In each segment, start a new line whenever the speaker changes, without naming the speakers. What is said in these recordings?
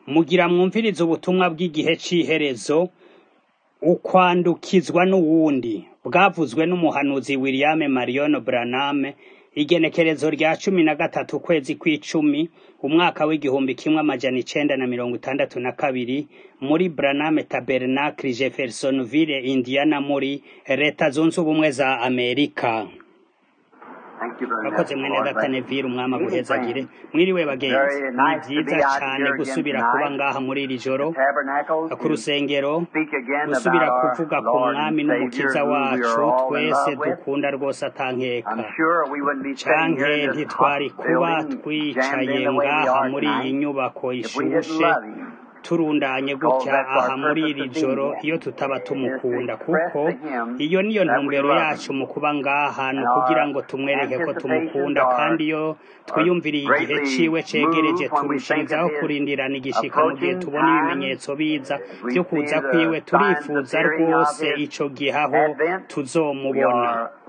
Mugira mwumvirize ubutumwa bw'igihe c'iherezo, ukwandukizwa n'uwundi, bwavuzwe n'umuhanuzi William Marion Branham, igenekerezo rya cumi na gatatu ukwezi kw'icumi, umwaka w'igihumbi kimwe amajana icenda na mirongo itandatu na kabiri, muri Branham Tabernacle Jeffersonville, Indiana muri leta zunze ubumwe za Amerika. Murakoze mwene data Neville umwami aguhezagire mwiriwe bagenzi ni vyiza cane gusubira kuba ngaha muri iri joro ku rusengero gusubira kuvuga ku mwami n'umukiza wacu twese dukunda rwose atankeka canke ntitwari kuba twicaye ngaha muri iyi nyubako ishushe turundanye gutya aha muri iri joro iyo tutaba tumukunda kuko iyo niyo ntumbero yacu mu kuba ngaha ni ukugira ngo tumwereke ko tumukunda kandi iyo twiyumviriye igihe ciwe cegereje turushirizaho kurindirana igishika mu gihe tubona ibimenyetso biza vyo kuza kwiwe turifuza rwose ico gihe aho tuzomubona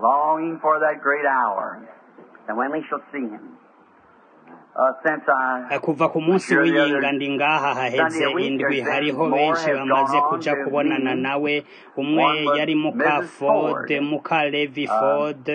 kuva ku munsi w'iyinga ndi ngaha haheze indwi hariho benshi bamaze kuja kubonana nawe umwe yari muka Ford muka Levi Ford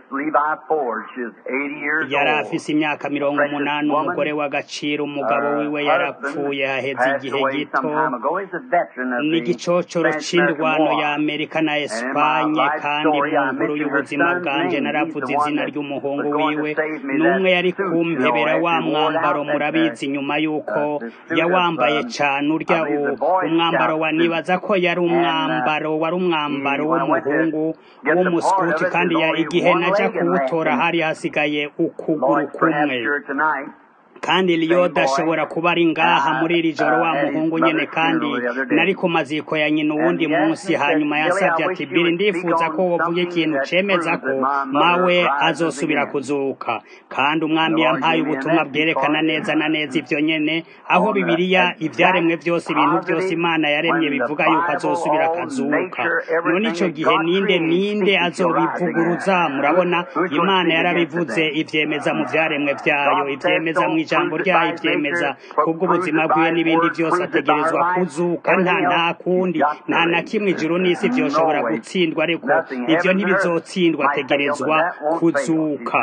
yari afise imyaka mirongo umunani umugore w'agaciro umugabo wiwe yarapfuye haheze igihe gito n'igicocoro c'indwano ya Amerika na Espanye kandi mu nkuru y'ubuzima bwanje naravuze izina ry'umuhungu wiwe n'umwe yari kumpebera wa mwambaro murabizi nyuma yuko yawambaye cane urya umwambaro wa nibaza ko yari umwambaro wari umwambaro w'umuhungu w'umuskuti kandi igihe naja kuwutora hari hasigaye ukuguru kumwe kandi liyoda ashobora kuba ari ngaha muri iri joro wa muhungu nyene kandi nari ku maziko ya nyina uwundi munsi hanyuma yansavye ati biri ndifuza ko wovuga ikintu cemeza ko mawe azosubira kuzuka kandi umwami yampaye ubutumwa bwerekana neza na neza ivyo nyene aho bibiliya ivyaremwe vyose ibintu vyose imana yaremye bivuga yuko azosubira akazuka none ico gihe ninde ninde azobivuguruza murabona imana yarabivuze ivyemeza mu vyaremwe vyayo ivyemeza mu ijambo ryayo ivyemeza kubw'ubuzima bwiwe n'ibindi vyose ategerezwa kuzuka nta nta kundi nta na kimwe ijuru n'isi vyoshobora gutsindwa ariko ivyo ntibizotsindwa ategerezwa kuzuka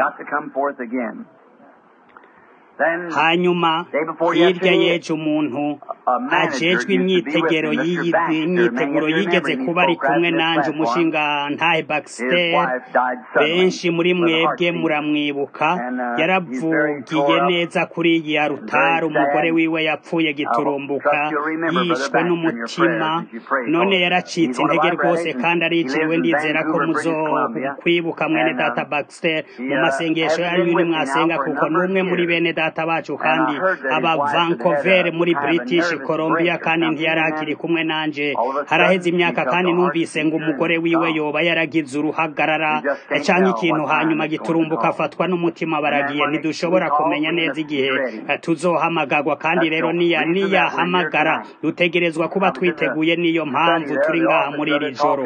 hanyuma hirya yeje umuntu ajejwe imyitegero imyiteguro yigeze kuba ari kumwe nanje umushinga ntahe Baxter benshi muri mwebwe muramwibuka yaravugiye neza kuri iyi ya rutari umugore wiwe yapfuye giturumbuka yishwe n'umutima none yaracitse intege rwose kandi ariciriwe ndizera ko muzo kwibuka mwene data Baxter mu masengesho yanyu ni mwasenga kuko n'umwe muri bene data data bacu kandi aba Vancouver muri British Columbia kandi ntiyari akiri kumwe nanje haraheze imyaka kandi numvise ngo umugore wiwe yoba yaragize uruhagarara canke ikintu hanyuma giturumbuka afatwa n'umutima baragiye ntidushobora kumenya neza igihe tuzohamagagwa kandi rero niya niyahamagara dutegerezwa kuba twiteguye niyo mpamvu turi ngaha muri iri joro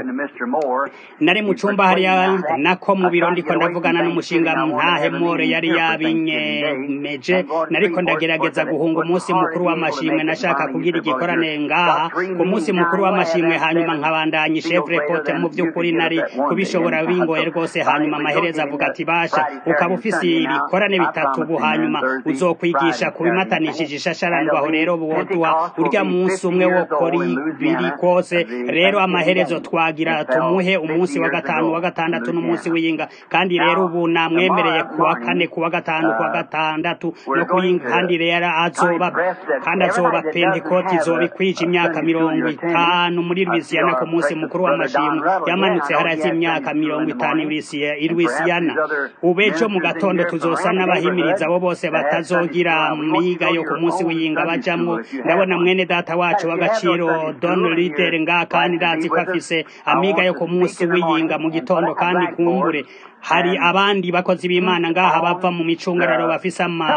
nari mu cumba hariya nako mu biro ndiko ndavugana n'umushinga ntahe more yari yabinyemeje nariko ndagerageza guhunga umunsi mukuru w'amashimwe nashaka kugira igikorane ngaha ku munsi mukuru w'amashimwe hanyuma nkabandanya chevre pote mu vy'ukuri nari kubishobora bingoye rwose hanyuma amahereza avuga ati basha ukaba ufise ibikorane bitatu ubu hanyuma uzokwigisha kubimatanishije ishasharandwaho rero woduha urya munsi umwe wo kori biri kose rero amaherezo twagira tumuhe umunsi wa gatanu wa gatandatu n'umunsi w'iyinga kandi rero ubu namwemereye kuwa kane kuwa gatanu kuwa gatandatu no kuyinga kandi rero azoba kandi azoba pentekoti izoba ikwije imyaka mirongo itanu muri Louisiana ku munsi mukuru w'amashimwe yamanutse harazi imyaka mirongo itanu i Louisiana ubejo mu gatondo tuzosa n'abahimiriza abo bose batazogira miga yo ku munsi w'iyinga bajamwo ndabona mwene data wacu w'agaciro Don Lider nga kandi ndazi ko afise amiga yo ku munsi w'iyinga mu gitondo kandi kumbure hari abandi bakozi b'Imana ngaha bava mu micungararo bafise ama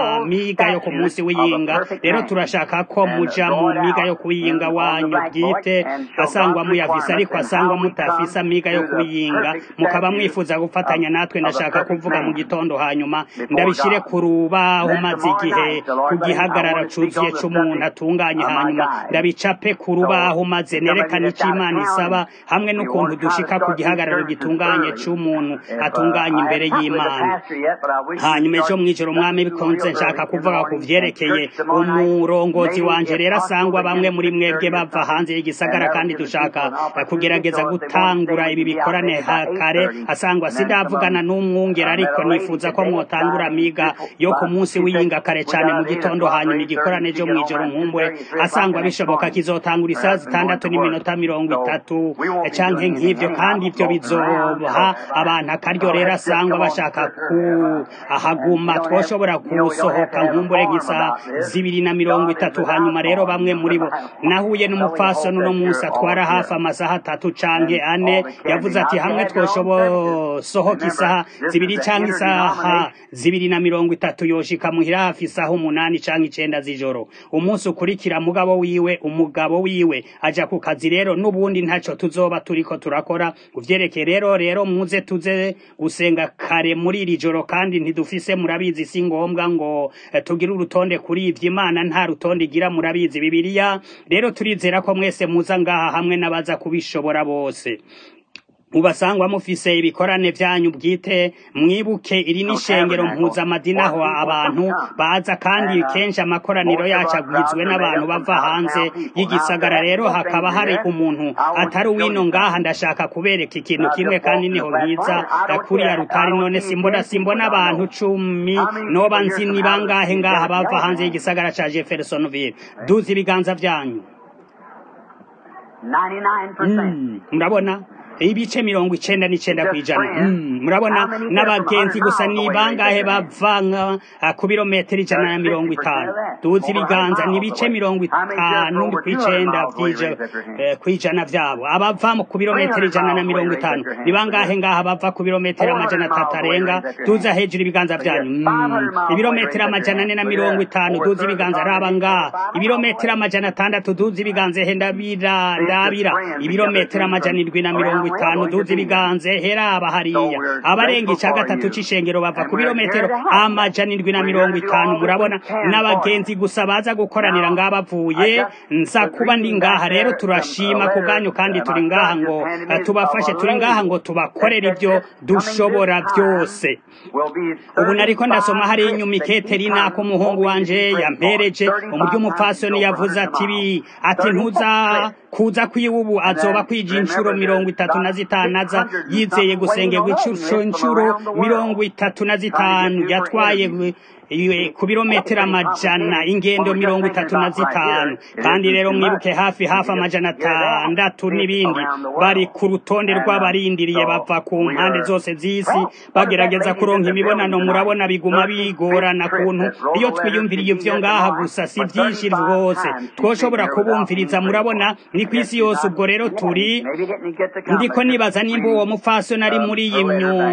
miga yo ku munsi w'iyinga rero turashaka ko muja mu miga yo kuyinga wanyu bwite asangwa muyafise ariko asangwa mutafise amiga yo kuyinga mukaba mwifuza gufatanya natwe ndashaka kuvuga mu gitondo hanyuma ndabishire ku rubaho maze igihe ku gihagarara cuzuye c'umuntu atunganye hanyuma ndabicape ku rubaho maze nerekane ico imana isaba hamwe n'ukuntu dushika ku gihagararo gitunganye c'umuntu atunganye imbere y'imana hanyuma ejo mw'ijoro umwami bikunze nshaka kuvuga ku vyerekeye umurongozi wanje rero asangwa bamwe muri mwebwe bava hanze y'igisagara kandi dushaka kugerageza gutangura ibi bikorane kare asangwa sindavugana n'umwungera ariko nifuza ko mwotangura miga yo ku munsi w'iyinga kare cyane mu gitondo hanyuma igikorane cyo mw'ijoro nkumbure asangwa bishoboka kizotangura isaha zitandatu n'iminota mirongo itatu canke nk'ivyo kandi ivyo bizoha abantu akaryo rero asangwa bashaka kuhaguma twoshobora gusohoka nkumbure nk'isaha zibiri na mirongo itatu hanyuma rero bamwe muri bo nahuye n'umupfasoni uno munsi atwara hafi amasaha atatu canke ane yavuze ati hamwe twoshobosohoka isaha zibiri canke isaha zibiri na mirongo itatu yoshika muhira hafi isaha umunani canke icenda z'ijoro umunsi ukurikira mugabo wiwe umugabo wiwe aja ku kazi rero n'ubundi ntaco tuzoba turiko turakora kuvyerekeye rero rero muze tuze gusenga kare muri iri joro kandi ntidufise murabizi si ngombwa ngo tugire urutonde kuri ivyo imana nta rutonde igira murabizi bibiliya rero turizera ko mwese muza ngaha hamwe n'abaza kubishobora bose mubasangwa mufise ibikorane vyanyu bwite mwibuke iri n'ishengero mpuzamadini aho abantu baza kandi kenshi amakoraniro yacu agwizwe n'abantu bava hanze y'igisagara rero hakaba hari umuntu atari uwino ngaha ndashaka kubereka ikintu kimwe kandi niho nkiza kuriya rutari none simbona simbona abantu cumi noba nzi ni bangahe ngaha bava hanze y'igisagara ca jeffersonville duzi ibiganza vyanyu murabona ibice mirongo icenda n'icenda kw'ijana murabona n'abagenzi gusa ni bangahe bava ku birometero ijana na mirongo itanu tuzi ibiganza ni ibice mirongo itanu kw'icenda kw'ijana vyabo abava ku birometero ijana na mirongo itanu ni bangahe ngaha bava ku birometero amajana atatu arenga tuza hejuru ibiganza vyanyu ibirometero amajana ane na mirongo itanu tuzi ibiganza raba ngaha ibirometero amajana atandatu tuzi ibiganza he ndabira ndabira ibirometero amajana indwi na mirongo itanu duzi ibiganze heraba hariya abarenga ica gatatu c'ishengero bava ku birometero amajana indwi na mirongo itanu murabona n'abagenzi gusa baza gukoranira ngaha bavuye nza kuba ndi ngaha rero turashima ku bwanyu kandi turi ngaha ngo tubafashe turi ngaha ngo tubakorere ibyo dushobora byose ubu nariko ndasoma hari inyuma iketerina ko umuhungu wanje yampereje umuryo umupfasoni yavuze ati bi ati ntuza kuza kwiwe ubu azoba kwija inshuro mirongo itatu na zitanu aza yizeye gusengerwa inshuro mirongo itatu na zitanu yatwaye ku birometero amajana ingendo mirongo itatu na zitanu kandi rero mwibuke hafi hafi amajana atandatu n'ibindi bari ku rutonde rw'abarindiriye bava ku mpande zose z'isi bagerageza kuronka imibonano murabona biguma bigorana kuntu iyo twiyumviriye ivyo ngaha gusa si vyinshi rwose twoshobora kubumviriza murabona ni ku isi yose ubwo rero turi ndiko nibaza nimba uwo mupfasoni ari muri iyi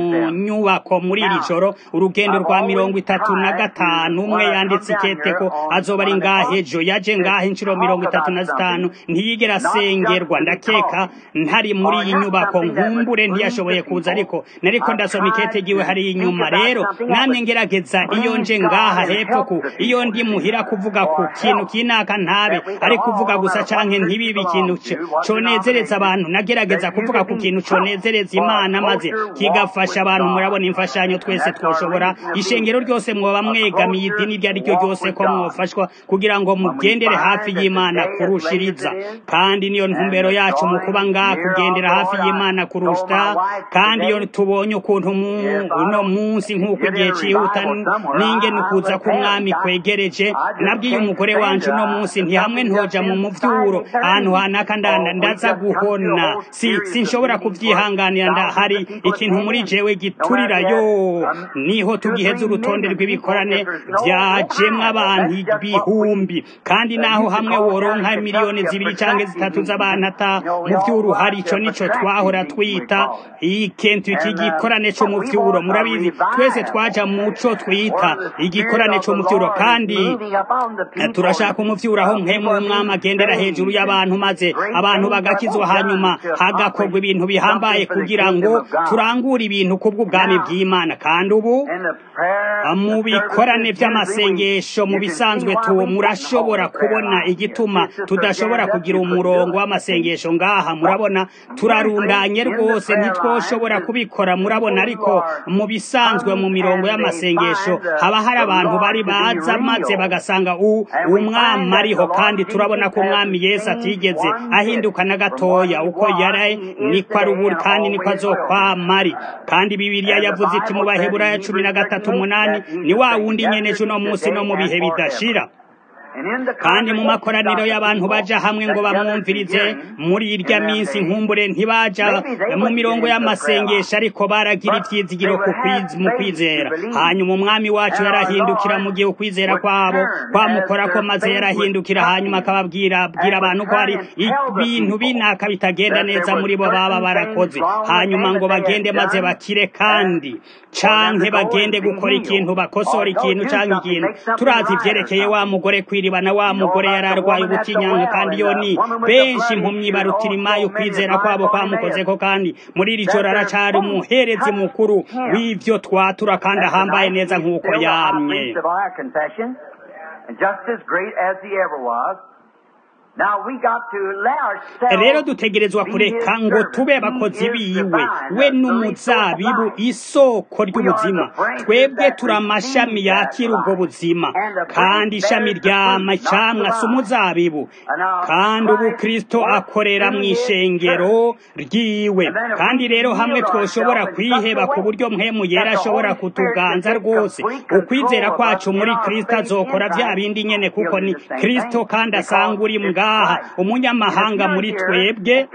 nyubako muri iri joro urugendo rwa mirongo itatu na gatanu umwe yanditse ikete ko azoba ari ngaha ejo yaje ngaha inshuro mirongo itatu na zitanu ntiyigera asengerwa ndakeka ntari muri iyi nyubako nkumbure ntiyashoboye kuza ariko nariko ndasoma ikete giwe hari inyuma rero namwe ngerageza iyo nje ngaha hepfo ku iyo ndi muhira kuvuga ku kintu kinaka ntabe ari kuvuga gusa canke ntibibe ikintu conezereza abantu nagerageza kuvuga ku kintu conezereza imana maze kigafasha abantu murabona imfashanyo twese twoshobora ishengero ryose mwoba mwegamiye idini iryo ari ryo ryose ko mwofashwa kugira ngo mugendere hafi y'imana kurushiriza kandi niyo ntumbero yacu mu kuba ngaha kugendera hafi y'imana kurusha kandi iyo tubonye ukuntu uno munsi nk'uko igihe cihuta n'ingene ukuza k'umwami kwegereje nabwiye umugore wanje uno munsi ntihamwe ntoja mu muvyuro ahantu hanaka ndanda ndaza guhona si sinshobora kuvyihanganira hari ikintu muri jewe giturira yo niho tugiheza urutonde rw'ibikora bikorane byajemwo abantu ibihumbi kandi naho hamwe woronka miliyoni zibiri cyangwa zitatu z'abantu ata mu by'uruhari ico nico twahora twita ikintu iki gikorane cyo mu by'uro murabizi twese twaja muco twita igikorane cyo mu by'uro kandi turashaka umuvyuro aho mpemu w'umwami agendera hejuru y'abantu maze abantu bagakizwa hanyuma hagakorwa ibintu bihambaye kugira ngo turangure ibintu kubw'ubwami bw'imana kandi ubu mu bikorane by'amasengesho mu bisanzwe tu murashobora kubona igituma tudashobora kugira umurongo w'amasengesho ngaha murabona turarundanye rwose ntitwoshobora kubikora murabona ariko mu bisanzwe mu mirongo y'amasengesho haba hari abantu bari baza maze bagasanga umwami ariho kandi turabona ko umwami yesu atigeze ahinduka na gatoya uko yari niko ari ubu kandi niko azokwama ari kandi bibiliya yavuze iti mu baheburayo cumi na gatatu umunani ni wa wundi nyene ejo uno munsi no mu bihe bidashira kandi mu makoraniro y'abantu baja hamwe ngo bamwumvirize muri irya minsi nkumbure ntibaja mu mirongo y'amasengesho ariko baragira ivyizigiro mu kwizera hanyuma umwami wacu yarahindukira mu gihe ukwizera kwabo kwamukorako maze yarahindukira hanyuma akababwira abwira abantu ko hari ibintu binaka bitagenda neza muri bo baba barakoze hanyuma ngo bagende maze bakire kandi canke bagende gukora ikintu bakosora ikintu canke ikintu turazi ivyerekeye wa mugore kwiriba na wa mugore yararwaye ubutinyanka kandi yo ni benshi impumyi barutira imayo kwizera kwabo kwamukozeko kandi muri iri joro aracari umuherezi mukuru w'ivyo twatura kandi ahambaye neza nk'uko yamye rero dutegerezwa kureka ngo tube abakozi biwe we n'umuzabibu isoko ry'ubuzima twebwe turi amashami yakira ubwo buzima kandi ishami rya macamwa si umuzabibu kandi ubu kristo akorera mu ishengero ryiwe kandi rero hamwe twoshobora kwiheba ku buryo mpemu yera ashobora kutuganza rwose ukwizera kwacu muri kristo azokora vya bindi nyene kuko ni kristo kandi asanga uri ngaha umunyamahanga muri twebwe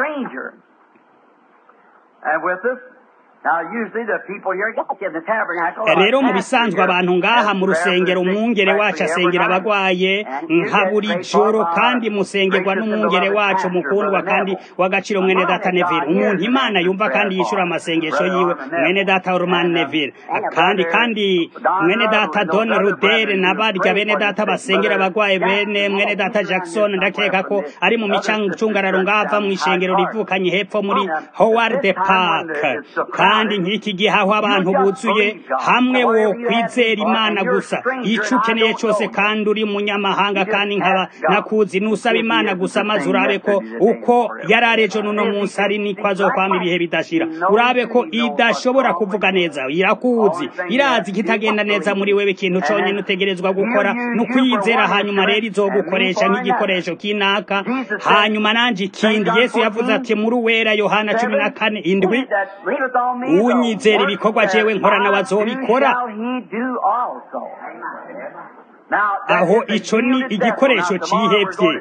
rero mu bisanzwe abantu ngaha mu rusengero umwungere wacu asengera abagwaye nka buri joro kandi musengerwa n'umwungere wacu mukundwa kandi w'agaciro mwene data neville umuntu imana yumva kandi yishura amasengesho yiwe mwene data orman neville kandi kandi mwene data don rudere na barya bene data basengera abagwaye bene mwene data jackson ndakeka ko ari mu micungararo ngava mu ishengero rivukanye hepfo muri howard park kandi nk'iki gihe aho abantu buzuye hamwe wo kwizera imana gusa icyo ukeneye cyose kandi uri munyamahanga kandi nkaba nakuzi nusaba imana gusa maze urabe ko uko yari arejo n'uno munsi ari niko azokwama ibihe bidashira urabe ko idashobora kuvuga neza irakuzi irazi kitagenda neza muri wewe ikintu cyonyine utegerezwa gukora ni ukwiyizera hanyuma rero izogukoresha nk'igikoresho kinaka hanyuma nanjye ikindi yesu yavuze ati muri uwera yohana cumi na kane indwi unyizera ibikorwa jewe nkora nawe azobikora aho ico ni igikoresho cihevye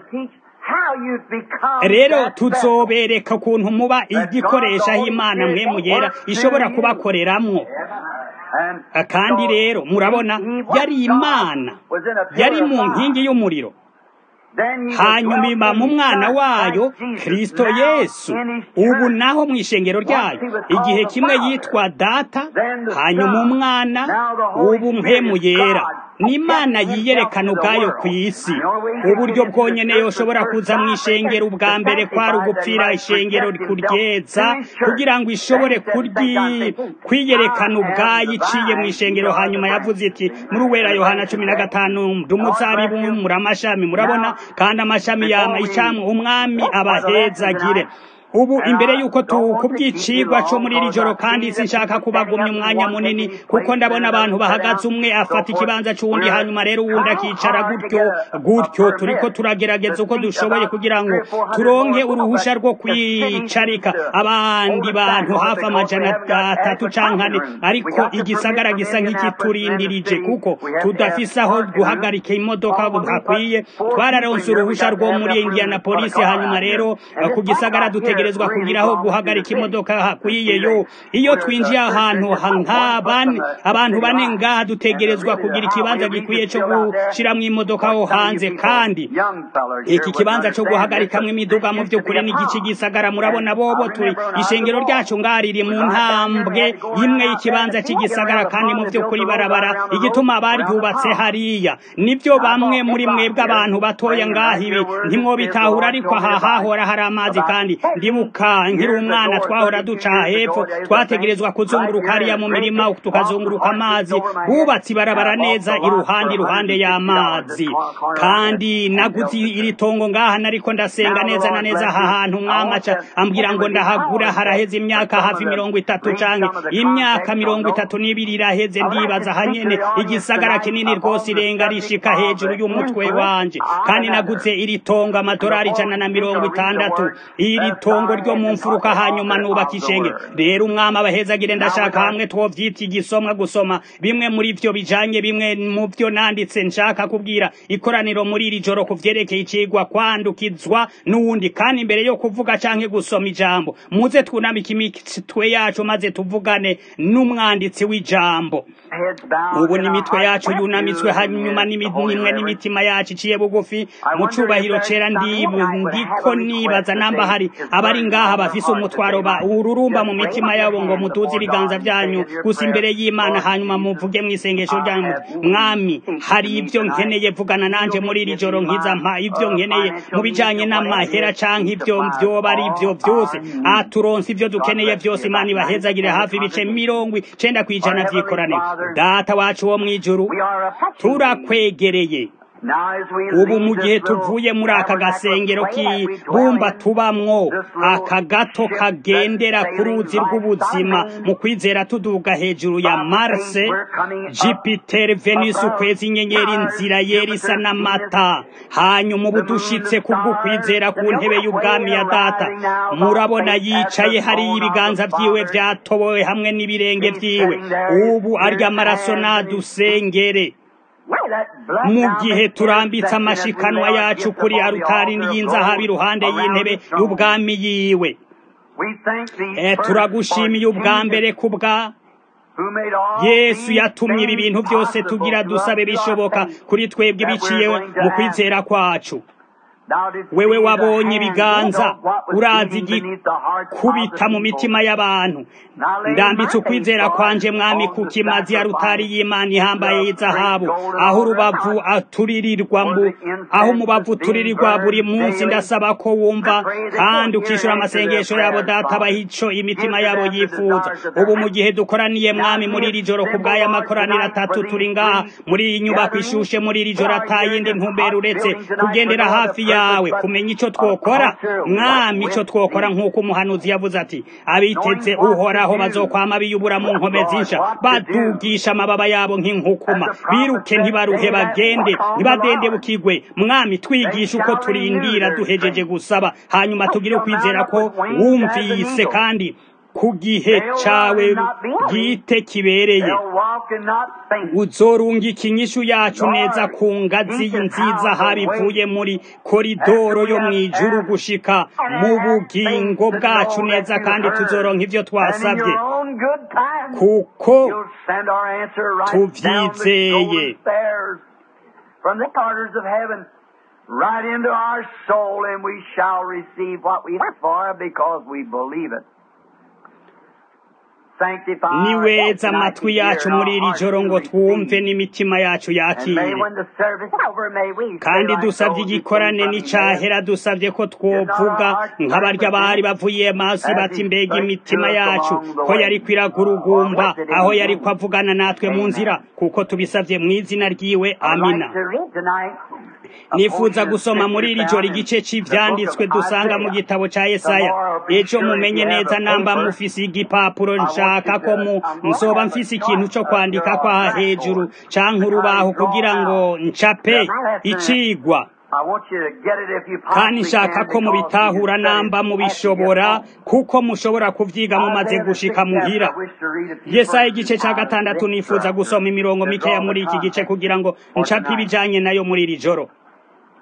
rero tuzobereka ukuntu muba igikoresha aho imana mwe muyera ishobora kubakoreramwo kandi rero murabona yari imana yari mu nkingi y'umuriro hanyuma iba mu mwana wayo kristo yesu ubu naho mu ishengero ryayo igihe kimwe yitwa data hanyuma umwana ubu mpemu yera ni imana yiyerekana ubwayo ku isi uburyo bwonyene yoshobora kuza mu ishengero ubwa mbere kwari ugupfira ishengero kuryeza kugira ngo ishobore kwiyerekana ubwayo iciye mu ishengero hanyuma yavuze iti muri uwera yohana cumi na gatanu ndumuzabibu muri amashami murabona kandi amashami yama icamwe umwami abahezagire ubu imbere yuko tukubwicigwa cyo muri iri joro kandi sinshaka kubagumya umwanya munini kuko ndabona abantu bahagaze umwe afata ikibanza cy'uwundi hanyuma rero uwundi akicara gutyo gutyo turiko turagerageza uko dushoboye kugira ngo turonke uruhusha rwo kwicarika abandi bantu hafi amajana atatu canke ane ariko igisagara gisa nk'ikiturindirije kuko tudafise aho guhagarika imodoka hakwiye twararonse uruhusha rwo muri indianapolisi hanyuma rero ku gisagara dutege dutegerezwa kugiraho guhagarika imodoka hakwiye yo iyo twinjiye ahantu nk'abane abantu bane ngaha dutegerezwa kugira ikibanza gikwiye cyo gushiramwo imodoka aho hanze kandi iki kibanza cyo guhagarikamwo imiduga mu by'ukuri n'igice gisagara murabona bobo turi ishengero ryacu ngaha riri mu ntambwe imwe y'ikibanza cy'igisagara kandi mu by'ukuri barabara igituma baryubatse hariya nibyo bamwe muri mwebwe abantu batoya ngaha ibi ntimwobitahura ariko aha hahora hari amazi kandi ndibuka nkiri umwana twahora duca hepfo twategerezwa kuzunguruka hariya mu mirima tukazunguruka amazi bubatse ibarabara neza iruhande iruhande y'amazi kandi naguze iri tongo ngaha nariko ndasenga neza na neza aha hantu mwamaca ambwira ngo ndahagura haraheze imyaka hafi mirongo itatu canke imyaka mirongo itatu n'ibiri iraheze ndibaza hanyene igisagara kinini rwose irenga rishika hejuru y'umutwe wanje kandi naguze iri tongo amadorari ijana na mirongo itandatu iri tongo ryo mu mfuruka hanyuma nubaka ishenge rero umwami abahezagire ndashaka hamwe twovyita igisomwa gusoma bimwe muri vyo bijanye bimwe mu vyo nanditse nshaka kubwira ikoraniro muri iri joro kuvyerekeye icigwa kwandukizwa n'uwundi kandi imbere yo kuvuga canke gusoma ijambo muze twunamike imitwe yacu maze tuvugane n'umwanditsi w'ijambo ubu n'imitwe yacu yunamitswe hanyuma nimwe n'imitima yacu iciye bugufi mu cubahiro cera ndiko nibaza namba hari abari ngaha bafise umutwaro ba ururumba mu mitima yabo ngo mutuze ibiganza vyanyu gusa imbere y'imana hanyuma muvuge mw'isengesho ryanyu mwami hari ibyo nkeneye vugana nanje muri iri joro nkiza mpa ibyo nkeneye mu bijanye n'amahera canke ibyo vyoba ari ivyo vyose aturonse ivyo dukeneye vyose imana ibahezagire hafi ibice mirongo icenda kw'ijana vy'ikorane data wacu wo mw'ijuru turakwegereye ubu mu gihe tuvuye muri aka gasengero k'ibumba tubamwo aka gato kagendera ku ruzi rw'ubuzima mu kwizera tuduga hejuru ya marse jupiter venus ukwezi inyenyeri inzira yera isa n'amata hanyuma ubu dushitse kubwo kwizera ku ntebe y'ubwami ya data murabona yicaye hariyo ibiganza vyiwe vyatobowe hamwe n'ibirenge vyiwe ubu arya amaraso nadusengere mu gihe turambitse amashikanwa yacu kuri arutari y'inzahabu iruhande y'intebe y'ubwami yiwe turagushimiye ubwa mbere ku bwa yesu yatumye ibi bintu byose tugira dusabe bishoboka kuri twebwe biciye mu kwizera kwacu wewe wabonye ibiganza urazi igikubita mu mitima y'abantu ndambitse ukwizera kwanje mwami ku kimazi ya rutari y'imana ihambaye y'izahabu aho urubavu aturirirwa mbu aho umubavu uturirirwa buri munsi ndasaba ko wumva kandi ukishura amasengesho yabo data abaha ico imitima yabo yifuza ubu mu gihe dukoraniye mwami muri iri joro ku bw'aya makoraniro atatu turi ngaha muri iyi nyubako ishushe muri iri joro atayindi ntumbero uretse kugendera hafi yawe kumenya ico twokora mwami ico twokora nk'uko umuhanuzi yavuze ati abiteze uhoraho bazokwama biyubura mu nkome zinsha badugisha amababa yabo nk'inkukuma biruke ntibaruhe bagende ntibadende bukigwe mwami twigisha uko turindira duhejeje gusaba hanyuma tugire ukwizera ko wumvise kandi ku gihe cawe bwite kibereye uzorungika inyishu yacu neza ku ngazi nziza habivuye muri koridoro yo mw'ijuru gushika mu bugingo bwacu neza kandi tuzoronka ivyo twasabye kuko tuvyizeye
From the corners of heaven, right into our soul, and we shall receive what we ask for because we believe it.
niweza amatwi yacu muri iri joro ngo twumve n'imitima yacu yakire kandi dusabye igikorane n'icyahera dusabye ko twovuga nk'abarya bari bavuye maso bati mbega imitima yacu ko yari kwiragurugumba aho yari kwavugana natwe mu nzira kuko tubisabye mu izina ryiwe amina nifuza gusoma muri iri joro igice cy'ibyanditswe dusanga mu gitabo cya Yesaya ejo mumenye neza namba mufise igipapuro nshaka ko mu nsoba mfise ikintu cyo kwandika kwa hejuru canke urubaho kugira ngo ncape icigwa kandi nshaka ko mubitahura namba mubishobora kuko mushobora kuvyiga mumaze gushika muhira yesaya igice ca gatandatu nifuza gusoma imirongo mikeya muri iki gice kugira ngo ncape ibijanye nayo muri iri joro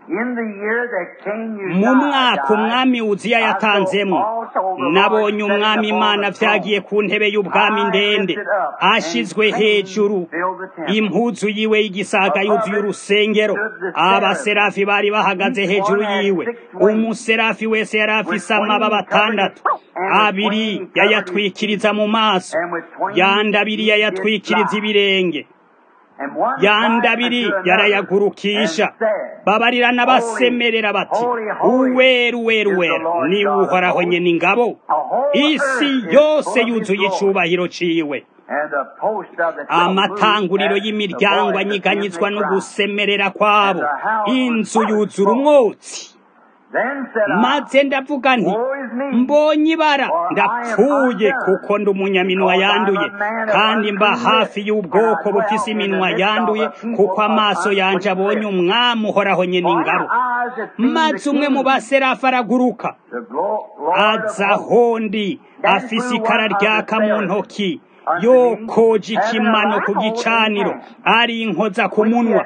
mu mwaka umwami uziya yatanzemo nabonye umwami imana vyagiye ku ntebe y'ubwami ndende ashizwe hejuru impuzu yiwe y'igisaga yuzuye urusengero abaserafi bari bahagaze hejuru yiwe umuserafi wese yari afise amababa atandatu abiri yayatwikiriza mu maso yandi abiri yayatwikiriza ibirenge yandi abiri yarayagurukisha babarirana basemerera bati uweru uweru uweru ni uhoraho nyene ingabo isi yose yuzuye icubahiro ciwe amatanguriro y'imiryango anyiganyizwa no gusemerera kwabo inzu yuzura umwotsi maze ndavuga nti mbonye ibara ndapfuye kuko ndi umunyaminwa yanduye kandi mba hafi y'ubwoko bufise iminwa yanduye kuko amaso yanje abonye umwami uhoraho nyene ingabo maze umwe mu baserafi araguruka aza hondi afise ikara ryaka mu ntoki yokoje ikimano ku gicaniro ari inkoza ku munwa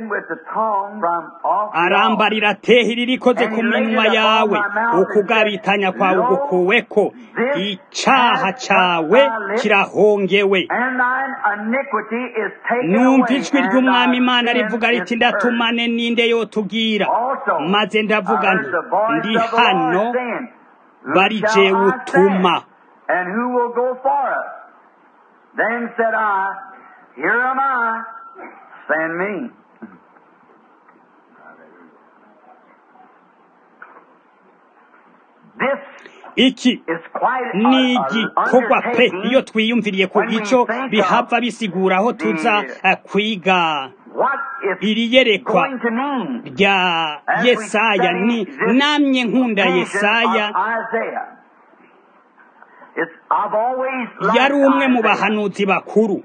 arambarira tehiri rikoze ku minwa yawe ukugabitanya kwawe ugukuweko icaha cawe kirahongewe numva ijwi ry'umwami imana rivuga riti ndatumane ninde yotubwira maze ndavuga nti ndi hano bari jewe utuma
Then said I, Here am I, send me.
iki ni igikorwa pe iyo twiyumviriye ku gico bihava bisigura aho tuza kwiga iri yerekwa rya yesaya ni namye nkunda yesaya yari umwe mu bahanuzi bakuru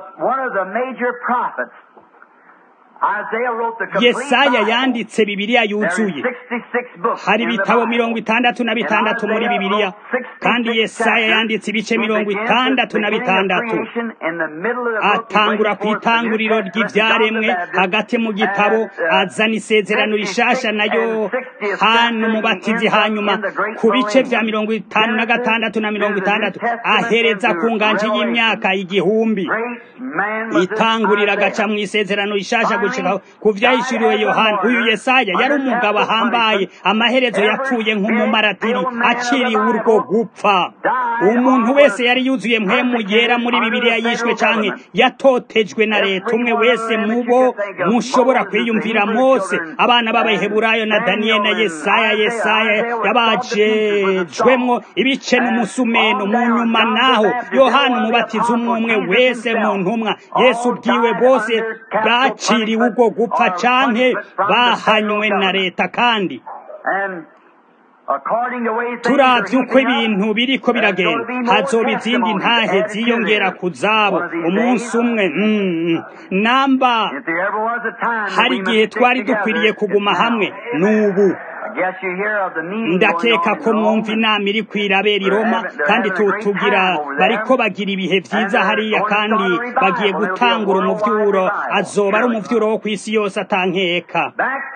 yesaya yanditse bibiliya yuzuye hari ibitabo mirongo itandatu na bitandatu muri bibiliya kandi yesaya yanditse ibice mirongo itandatu na bitandatu atangura ku itanguriro ry'ibyaremwe hagati mu gitabo azana isezerano rishasha nayo hano umubatizi hanyuma ku bice bya mirongo itanu na gatandatu na mirongo itandatu ahereza ku nganje y'imyaka igihumbi itangurira agaca mu isezerano rishasha ku vyahishuriwe yohana uyu yesaya yari umugabo ahambaye amaherezo yapfuye nk'umumaratiri aciriwe urwo gupfa umuntu wese yari yuzuye mpemu yera muri bibiliya yishwe canke yatotejwe na leta umwe wese mubo mushobora kwiyumvira mose abana b'abaheburayo na daniyeli na yesaya yesaya yabajejwemwo ibice n'umusumeno mu nyuma naho yohana umubatiza umwe umwe wese mu ntumwa yesu ubwiwe bose baciriwe ubwo gupfa canke bahanywe na leta kandi turavye uko ibintu biriko biragenda hazoba izindi ntahe ziyongera ku zabo umunsi umwe namba hari igihe twari dukwiriye kuguma hamwe n'ubu ndakeka ko mwumva inama iri kwirabera i roma kandi tugira bariko bagira ibihe vyiza hariya kandi bagiye gutangura umuvyuro azoba ari umuvyuro wo kw'isi yose atankeka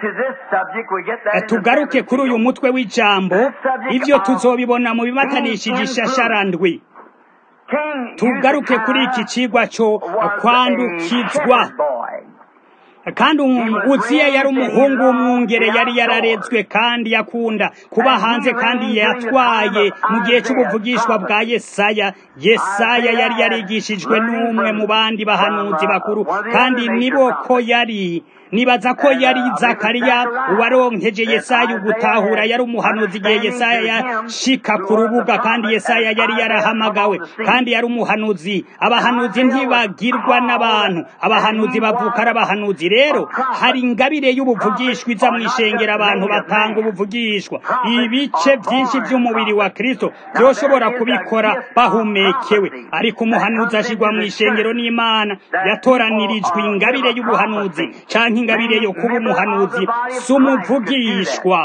tugaruke kuri uyu mutwe w'ijambo ivyo tuzobibona mu bimatanishije ishasharandwi tugaruke kuri iki cigwa co kwandukizwa kandi uziya yari umuhungu w'umwungere yari yararezwe kandi yakunda kuba hanze kandi yatwaye mu gihe cy'ubuvugishwa bwa yesaya yesaya yari yarigishijwe n'umwe mu bandi bahanuzi bakuru kandi nibo ko yari nibaza ko yari zakariya uwaronkeje yesaya ugutahura yari umuhanuzi igihe yesaya yashika ku rubuga kandi yesaya yari yarahamagawe kandi yari umuhanuzi abahanuzi ntibagirwa n'abantu abahanuzi bavuka ari abahanuzi rero hari ingabire y'ubuvugishwa iza mu ishengero abantu batanga ubuvugishwa ibice byinshi by'umubiri wa kristo byoshobora kubikora bahumekewe ariko umuhanuzi ashigwa mu ishengero n'imana yatoranirijwe ingabire y'ubuhanuzi canke ingabire yo kuba umuhanuzi si umuvugishwa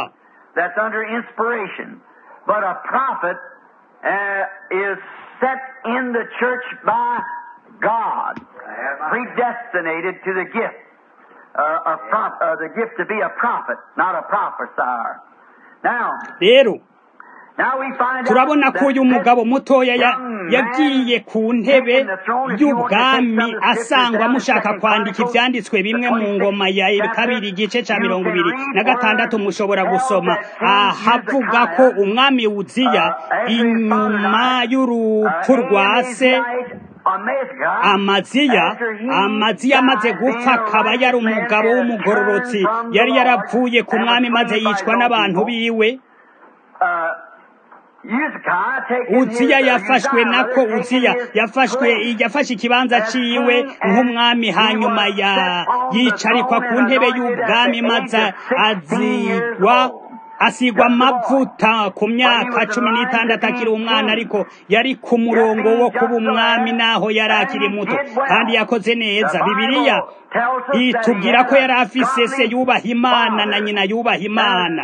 God, predestinated to the gift uh, a prop- uh, the gift to be a prophet, not a prophesier. Now,
rero
now we find
turabona
out
ko uyu
that
mugabo mutoya ya-
young man
yagiye ku ntebe
taking the throne, if you want to take
y'ubwami
some of the scriptures
asangwa
down in
mushaka
Second
kwandika
Chronicles,
ivyanditswe bimwe mu ngoma ya
chapter,
kabiri igice ca
you
mirongo
can
ibiri
read
na gatandatu
where
mushobora
tells
gusoma
that King
ahavuga ko
Hezekiah,
umwami wuziya
uh, after his
inyuma
father died,
y'urupfu
uh,
rwa se
Ahazite, Amazia,
amaziya
after he
amaziya amaze
died,
gupfa
being a
akaba yari
righteous man,
umugabo
had
w'umugororotsi
turned from the
yari
Lord
yaravuye ku
and was
mwami maze
slain by
yicwa
his own
n'abantu
people.
biwe
Uh, Hezekiah taking
uziya
his-
yafashwe
Uzziah,
nako
taking
uziya
his
yafashwe
place.
yafashe ikibanza ciwe nk'umwami hanyuma ya yicarikwa ku ntebe y'ubwami maze azigwa asigwa amavuta ku myaka cumi n'itandatu akiri umwana ariko yari ku murongo wo kuba umwami naho yari akiri muto kandi yakoze neza bibiliya itubwira ko yari afise se yubaha imana na nyina yubaha imana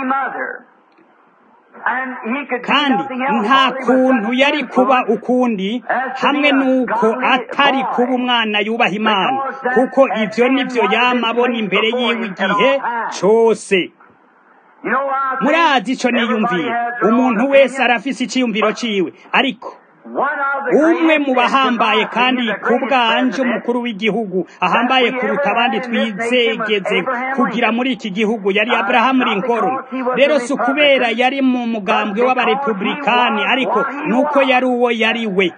kandi nta kuntu yari kuba ukundi hamwe n'uko atari kuba umwana yubaha imana kuko ibyo nibyo yama abona imbere yiwe igihe cyose murazi icyo niyumvira umuntu wese arafise icyiyumviro ciwe ariko umwe mu bahambaye kandi ku bwanje umukuru w'igihugu ahambaye kuruta abandi twizegeze kugira muri iki gihugu yari Abraham Lincoln rero si ukubera yari mu mugambwe w'abarepublikani ariko nuko yari uwo yari we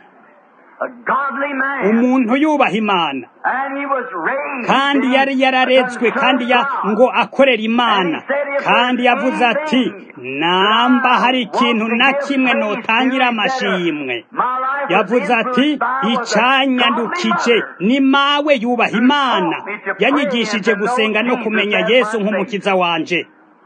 umuntu yubaha imana kandi yari yararetswe kandi ya ngo akorera imana kandi yavuze ati namba hari ikintu na kimwe notangira amashimwe yavuze ati icyanyandukije ni mawe yubaha imana yanyigishije gusenga no kumenya yesu nk'umukiza wanje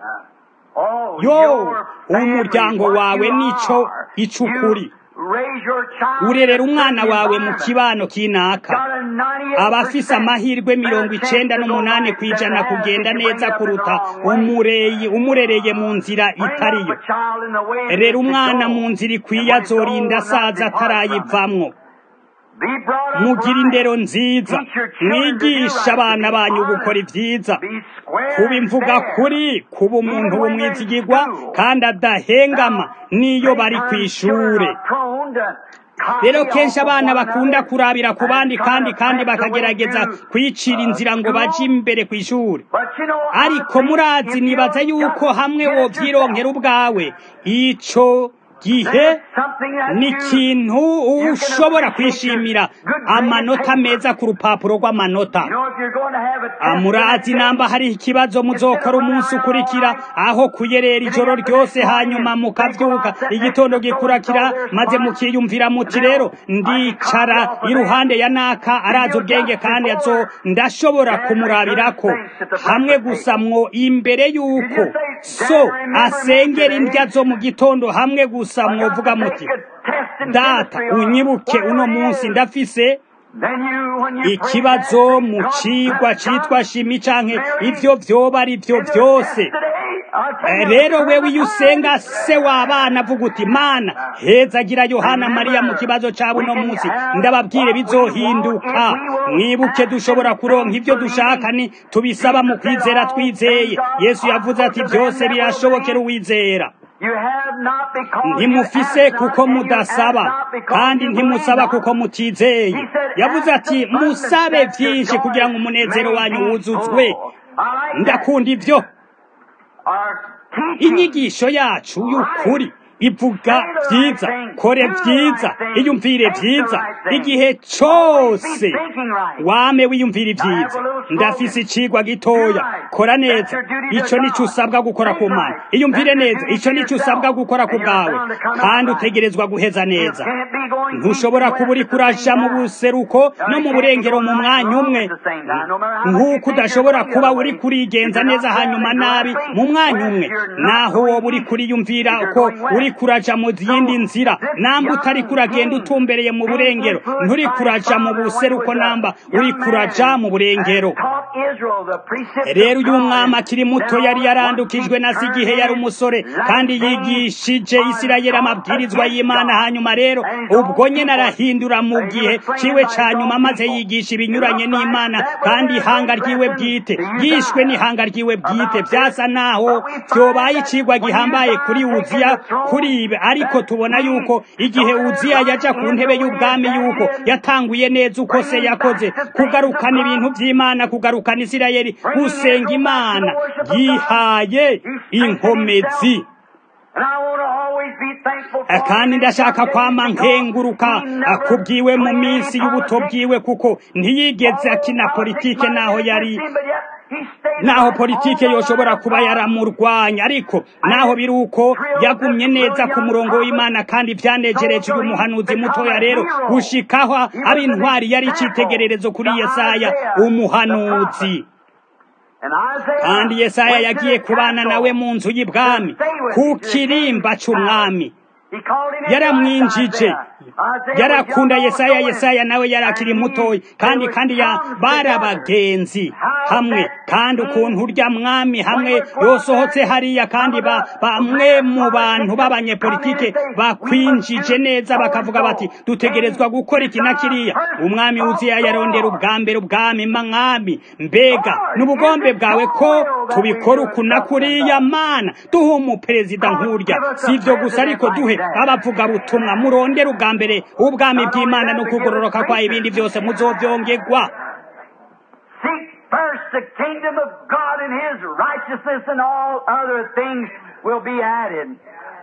yo umuryango wawe nico icukuri urerera umwana wawe mu kibano kinaka abafise amahirwe mirongo icenda n'umunani ku ijana kugenda neza kuruta umureye umurereye mu nzira itariyo rero umwana mu nzira ikwiye azorinda asaza atarayivamwo mugira indero nziza mwigisha abana banyu gukora ibyiza kuba imvuga kuri kuba umuntu w'umwizigirwa kandi adahengama n'iyo bari ku ishure rero kenshi abana bakunda kurabira ku bandi kandi kandi bakagerageza kwicira inzira ngo baje imbere ku ishuri ariko murazi nibaza yuko hamwe wovyironkera ubwawe ico gihe ni ikintu ushobora kwishimira amanota meza ku rupapuro rw'amanota murazi namba hari ikibazo muzokora umunsi ukurikira aho kuyerera ijoro ryose hanyuma mukavyuka igitondo gikurikira maze mukiyumvira muti rero ndicara iruhande ya naka arazi ubwenge kandi azo ndashobora kumurabirako hamwe gusa mwo imbere yuko so asengera indya zo mu gitondo hamwe gusa mwovuga muti data unyibuke uno munsi ndafise ikibazo mu cigwa citwa shimi canke ivyo vyoba ari vyo vyose rero wewe iyo usenga se w'abana avuga uti mana hezagira yohana mariya mu kibazo cabo uno munsi ndababwire bizohinduka mwibuke dushobora kuronka ivyo dushaka ni tubisaba mu kwizera twizeye yesu yavuze ati byose birashobokera uwizera ntimufise kuko mudasaba kandi ntimusaba kuko mutizeye yavuze ati musabe byinshi kugira ngo umunezero wanyu wuzuzwe ndakunda ibyo inyigisho yacu y'ukuri ivuga byiza kore byiza iyumvire byiza igihe cyose wame wiyumvira ibyiza ndafise icigwa gitoya kora neza ico nico usabwa gukora ku mana iyumvire neza ico nico usabwa gukora ku bwawe kandi utegerezwa guheza neza ntushobora kuba uri kuraja mu buseruko no mu burengero mu mwanya umwe nk'uko udashobora kuba uri kurigenza neza hanyuma nabi mu mwanya umwe naho woba uri kuriyumvira ko uri kuraja mu yindi nzira namba utari kuragenda utumbereye mu burengero nturi kuraja mu buseruko namba uri kuraja mu burengero rero uyu mwami akiri muto yari yarandukijwe na se igihe yari umusore kandi yigishije isirayeli amabwirizwa y'imana hanyuma rero ubwo nyine arahindura mu gihe ciwe ca nyuma maze yigisha ibinyuranye n'imana kandi ihanga ryiwe bwite yishwe n'ihanga ryiwe bwite byasa naho vyobaye icigwa gihambaye kuri uziya kuri ibe ariko tubona yuko igihe uziya yaja ku ntebe y'ubwami yuko yatanguye neza uko se yakoze kugarukana ibintu by'imana kugarukana isirayeli gusenga imana yihaye inkomezi kandi ndashaka kwama nkenguruka akubwiwe mu minsi y'ubuto bwiwe kuko ntiyigeze akina politike naho yari naho politike yoshobora kuba yaramurwanya ariko naho biri uko yagumye neza ku murongo w'imana kandi byanejereje uyu muhanuzi mutoya rero gushikaho aba intwari yari icyitegererezo kuri yesaya umuhanuzi kandi yesaya yagiye kubana nawe mu nzu y'ibwami ku kirimba cy'umwami yaramwinjije yarakunda yesaya yesaya nawe yarakiri mutoya kandi kandi ya barabagenzi hamwe kandi ukuntu urya mwami hamwe yosohotse hariya kandi bamwe mu bantu b'abanyepolitike bakwinjije neza bakavuga bati dutegerezwa gukora iki na kiriya umwami uziya yarondera ubwa mbere ubwami mwami mbega n'ubugombe bwawe ko tubikora uku na kuriya mana duhe umuperezida nk'urya si ibyo gusa ariko duhe abavuga butumwa murondera ubwa mbere ubwami bw'imana no kugororoka kwa ibindi byose muzobyongerwa
First, the kingdom of God and His righteousness, and all other things will be added.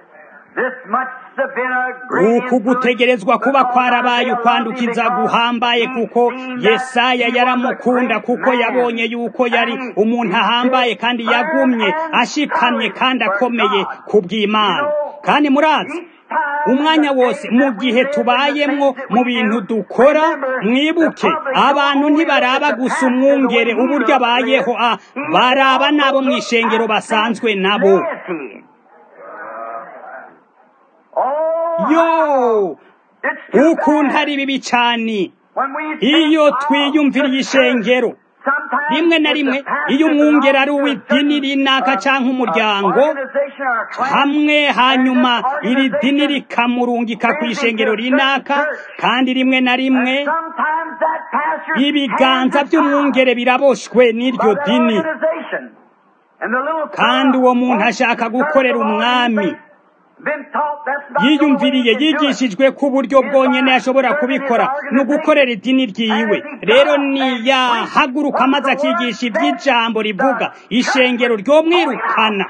uku gutegerezwa kuba kwarabaye ukwandukiza guhambaye kuko yesaya yaramukunda kuko yabonye yuko yari umuntu ahambaye kandi yagumye ashikamye kandi akomeye ku bw'imana kandi murazi umwanya wose mu gihe tubayemwo mu bintu dukora mwibuke abantu ntibaraba gusa umwungere uburyo abayeho baraba n'abo mu ishengero basanzwe nabo yo ukuntu ari bibi cyane iyo twiyumviriye ishengero rimwe na rimwe iyo umwungera ari uw'idini rinaka cyangwa umuryango hamwe hanyuma iri dini rikamurungika ku ishengero rinaka kandi rimwe na rimwe ibiganza by'umwungere biraboshwe n'iryo dini kandi uwo muntu ashaka gukorera umwami yiyumviriye yigishijwe ku buryo bwonyine ashobora kubikora ni ugukorera idini ryiwe rero niyahaguruka maze akigisha iby'ijambo rivuga ishengero ryomwirukana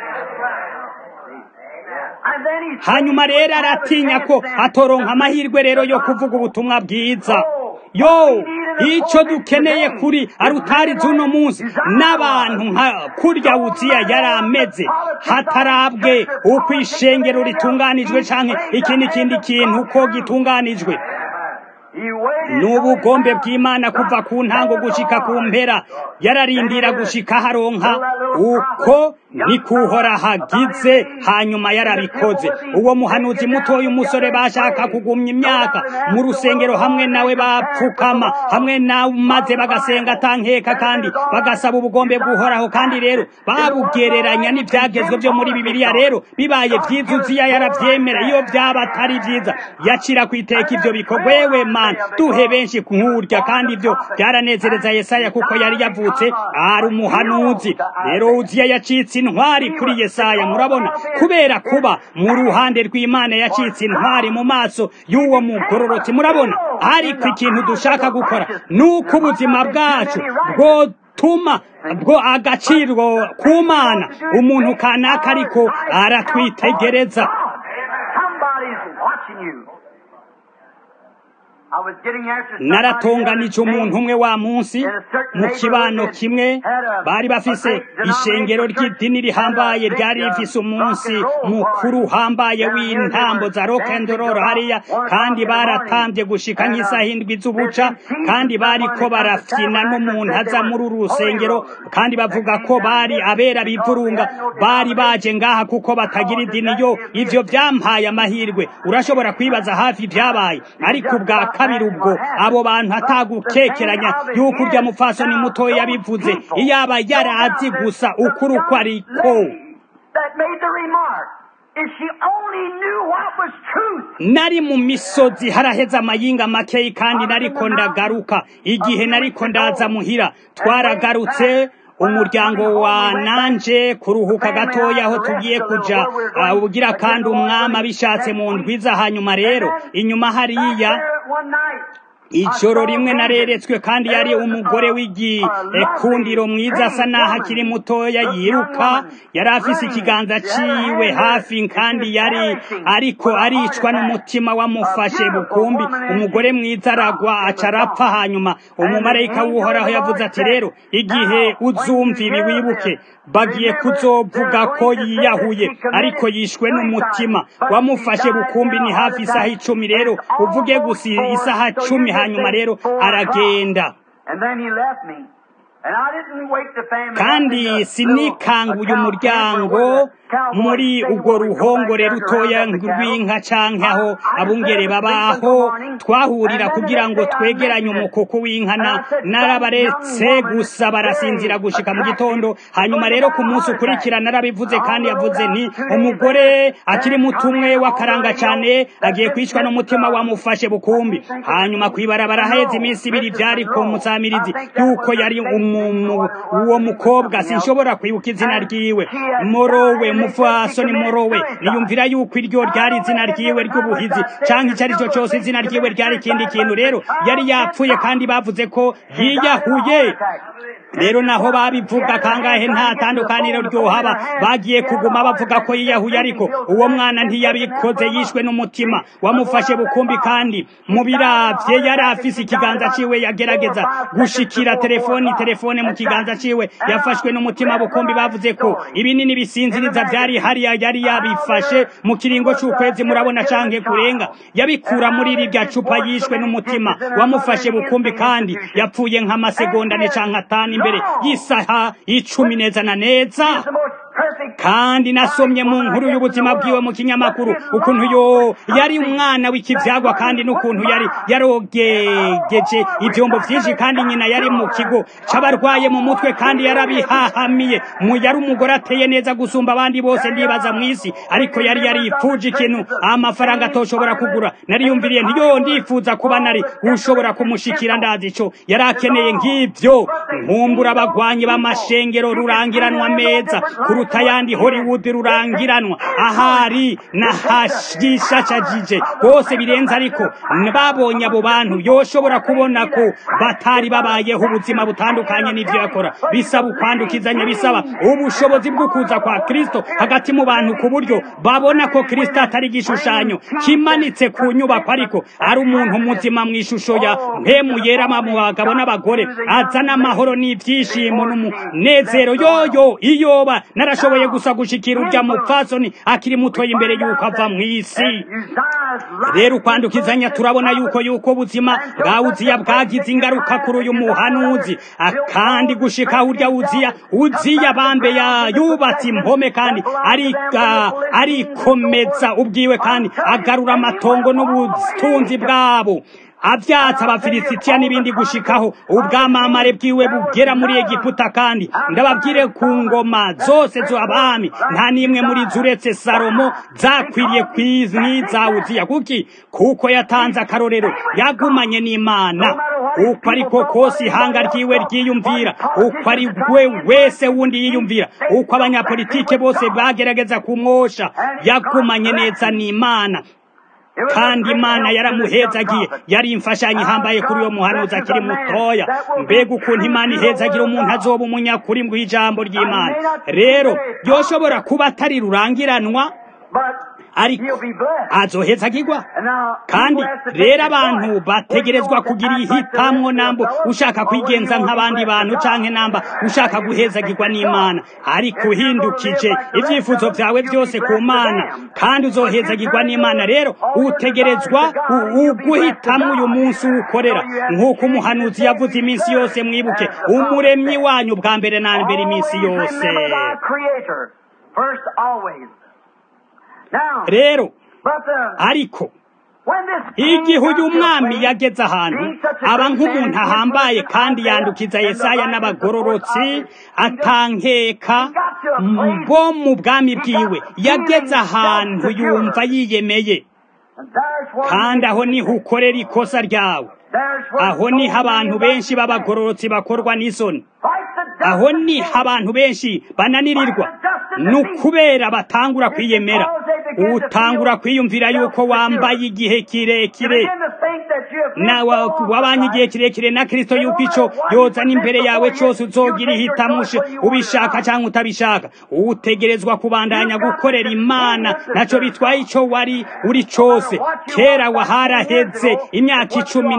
hanyuma rero aratinya ko atoronka amahirwe rero yo kuvuga ubutumwa bwiza yo icyo dukeneye kuri arutari z'uno munsi n'abantu nka kurya wuziya yari ameze hatarabwe uko ishengero ritunganijwe cyangwa ikindi kindi kintu uko gitunganijwe ni ubugombe bw'imana kuva ku ntango gushika ku mpera yararindira gushika haronka uko nikuhora hagize hanyuma yarabikoze uwo muhanuzi mutoya umusore bashaka kugumya imyaka mu rusengero hamwe nawe bapfukama hamwe nawe maze bagasenga atankeka kandi bagasaba ubugombe bw'uhoraho kandi rero babugereranya n'ibyagezwe byo muri bibiliya rero bibaye byiza uziya yarabyemera iyo byaba atari byiza yacira ku iteka ibyo bikorwa yewe mana duhe benshi nk'urya kandi ibyo byaranezereza yesaya kuko yari yavutse ari umuhanuzi rero uziya yacitse intwari kuri yesaya murabona kubera kuba mu ruhande rw'imana yacitse intwari mu maso y'uwo mugororotsi murabona ariko ikintu dushaka gukora ni uko ubuzima bwacu bwotuma bwo agaciro ku mana umuntu kanaka ariko aratwitegereza naratonganije umuntu umwe wa munsi mu kibano kimwe bari bafise ishengero ry'idini rihambaye ryari rifise umunsi mukuru uhambaye w'intambo za rokendororo hariya kandi baratambye gushika nk'isaha indwi z'ubuca kandi bariko barafyina n'umuntu aza muri uru rusengero kandi bavuga ko bari abera bivurunga bari baje ngaha kuko batagira idini yo ivyo vyampaye amahirwe urashobora kwibaza hafi vyabaye ariko ubwa kabiri ubwo abo bantu atagukekeranya yuko urya mupfasoni mutoya yabivuze iyaba yarazi gusa ukuri uko ariko nari mu misozi haraheze amayinga makeyi kandi nariko ndagaruka igihe nariko ndaza muhira twaragarutse umuryango wa nanje kuruhuka gatoya aho tugiye kuja ubugira kandi umwami abishatse mu ndwiza hanyuma rero inyuma hariya ijoro rimwe nareretswe kandi yari umugore w'igikundiro mwiza asa naho akiri mutoya yiruka yari afise ikiganza ciwe hafi kandi yari ariko aricwa n'umutima wamufashe bukumbi umugore mwiza aragwa aca arapfa hanyuma umumarayika w'uhoraho yavuze ati rero igihe uzumva ibi wibuke bagiye kuzovuga ko yiyahuye ariko yishwe n'umutima wamufashe bukumbi ni hafi isaha icumi rero uvuge gusa isaha cumi hanyuma rero aragenda kandi sinikanguye umuryango muri urwo ruhongore rutoya rw'inka canke aho abungere babaho twahurira kugira ngo twegeranye umukuku w'inka narabaretse gusa barasinzira gushika mu gitondo hanyuma rero ku munsi ukurikira narabivuze kandi yavuze nti umugore akiri mutumwe w'akaranga cane agiye kwicwa n'umutima wamufashe bukumbi hanyuma kwibarabara haheze iminsi ibiri vyari ku musamirizi yuko yari uwo mukobwa sinshobora kwibuka izina ryiwe morowe mufasoni morowe niyumvira yuko iryo ryari izina ryiwe ry'ubuhizi canke icyo ari cyo cyose izina ryiwe ryari ikindi kintu rero yari yapfuye kandi bavuze ko yiyahuye rero naho babivuga kangahe nta tandukaniro ryohaba bagiye kuguma bavuga ko yiyahuye ariko uwo mwana ntiyabikoze yishwe n'umutima wamufashe bukumbi kandi mu biravye yari afise ikiganza ciwe yagerageza gushikira telefoni telefone mu kiganza ciwe yafashwe n'umutima bukumbi bavuze ko ibinini bisinziriza vyari hariya yari yabifashe mu kiringo c'ukwezi murabona canke kurenga yabikura muri rirya cupa yishwe n'umutima wamufashe bukumbi kandi yapfuye nk'amasegonda ne canke atanu imbere y'isaha icumi neza na neza kandi nasomye mu nkuru y'ubuzima bwiwe mu kinyamakuru ukuntu yo yari umwana w'ikivyagwa kandi n'ukuntu yari yarogegeje ivyombo vyinshi kandi nyina yari mu kigo c'abarwaye mu mutwe kandi yarabihahamiye mu yari umugore ateye neza gusumba abandi bose ndibaza mw'isi ariko yari yaripfuje ikintu amafaranga atoshobora kugura nariyumviriye ntiyo ndifuza kuba nari ushobora kumushikira ndazi ico yari akeneye nk'ivyo nkumbura abagwanyi b'amashengero rurangiranwa meza kuruta yandi Hollywood rurangiranwa ahari nahashishashajije bose birenze ariko babonye abo bantu yoshobora kubona ko batari babayeho ubuzima butandukanye n'ivyo yakora bisaba ukwandukizanya bisaba ubushobozi bwo kuza kwa Kristo hagati mu bantu ku buryo babona ko Kristo atari igishushanyo kimanitse ku nyubako ariko ari umuntu muzima mu ishusho ya mpemu yera mu bagabo n'abagore azana amahoro n'ivyishimo n'umunezero yoyo iyoba narashoboye gusa gushikira urya mupfasoni akiri mutoya imbere yuko ava mw'isi rero ukwandukizanya turabona yuko yuko ubuzima bwa uziya bwagize ingaruka kuri uyu muhanuzi kandi gushika urya uziya uziya bambe yubatse impome kandi arikomeza ubwiwe kandi agarura amatongo n'ubutunzi bwabo avyatsa abafilisitiya n'ibindi gushikaho ubwamamare bwiwe bugera muri egiputa kandi ndababwire ku ngoma zose z'abami nta n'imwe muri zo uretse salomo zakwiriye kw'iza uziya kuki kuko yatanze akarorero yagumanye n'imana uko ariko kose ihanga ryiwe ryiyumvira uko ari we wese wundi yiyumvira uko abanyapolitike bose bagerageza kumwosha yagumanye neza n'imana kandi imana yaramuhezagiye yari imfashanyo ihambaye kuri uwo muhanuzi akiri mutoya mbega ukuntu imana ihezagira umuntu azoba umunyakuri mu ijambo ry'imana rero yoshobora kuba atari rurangiranwa ariko azohezagirwa kandi rero abantu bategerezwa kugira ihitamwo nambo ushaka kwigenza nk'abandi bantu canke namba ushaka guhezagirwa n'imana ariko uhindukije ivyifuzo vyawe byose ku mana kandi uzohezagirwa n'imana rero utegerezwa uguhitamwo uyu munsi uwukorera nk'uko umuhanuzi yavuze iminsi yose mwibuke umuremyi wanyu bwa mbere na mbere iminsi yose rero ariko igihe uyu mwami yageze ahantu aba nk'umuntu ahambaye kandi yandukiza yesaya n'abagororotsi atankeka bo mu bwami bwiwe yageze ahantu yumva yiyemeye kandi aho niho ukorera ikosa ryawe aho niho abantu benshi b'abagororotsi bakorwa n'isoni aho niho abantu benshi bananirirwa ni ukubera batangura kwiyemera utangura kwiyumvira yuko wambaye igihe kirekire wabanye igihe kirekire na kirisito yuko icyo yozana imbere yawe cyose uzogira ihitamushe ubishaka cyangwa utabishaka utegerezwa kubandanya gukorera imana ntacyo bitwaye icyo wari uri cyose kera waharaheze imyaka icumi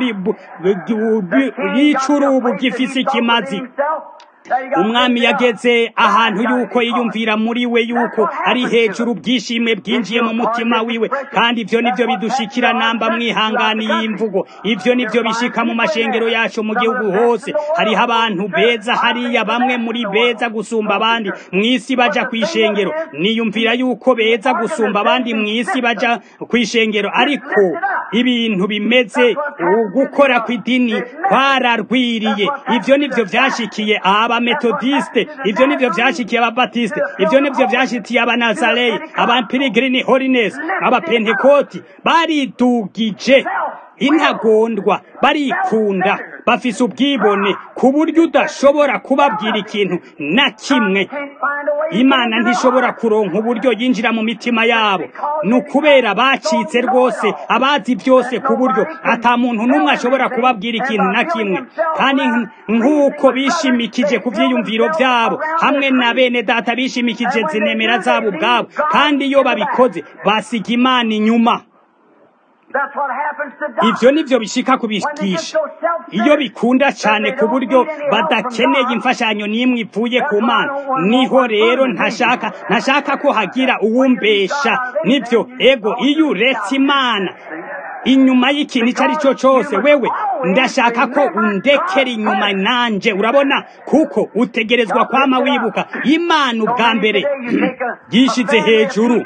n'icuri gifise ikimazi umwami yageze ahantu yuko yiyumvira muri we yuko ari hejuru bwishimwe bwinjiye mu mutima wiwe kandi ibyo nibyo bidushikira namba mwihangani y'imvugo ibyo nibyo bishika mu mashengero yacu mu gihugu hose hariho abantu beza hariya bamwe muri beza gusumba abandi mu isi baja ku ishengero niyumvira yuko beza gusumba abandi mu isi baja ku ishengero ariko ibintu bimeze gukora kw'idini kwararwiriye ibyo nibyo byashikiye aba abametodiste ivyo nivyo vyashikiye ababatiste ivyo nivyo vyashikiye abanazareye abapiligirini holiness abapentekoti baridugije intagondwa barikunda bafise ubwibone ku buryo udashobora kubabwira ikintu na kimwe imana ntishobora kuronka uburyo yinjira mu mitima yabo ni ukubera bacitse rwose abazi byose ku buryo ata muntu n'umwe ashobora kubabwira ikintu na kimwe kandi nk'uko bishimikije ku byiyumviro byabo hamwe na bene data bishimikije zinemera zabo ubwabo kandi iyo babikoze basiga imana inyuma ibyo nibyo bishika kubigisha iyo bikunda cyane ku buryo badakeneye imfashanyo n'imwe ivuye ku mana niho rero ntashaka ntashaka ko hagira uwumbesha nibyo ego iyo uretse imana inyuma y'ikintu icyo ari cyo cyose wewe ndashaka ko undekera inyuma nanjye urabona kuko utegerezwa kwama wibuka imana ubwa mbere yishyize hejuru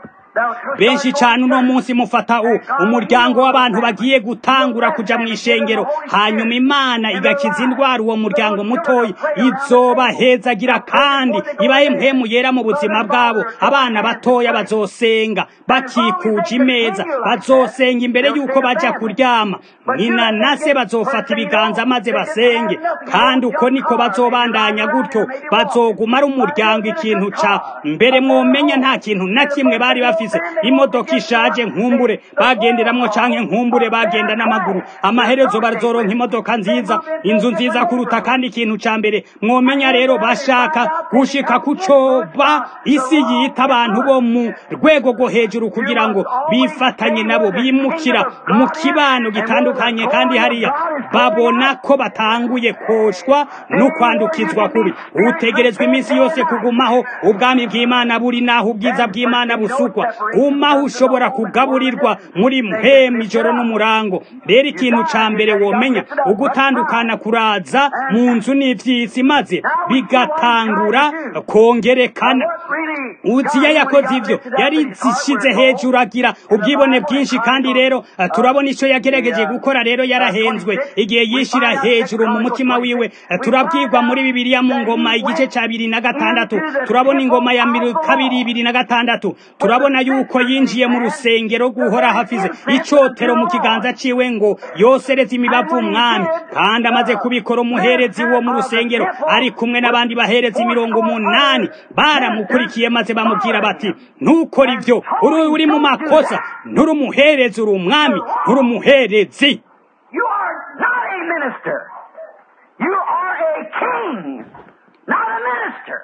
benshi cyane uno munsi mufata umuryango w'abantu bagiye gutangura kuja mu ishengero hanyuma imana igakiza indwara uwo muryango mutoya izobahezagira kandi ibahe mpemu yera mu buzima bwabo abana batoya bazosenga bakikuje imeza bazosenga imbere y'uko baja kuryama nyina na se bazofata ibiganza maze basenge kandi uko niko bazobandanya gutyo bazoguma ari umuryango ikintu ca mbere mwomenya nta kintu na kimwe bari bafise imodoka ishaje nkumbure bagenderamwo canke nkumbure bagenda n'amaguru amaherezo bazoronka imodoka nziza inzu nziza kuruta kandi ikintu ca mbere mwomenya rero bashaka gushika kucoba isi yita abantu bo mu rwego rwo hejuru kugira ngo bifatanye nabo bimukira mu kibano gitandukanye kandi hariya babona ko batanguye koshwa no kwandukizwa kubi utegerezwa iminsi yose kugumaho ubwami bw'imana buri naho ubwiza bw'imana busukwa umaho ushobora kugaburirwa muri mpemu ijoro n'umurango rero ikintu ca mbere womenya ugutandukana kuraza mu nzu n'ivyisi maze bigatangura kongerekana uziya yakoze ivyo yari zishize hejuru agira ubwibone bwinshi kandi rero turabona ico yagerageje gukora rero yarahenzwe igihe yishira hejuru mu mutima wiwe turabwirwa muri bibiliya mu ngoma igice ca bibiri na gatandatu turabona ingoma ya kabiri ibiri na gatandatu turabona yuko yinjiye mu rusengero guhora hafize icotero mu kiganza ciwe ngo yosereze imibavu umwami kandi amaze kubikora umuherezi wo mu rusengero ari kumwe n'abandi baherezi mirongo umunani baramukurikiye maze bamubwira bati ntukore ivyo uri uri mu makosa nturi umuherezi uri umwami nturi umuherezi
You are not a minister. You are a king, not a minister.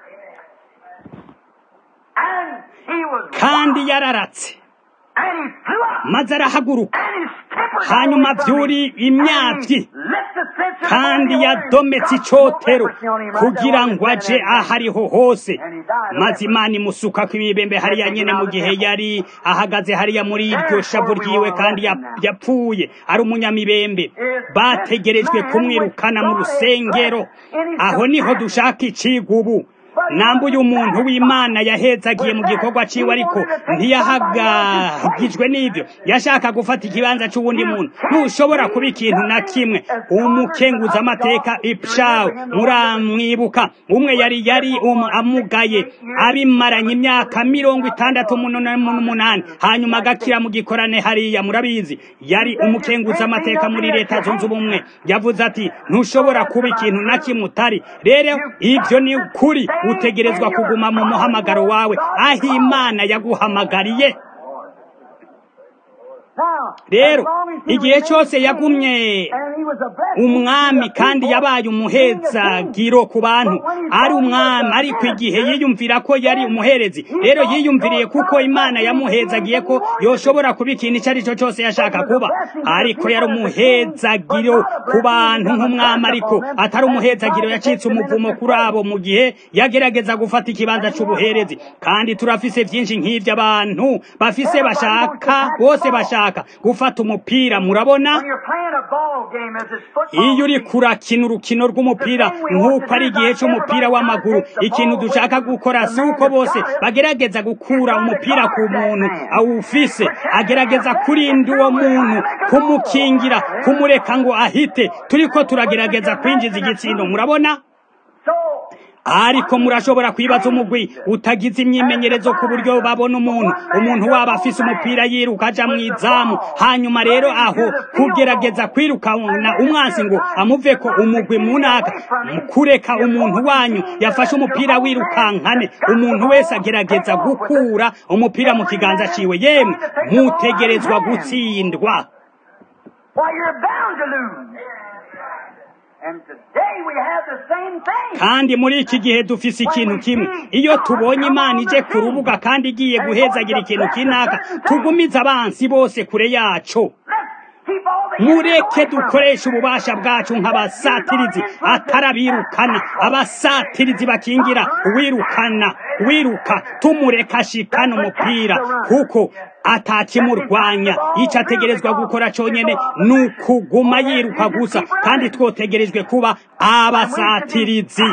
And he was
kandi yararatse
and he flew up
maze arahaguruka
and his temper
hanyuma vyuri imyavyi kandi yadometse icotero kugira ngo aje ahariho hose maze imana imusukako imibembe hariya nyene mu gihe yari ahagaze hariya muri iryo shavu ryiwe kandi yap- yapfuye ari umunyamibembe bategerejwe kumwirukana mu rusengero aho niho dushaka iciga ubu namba uyu muntu w'imana yahezagiye mu gikorwa ciwe ariko ntiyahagagijwe n'ivyo yashaka gufata ikibanza c'uwundi muntu ntushobora kuba ikintu na kimwe umukenguza amateka ipshawe muramwibuka umwe yari yari um, amugaye abimaranye imyaka mirongo itandatu n'umunani hanyuma agakira mu gikorane hariya murabizi yari umukenguza amateka muri leta zunze ubumwe yavuze ati ntushobora kuba ikintu na kimwe utari rero ivyo ni ukuri utegerezwa kuguma mu muhamagaro wawe aho imana yaguhamagariye rero igihe cyose yagumye umwami kandi yabaye umuhezagiro ku bantu ari umwami ariko igihe yiyumvira ko yari umuherezi rero yiyumviriye kuko imana yamuhezagiye ko yoshobora kuba ikintu icyo ari cyo cyose yashaka kuba ariko yari umuhezagiro ku bantu nk'umwami ariko atari umuhezagiro yacitse umuvumo kuri abo mu gihe yagerageza gufata ikibanza cy'ubuherezi kandi turafise byinshi nk'ibyo abantu bafise bashaka bose bashaka gufata umupira murabona iyo uri kurakina urukino rw'umupira nk'uko ari igihe cy'umupira w'amaguru ikintu dushaka gukora si uko bose bagerageza gukura umupira ku muntu awufise agerageza kurinda uwo muntu kumukingira kumureka ngo ahite turiko turagerageza kwinjiza igitsindo murabona ariko murashobora kwibaza umugwi utagize imyimenyerezo ku buryo babona umuntu umuntu waba afise umupira yiruka aja mu izamu hanyuma rero aho kugerageza kwirukana umwansi ngo amuve ko umugwi munaka kureka umuntu wanyu yafashe umupira wirukankane umuntu wese agerageza gukura umupira mu kiganza ciwe yemwe mutegerezwa gutsindwa kandi muri iki gihe dufise ikintu kimwe iyo tubonye imana ije ku rubuga kandi igiye guhezagira ikintu kinaka tugumiza abansi bose kure yaco mureke dukoresha ububasha bwacu nk'abasatirizi atarabirukana abasatirizi bakingira wirukana wiruka tumureka ashikana umupira kuko atakimurwanya icyo ategerezwa gukora cyonyine ni ukuguma yiruka gusa kandi twotegerejwe kuba abasatirizi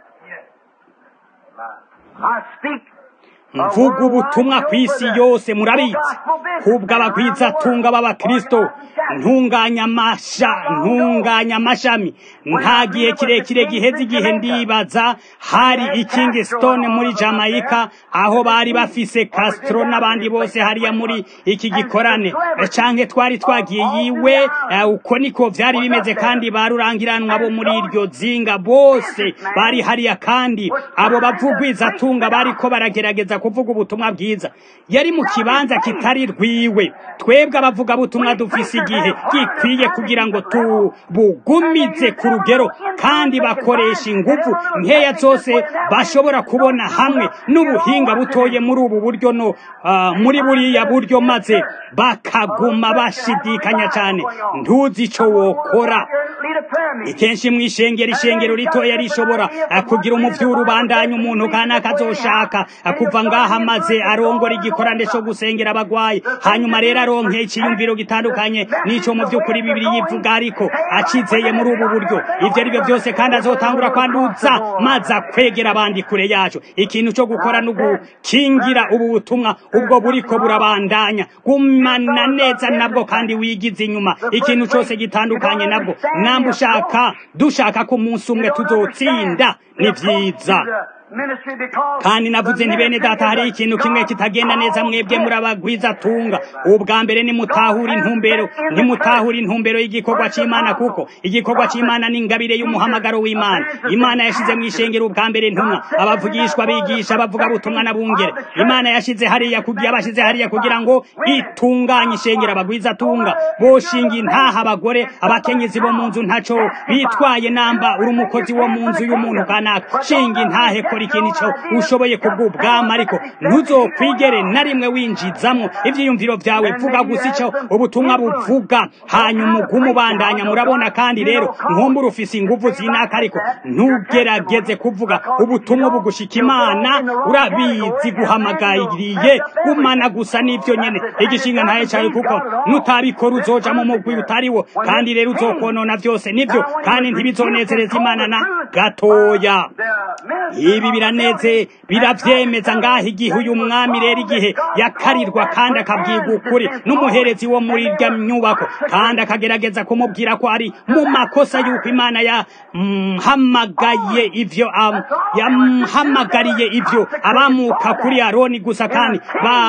mvuga ubutumwa ku isi yose murabizi kubwo abagwizatunga b'abakristo ntunganya amasha ntunganya amashami nta gihe kirekire giheze igihe ndibaza hari ikingi stone muri jamaica aho bari bafise castro n'abandi bose hariya muri iki gikorane canke twari twagiye yiwe uko niko vyari bimeze kandi barurangiranwa bo muri iryo zinga bose bari hariya kandi abo bavugwizatunga bariko baragerageza kuvuga ubutumwa bwiza yari mu kibanza kitari rwiwe twebwe abavuga butumwa dufise igihe gikwiye kugira ngo tubugumize ku rugero kandi bakoresha ingufu nkeya zose bashobora kubona hamwe n'ubuhinga butoye muri ubu buryo no uh, muri buriya buryo maze bakaguma bashidikanya cyane ntuzi ico wokora ikenshi mu ishengero ishengero ritoya rishobora kugira umuvyuru bandanya umuntu kana akazoshaka kuva ngaha maze arongora igikorane cyo gusengera abagwayi hanyuma rero aronke ikiyumviro gitandukanye n'ico mu vy'ukuri bibiri yivuga ariko acizeye muri ubu buryo ivyo ari byo byose kandi azotangura kwanduza maze akwegera abandi kure yacu ikintu cyo gukora no gukingira ubu butumwa ubwo buriko burabandanya gumana neza nabwo kandi wigize inyuma ikintu cyose gitandukanye nabwo namba ushaka dushaka ko umunsi umwe tuzotsinda ni vyiza kandi navuze nti bene data hari ikintu kimwe kitagenda neza mwebwe muri abagwiza tunga ubwa mbere nimutahura intumbero nimutahura intumbero y'igikorwa c'imana kuko igikorwa c'imana ni ingabire y'umuhamagaro w'imana imana yashize mu ishengero ubwa mbere ntumwa abavugishwa bigisha abavuga butumwa n'abungere imana yashize hariya kugira abashize hariya kugira ngo itunganye ishengero abagwiza tunga boshinga intaha abagore abakenyezi bo mu nzu ntaco bitwaye namba uri umukozi wo mu nzu y'umuntu kanaka shinga intahe kora ikintu cyo ushoboye kubw'ubwama ariko ntuzokwigere na rimwe winjizamo ivyiyumviro vyawe vuga gusa ico ubutumwa buvuga hanyuma ugume ubandanya murabona kandi rero nkumbura ufise inguvu zinaka ariko ntugerageze kuvuga ubutumwa bugushika imana urabizi guhamagariye gumana gusa n'ivyo nyene igishinga ntaye cawe kuko nutabikora uzoja mu mugwi utariwo kandi rero uzokonona vyose nivyo kandi ntibizonezereza imana na gatoya gusa ibi biraneze biravyemeza ngaho igihe uyu mwami rero igihe yakarirwa kandi akabwiga ukuri n'umuherezi wo muri irya nyubako kandi akagerageza kumubwira ko ari mu makosa y'uko imana yahamagaye ivyo yamuhamagariye ivyo abamuka kuri aroni gusa kandi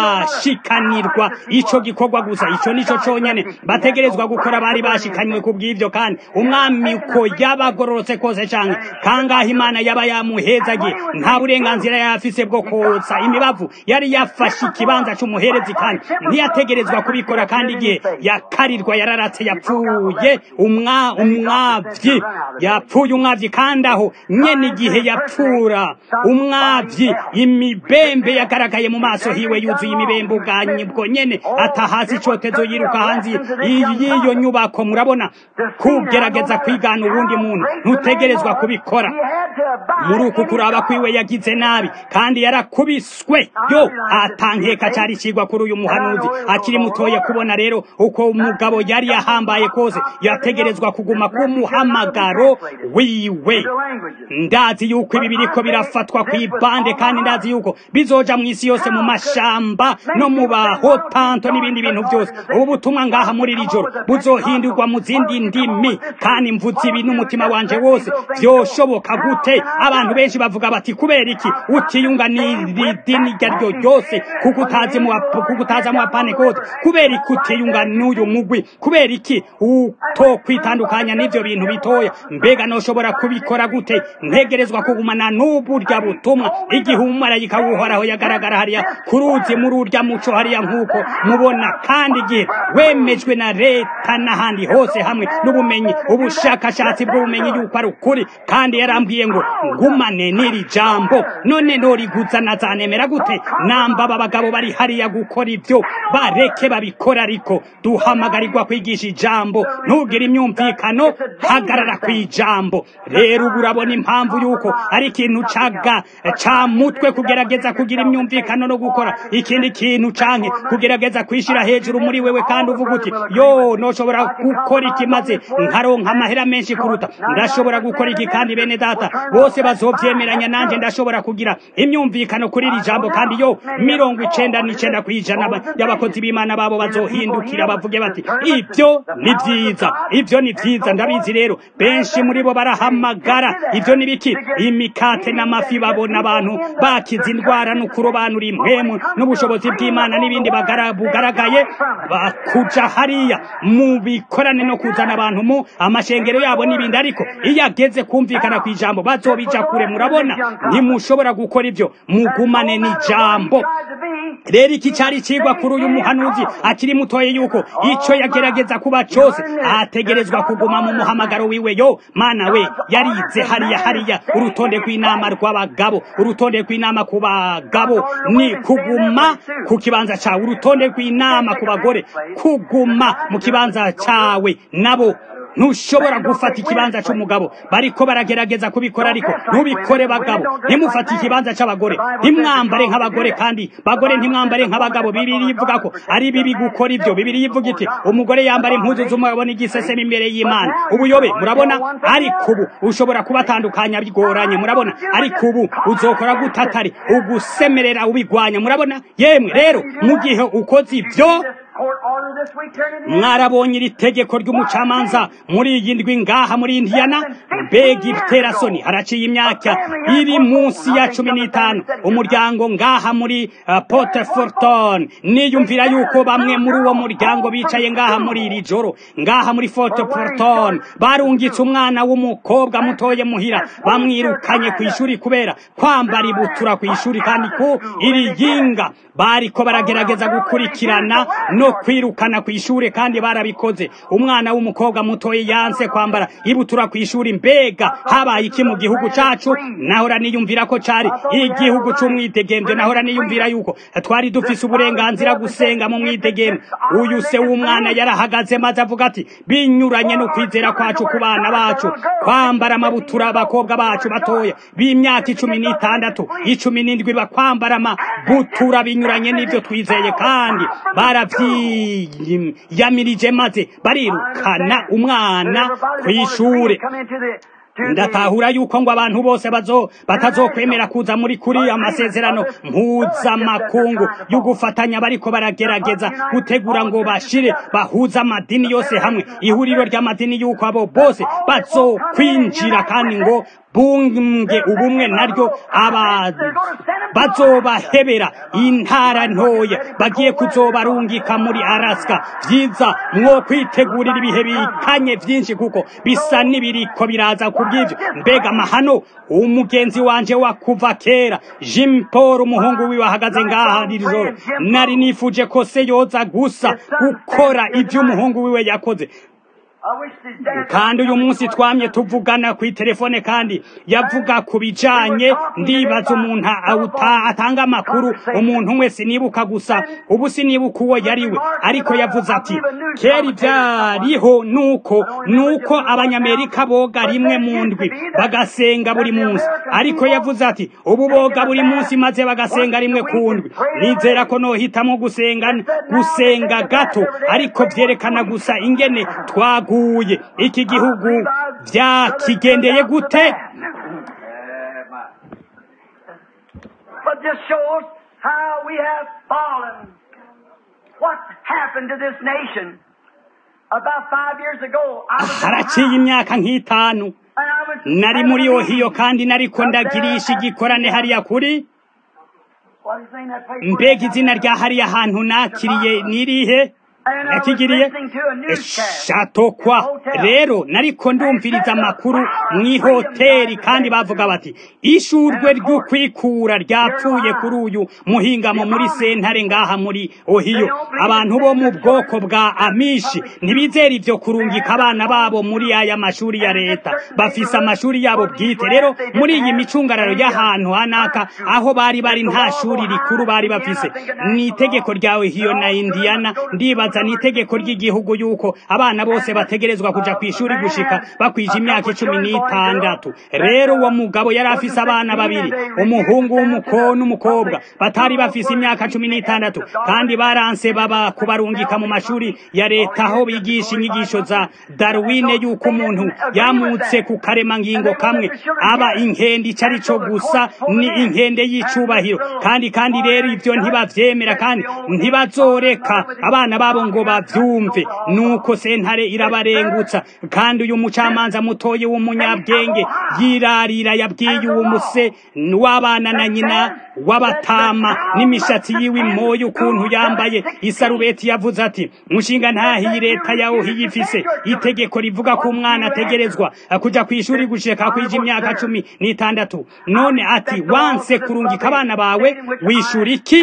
bashikanirwa ico gikorwa gusa ico nico conyene bategerezwa gukora bari bashikanywe ku bw'ivyo kandi umwami uko yabagororotse kose canke kangaho imana yaba yamuhezagiye nta burenganzira yafise bwo kotsa imibavu yari yafashe ikibanza c'umuherezi kandi ntiyategerezwa kubikora kandi igihe yakarirwa yararatse yapfuye umwa umwavyi yapfuye umwavyi kandi aho nyene igihe yapfura umwavyi imibembe yagaragaye mu maso hiwe yuzuye imibembe ubwanye bwo nyene atahasi icotezo yiruka hanze y'iyo nyubako murabona kugerageza kwigana uwundi muntu ntutegerezwa kubikora muri uku kuraba kwiwe yagize nabi kandi yarakubiswe yo atankeka cari cigwa kuri uyu muhanuzi akiri mutoye kubona rero uko umugabo yari yahambaye kose yategerezwa kuguma ku muhamagaro wiwe ndazi yuko ibi biriko birafatwa kw'ibande kandi ndazi yuko bizoja mu isi yose mu mashamba no mu bahotanto n'ibindi bintu byose ubu butumwa ngaha muri iri joro buzohindurwa mu zindi ndimi kandi mvuze ibi n'umutima wanje wose vyoshoboka gute abantu benshi bavuga bati kubera iki utiyunga n'iri dini iryo ryo ryose kuko utazi mu kuko utaza mu bapanekote kubera iki utiyunga n'uyu mugwi kubera iki uto kwitandukanya n'ivyo bintu bitoya mbega noshobora kubikora gute ntegerezwa kugumana n'uburya butumwa igihe umumarayika w'uhoraho yagaragara hariya ku ruzi muri urya muco hariya nk'uko mubona kandi igihe wemejwe na leta n'ahandi hose hamwe n'ubumenyi ubushakashatsi bw'ubumenyi yuko ari ukuri kandi yarambwiye ngo ngumane n'iri jambo none noriguza nazanemera gute namba aba bagabo bari hariya gukora ibyo bareke babikora ariko duhamagarirwa kwigisha ijambo ntugire imyumvikano hagarara ku ijambo rero ubu urabona impamvu yuko ari ikintu caga ca mutwe kugerageza kugira imyumvikano no gukora ikindi kintu canke kugerageza kwishira hejuru muri wewe kandi uvuga uti yo noshobora gukora iki maze nkaronka amahera menshi kuruta ndashobora gukora iki kandi bene data bose bazovyemeranya nanje ndashobora kugira imyumvikano kuri iri jambo kandi yo mirongo icenda n'icenda kw'ijana y'abakozi b'imana babo bazohindukira bavuge bati ibyo ni vyiza ibyo ni vyiza ndabizi rero benshi muri bo barahamagara ibyo ni biki imikate n'amafi babona abantu bakiza indwara no kurobanura impwemu n'ubushobozi bw'imana n'ibindi bugaragaye bakuja hariya mu bikorane no kuzana abantu mu amashengero yabo n'ibindi ariko iyo ageze kumvikana ku ijambo bazobija kure murabona ntimushobora gukora ibyo mugumane n'ijambo rero iki cyari cigwa kuri uyu muhanuzi akiri mutoye yuko ico yagerageza kuba cose ategerezwa kuguma mu muhamagaro wiwe yo mana we yarize hariya hariya urutonde rw'inama rw'abagabo urutonde rw'inama ku bagabo ni kuguma ku kibanza cawe urutonde rw'inama ku bagore kuguma mu kibanza cawe nabo ntushobora gufata ikibanza c'umugabo bariko baragerageza kubikora ariko ntubikore bagabo ntimufate ikibanza c'abagore ntimwambare nk'abagore kandi bagore ntimwambare nk'abagabo bibiri ivuga ko ari bibi gukora ibyo bibiri ivuga iti umugore yambara impuzu z'umugabo n'igiseseme imbere y'imana ubuyobe murabona ariko ubu ushobora kubatandukanya bigoranye murabona ariko ubu uzokora gutatari ugusemerera ubigwanya murabona yemwe rero mu gihe ukoze ibyo mwarabonye iri tegeko ry'umucamanza muri iyi ndwi ngaha muri indiyana mbega ibiterasoni haraciye imyaka iri munsi ya cumi n'itanu umuryango ngaha muri uh, poteforton niyumvira yuko bamwe muri uwo muryango bicaye ngaha muri iri joro ngaha muri foteforton barungitse umwana w'umukobwa mutoye muhira bamwirukanye ku ishuri kubera kwambara ibutura ku ishuri kandi ku iri yinga bariko baragerageza gukurikirana no kwirukana ku ishuri kandi barabikoze umwana w'umukobwa mutoye yanse kwambara ibutura ku ishuri mbega habaye iki mu gihugu cacu nahora niyumvira ko cari igihugu c'umwidegemvyo nahora niyumvira yuko twari dufise uburenganzira gusenga mu mwidegemvyo uyu se w'umwana yarahagaze maze avuga ati binyuranye no kwizera kwacu ku bana bacu kwambara amabutura abakobwa bacu batoya b'imyaka icumi n'itandatu icumi n'indwi bakwambara amabutura binyuranye n'ivyo twizeye kandi baravyiyamirije maze barirukana umwana kw'ishure ndatahura yuko ngo abantu bose bazo batazokwemera kuza muri kuri amasezerano mpuzamakungu yo gufatanya bariko baragerageza gutegura ngo bashire bahuza amadini yose hamwe ihuriro ry'amadini yuko abo bose bazokwinjira kandi ngo bunge ubumwe naryo aba bazobahebera intara ntoya bagiye kuzobarungika muri Alaska vyiza mwo kwitegurira ibihe bikanye vyinshi kuko bisa n'ibiriko biraza kubw'ivyo mbega amahano umugenzi wanje wa kuva kera Jim Paul umuhungu wiwe ahagaze ngaha rijoro nari nifuje ko se yoza gusa gukora ivyo umuhungu wiwe yakoze kandi uyu munsi twamye tuvugana ku telefone kandi yavuga ku bijanye ndibaza umuntu atanga amakuru umuntu wese nibuka gusa ubu sinibuka uwo yariwe ariko yavuze ati kera ibyariho nuko nuko abanyamerika boga rimwe mu ndwi bagasenga buri munsi ariko yavuze ati ubu boga buri munsi maze bagasenga rimwe ku ndwi nizera ko nohitamo gusenga gusenga gato ariko vyerekana gusa ingene twaguye iki gihugu vyakigendeye gute
But this shows how we have fallen. What happened to this nation? About five years ago, I was in
haraciye imyaka nk'itanu
and I was
nari muri ohiyo kandi nariko ndagirisha igikorane hariya kuri
What is the name of that place where
mbega
they
izina
have
rya hariya hantu nakiriye nirihe
And I was
yakigiriye
listening to a newscast.
shatokwa rero nariko ndumviriza amakuru mw'ihoteri kandi bavuga bati ishurwe ry'ukwikura ryapfuye kuri uyu muhingamo muri sentare ngaha muri ohiyo abantu bo mu bwoko bwa amishi ntibizera ivyo kurungika abana babo muri aya mashuri ya leta bafise amashuri yabo bwite rero muri iyi micungararo y'ahantu hanaka aho bari bari nta shuri rikuru bari bafise ni itegeko rya ohiyo na indiana ndibaza ni itegeko ry'igihugu yuko abana bose bategerezwa kuja ku ishuri gushika bakwije imyaka icumi n'itandatu rero uwo mugabo yari afise abana babiri umuhungu w'umuko n'umukobwa batari bafise imyaka cumi n'itandatu kandi baranse baba kubarungika mu mashuri ya leta aho bigisha inyigisho za darwine yuko umuntu yamutse ku karemangingo kamwe aba inkende ico ari co gusa ni inkende y'icubahiro kandi kandi rero ivyo ntibavyemera kandi ntibazoreka abana babo ngo bavyumve nuko sentare irabarengutsa kandi uyu mucamanza mutoyi w'umunyabwenge yirarira yabwiye uwo muse w'abana na nyina w'abatama n'imishatsi yiwe imoye ukuntu yambaye isarubeti yavuze ati mushinga ntahiyi leta yawo hiyifise itegeko rivuga ko umwana ategerezwa kuja ku ishuri gushika kwija imyaka cumi n'itandatu none ati wanse kurungika abana bawe wishura iki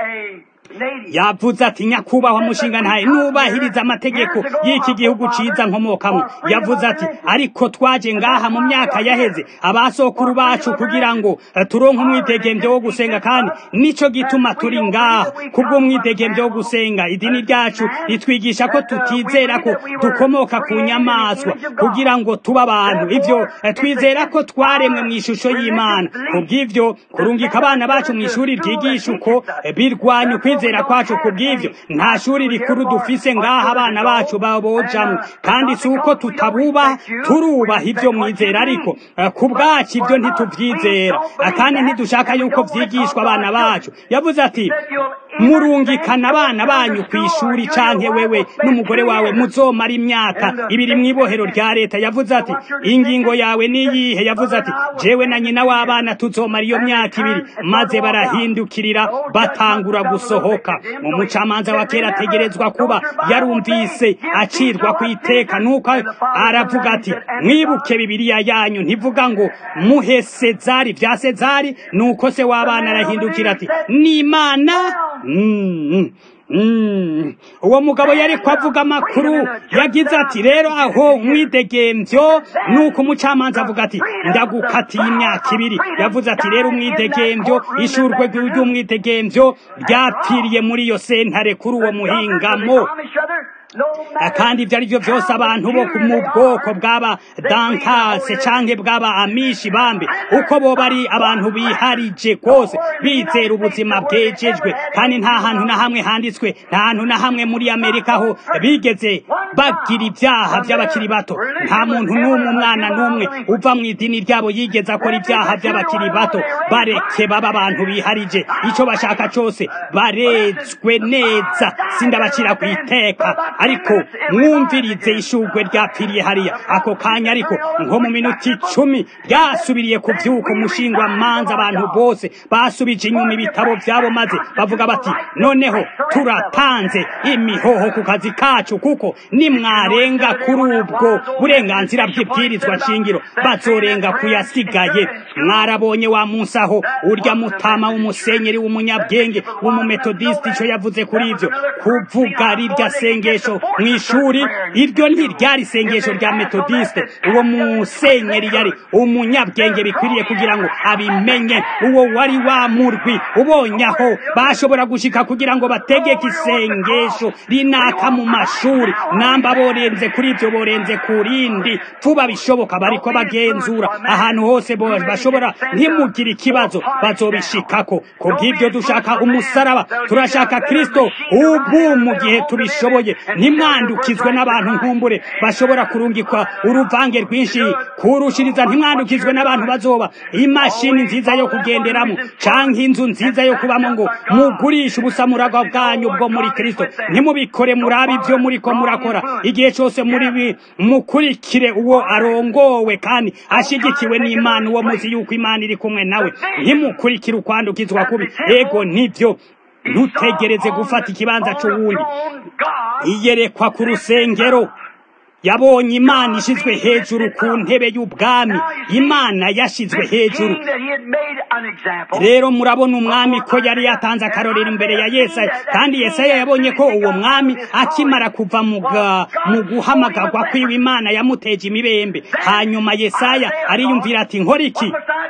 yavuze ati nyakubahwa mushinga ntaye nubahiriza amategeko y'iki gihugu ciza nkomokamwo yavuze ati ariko twaje ngaha mu myaka yaheze abasokuru bacu kugira ngo eh, turonke umwidegemvyo wo gusenga kandi nico gituma turi ngaha kubw'umwidegemvyo wo gusenga idini ryacu ritwigisha ko tutizera ko dukomoka ku nyamaswa kugira ngo tuba abantu ivyo eh, twizera ko twaremwe mu ishusho y'imana kubw'ivyo kurungika abana bacu mu ishuri ryigisha uko eh, birwanya ukwizera kwacu kubw'ivyo nta shuri rikuru dufise ngaha abana bacu babojamwo kandi si uko tutabubaha turubaha ivyo mwizera ariko eh, ku bwacu ivyo ntituvyizera Eh, kandi ntidushaka yuko vyigishwa abana bacu yavuze ati murungikana abana banyu ku ishuri canke wewe n'umugore wawe muzomara imyaka ibiri mw'ibohero rya leta yavuze ati ingingo yawe niyihe yavuze ati jewe na nyina w'abana tuzomara iyo myaka ibiri maze barahindukirira batangura gusohoka mu mucamanza wa kera ategerezwa kuba yarumvise acirwa ku iteka nuko aravuga ati mwibuke bibiliya yanyu ntivuga ngo muhe sezari vya sezari nuko se w'abana arahindukira ati ni imana Mm, mm. uwo mugabo yariko avuga amakuru yagize ati rero aho umwidegemvyo nuko umucamanza avuga ati ndagukatiye imyaka ibiri yavuze ati rero umwidegemvyo ishurwe ry'umwidegemvyo ryapfiriye muri iyo sentare kuri uwo muhingamo kandi ibyo ari byo byose abantu bo mu bwoko bw'aba dankase canke bw'aba amishi bambe uko bo bari abantu biharije kose bizera ubuzima bwejejwe kandi nta hantu na hamwe handitswe nta hantu na hamwe muri amerika ho bigeze bagira ibyaha by'abakiri bato nta muntu n'umwe umwana n'umwe uva mu idini ryabo yigeze akora ibyaha by'abakiri bato bareke baba abantu biharije icyo bashaka cyose barezwe neza sindabacira ku iteka ariko mwumvirize ishugwe ryapfiriye hariya ako kanya ariko nko mu minota icumi ryasubiriye kubyuka umushingwa manza abantu bose basubije inyuma ibitabo byabo maze bavuga bati noneho turatanze imihoho ku kazi kacu kuko nimwarenga kuri ubwo burenganzira bw'ibwirizwa shingiro bazorenga kuyasigaye mwarabonye wa munsi aho urya mutama w'umusenyeri w'umunyabwenge w'umumetodisiti icyo yavuze kuri ibyo kuvuga rirya sengesho mu ishuri iryo ntiryari isengesho rya metodisite uwo musenyeri yari umunyabwenge bikwiriye kugira ngo abimenye uwo wari wa murwi ubonye aho bashobora gushika kugira ngo bategeke isengesho rinaka mu mashuri namba borenze kuri ibyo borenze ku rindi vuba bishoboka bariko bagenzura ahantu hose bashobora ntimugire ikibazo bazobishikako kubw'ibyo dushaka umusaraba turashaka kristo ubu mu gihe tubishoboye ntimwandukizwe n'abantu nkumbure bashobora kurungikwa uruvange rwinshi kurushiriza ntimwandukizwe n'abantu bazoba imashini nziza yo kugenderamo canke inzu nziza yo kubamo ngo mugurishe ubusamuragwa bwanyu bwo muri kristo ntimubikore murabe ibyo muriko murakora igihe cyose muri mukurikire uwo arongowe kandi ashigikiwe n'imana uwo muzi yuko imana iri kumwe nawe ntimukurikire ukwandukizwa kubi ego nibyo ntutegereze gufata ikibanza cy'uwundi iyerekwa ku rusengero yabonye imana ishyizwe hejuru ku ntebe y'ubwami imana yashyizwe hejuru rero murabona umwami ko yari yatanze akarorero imbere ya yesaya kandi yesaya yabonye ko uwo mwami akimara kuva mu guhamagarwa kwiwe imana yamuteje imibembe hanyuma yesaya ariyumvira ati nkora iki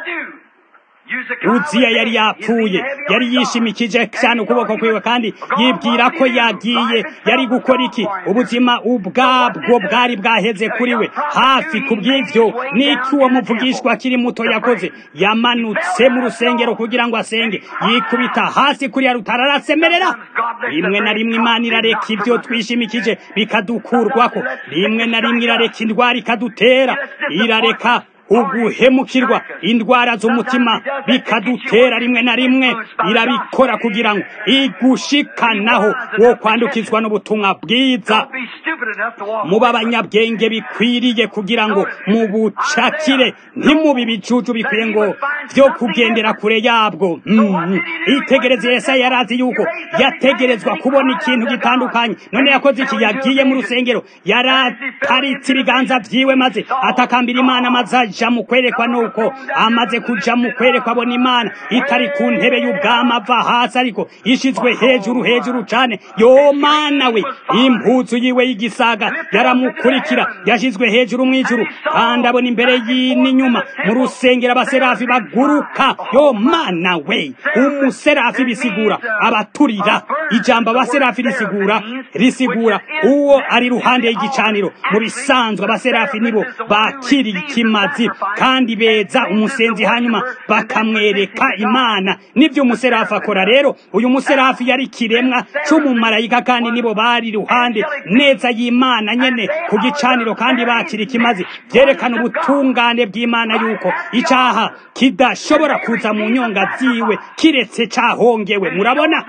uziya yari yapfuye yari yishimikije cyane ukuboko kwiwe kandi yibwira ko yagiye yari gukora iki ubuzima ubwabwo bwari bwaheze kuri we hafi ku bw'ibyo n'iki uwo muvugishwa akiri muto yakoze yamanutse mu rusengero kugira ngo asenge yikubita hasi kuri ya rutara arasemerera rimwe na rimwe imana irareka ibyo twishimikije bikadukurwako rimwe na rimwe irareka indwara ikadutera irareka uguhemukirwa indwara z'umutima bikadutera rimwe na rimwe irabikora kugira ngo igushikanaho wo kwandukizwa n'ubutumwa bwiza muba abanyabwenge bikwiriye kugira ngo mubucakire ntimubi ibicucu bikwiye ngo byo kugendera kure yabwo itegereze yesaya yarazi yuko yategerezwa kubona ikintu gitandukanye none yakoze iki yagiye mu rusengero yarataritse ibiganza byiwe maze atakambira imana maze aja mu kwerekwa nuko amaze kuja mu kwerekwa abona imana itari ku ntebe y'ubwami ava hasi ariko ishizwe hejuru hejuru cane yo mana we impuzu yiwe y'igisaga yaramukurikira yashizwe hejuru mw'ijuru kandi abona imbere n'inyuma mu rusengero abaserafi baguruka yo mana we umuserafi bisigura abaturira ijambo abaserafi risigura risigura uwo ari ruhande y'igicaniro mu bisanzwe abaserafi nibo bakiri ikimazi kandi beza umusenzi hanyuma bakamwereka imana nibyo umuserafi akora rero uyu muserafi yari kiremwa c'umumarayika kandi nibo bari ruhande neza y'imana nyene ku gicaniro kandi bakira ikimazi byerekana ubutungane bw'imana yuko icaha kidashobora kuza mu nyonga ziwe kiretse cahongewe murabona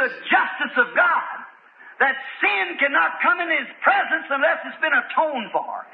That sin cannot come in his presence unless it's been atoned for.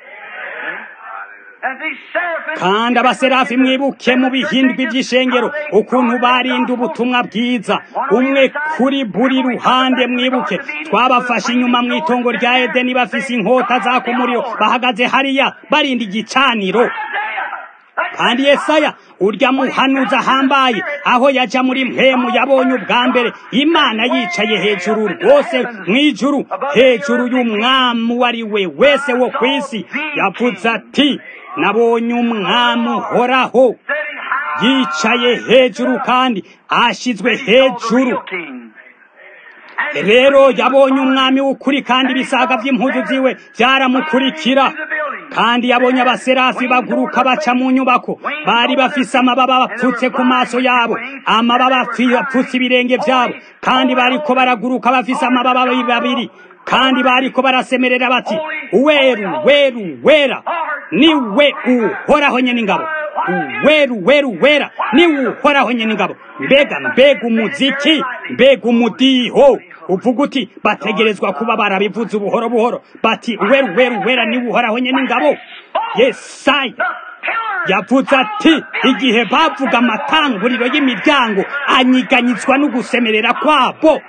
kandi abaserafi mwibuke mu bihindwi by'ishengero ukuntu barinda ubutumwa bwiza umwe kuri buri ruhande mwibuke twabafashe inyuma mu itongo rya edeni bafise inkota zaka umuriro bahagaze hariya barinda igicaniro kandi yesaya urya muhanuzi ahambaye aho yaja muri mpemu yabonye ubwa mbere imana yicaye hejuru rwose mu ijuru hejuru y'umwami uwo ari we wese wo ku isi yavuze ati nabonye umwami uhoraho yicaye hejuru kandi ashyizwe hejuru rero yabonye umwami w'ukuri kandi ibisaga by'impuzu ziwe byaramukurikira kandi yabonye abaserafi baguruka baca mu nyubako bari bafise amababa bapfutse ku maso yabo amababa bapfutse ibirenge byabo kandi bariko baraguruka bafise amababa babiri kandi bariko barasemerera bati weru weru wera ni we uhoraho nyene ingabo weru weru wera ni uhoraho nyene ingabo mbega mbega umuziki mbega umudiho uvuga uti bategerezwa kuba barabivuze ubuhoro buhoro bati weru weru wera ni uhoraho nyene ingabo yesaya yavuze ati igihe bavuga amatanguriro y'imiryango anyiganyizwa no gusemerera kwabo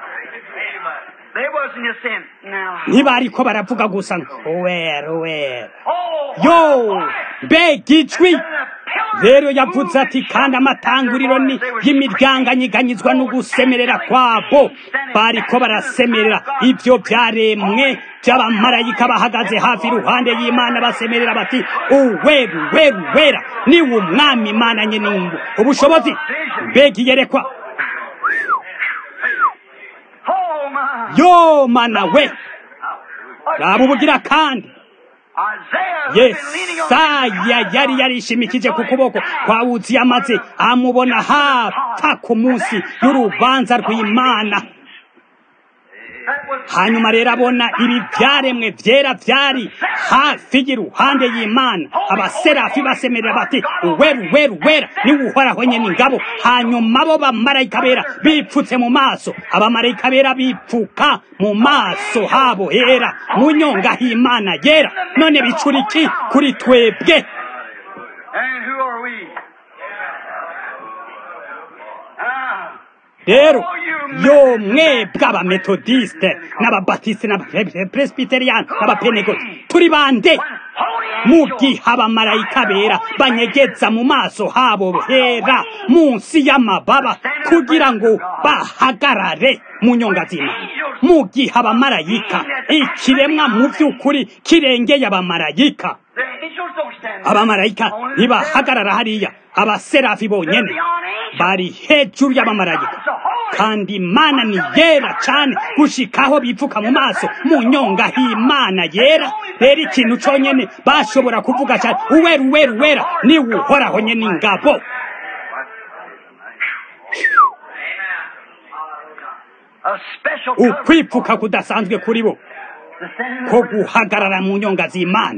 ntibariko baravuga gusa wera wera yo mbega ijwi rero yavuze ati kandi amatanguriro ni y'imiryango anyiganyizwa no gusemerera kwabo bariko barasemerera ibyo byaremwe by'abamarayika bahagaze hafi iruhande y'imana basemerera bati uweru weru wera ni umwami imana nyene ubushobozi mbega iyerekwa yo mana we raba ubugira kandi yesaya yari yarishimikije ku kuboko kwa uzi amaze amubona hapfa ku munsi y'urubanza rw'imana hanyuma rero abona ibi byaremwe byera byari hafi y'iruhande y'imana abaserafi basemerera bati weru weru wera niwe uhoraho nyene ingabo hanyuma bo bamarayika bera bipfutse mu maso abamarayika bera bipfuka mu maso habo hera mu nyonga h'imana yera none bicura iki kuri twebwe rero yo mwebwe abametodiste n'ababatiste n'abapresbiteriyani n'abapenegoti turi bande mu gihe abamarayika bera banyegeza mu maso habo hera munsi y'amababa kugira ngo bahagarare mu nyonga z'imana mu gihe abamarayika ikiremwa mu by'ukuri kirengeye abamarayika abamarayika ntibahagarara hariya abaserafi bonyene bari hejuru y'abamarayika kandi imana ni yera cyane gushikaho bipfuka mu maso mu nyonga h'imana yera rero ikintu cyonyine bashobora kuvuga cyane uweru uweru wera ni uhoraho nyene ingabo ukwipfuka kudasanzwe kuri bo ko guhagarara mu nyonga z'imana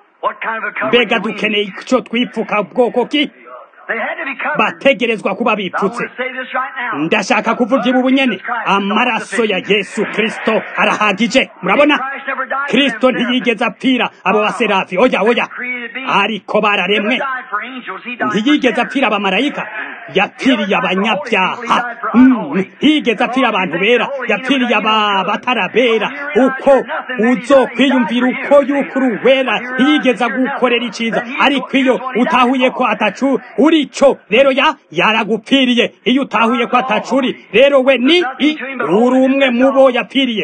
mbega dukeneye icyo twipfuka bwoko ki bategerezwa kuba bipfutse ndashaka kuvuga ibi ubunyene amaraso ya yesu kirisito arahagije murabona kirisito ntiyigeze apfira abo baserafi oya oya ariko bararemwe ntiyigeze apfira abamarayika yapfiriye abanyabyaha ntiyigeze apfira abantu bera yapfiriye abatarabera uko uzokwiyumvira uko yuko uri uwera ntiyigeze agukorera icyiza ariko iyo utahuye ko atacu uri cyo rero ya yaragupfiriye iyo utahuye ko atacuri rero we ni uri umwe mu bo yapfiriye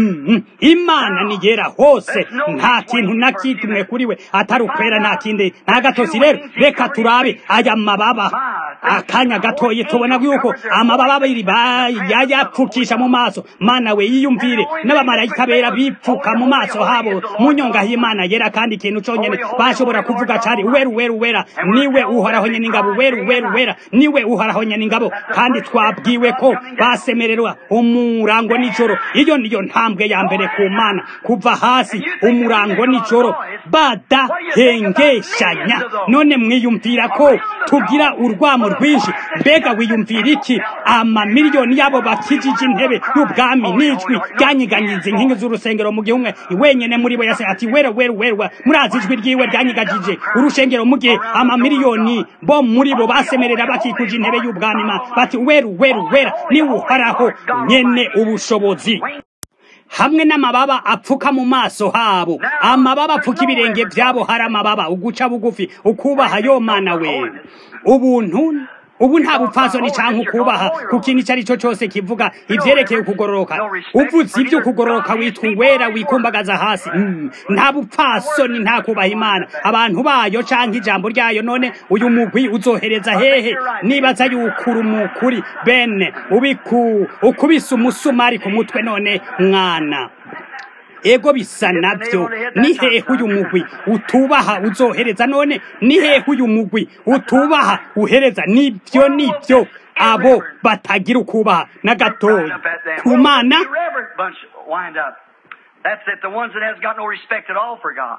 imana ni yera hose nta kintu na kimwe kuri we atari ukwera nta kindi nta gatosi rero reka turabe aya mababa akanya gatoye tubona yuko amababa abiri yayapfukisha mu maso mana we yiyumvire n'abamarayika bera bipfuka mu maso habo mu nyonga y'imana yera kandi ikintu cyonyine bashobora kuvuga cari weru weru wera niwe uhoraho nyene ingabo weru weru wera niwe uhoraho nyene ingabo kandi twabwiwe ko basemererwa umurango nijoro iyo niyo ntambwe ya mbere ku mana kuva hasi umurango nijoro badahengeshanya none mwiyumvira ko tugira urwamo rwinshi mbega wiyumvira iki amamiliyoni yabo bakijije intebe y'ubwami n'ijwi ryanyiganyiza inkingi z'urusengero mu gihe umwe wenyene muri bo yase ati wera wera wera murazi ijwi ryiwe ryanyigajije urushengero mu gihe amamiliyoni bo muri bo basemerera bakikuje intebe y'ubwami ma bati weru weru wera niwe uhoraho nyene ubushobozi hamwe n'amababa apfuka mu maso habo amababa apfuka ibirenge byabo hari amababa uguca bugufi ukubaha yo mana we ubuntu ubu nta bupfasoni canke ukubaha ku kintu icyo ari cyo cyose kivuga ivyerekeye ukugororoka uvuze ibyo ukugororoka witwa uwera wikumbagaza hasi Mm, nta bupfasoni nta kubaha imana abantu bayo canke ijambo ryayo none uyu mugwi uzohereza hehe nibaza yukura umukuri bene ubiku ukubise umusumari ku mutwe none mwana ego bisa navyo ni hehe uyu mugwi utubaha uzohereza none ni hehe uyu mugwi utubaha uhereza nivyo nivyo abo batagira ukubaha na gatoya ku mana
Irreverent bunch wind up. That's it, the ones that has got no respect at all for God.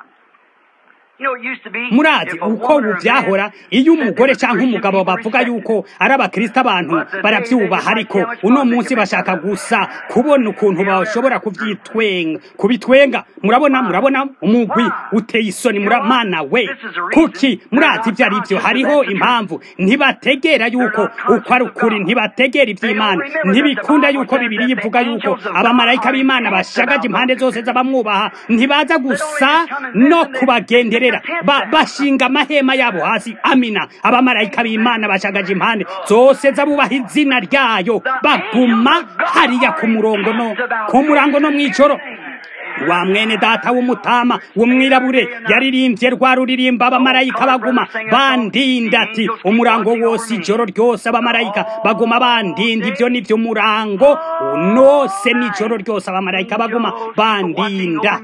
You know, it used to be
murazi
if a
uko
woman or
ubu
a
byahora
man
iyo
said they
umugore
were
cyangwa
Christian,
umugabo
people
bavuga
respected
yuko ari abakristo abantu barabyubaha ariko uno munsi bashaka gusa kubona ukuntu bashobora kubyitwenga kubitwenga murabona murabona umugwi uteye isoni muramana we kuki murazi ibyo ari byo hariho impamvu ntibategera yuko uko ari ukuri ntibategera iby'imana ntibikunda yuko bibiri ivuga yuko abamarayika b'imana bashagaje impande zose z'abamwubaha ntibaza gusa no kubagenderera ba, bashinga amahema yabo hasi amina abamarayika b'imana bashagaje impande zose z'abubaha izina ryayo baguma hariya ku murongo no ku murango no mw'ijoro wa mwene data w'umutama w'umwirabure yaririmbye rwa ruririmba abamarayika baguma bandinda ati umurango wose ijoro ryose abamarayika baguma bandinda ibyo ni byo umurango nose n'ijoro ryose abamarayika baguma bandinda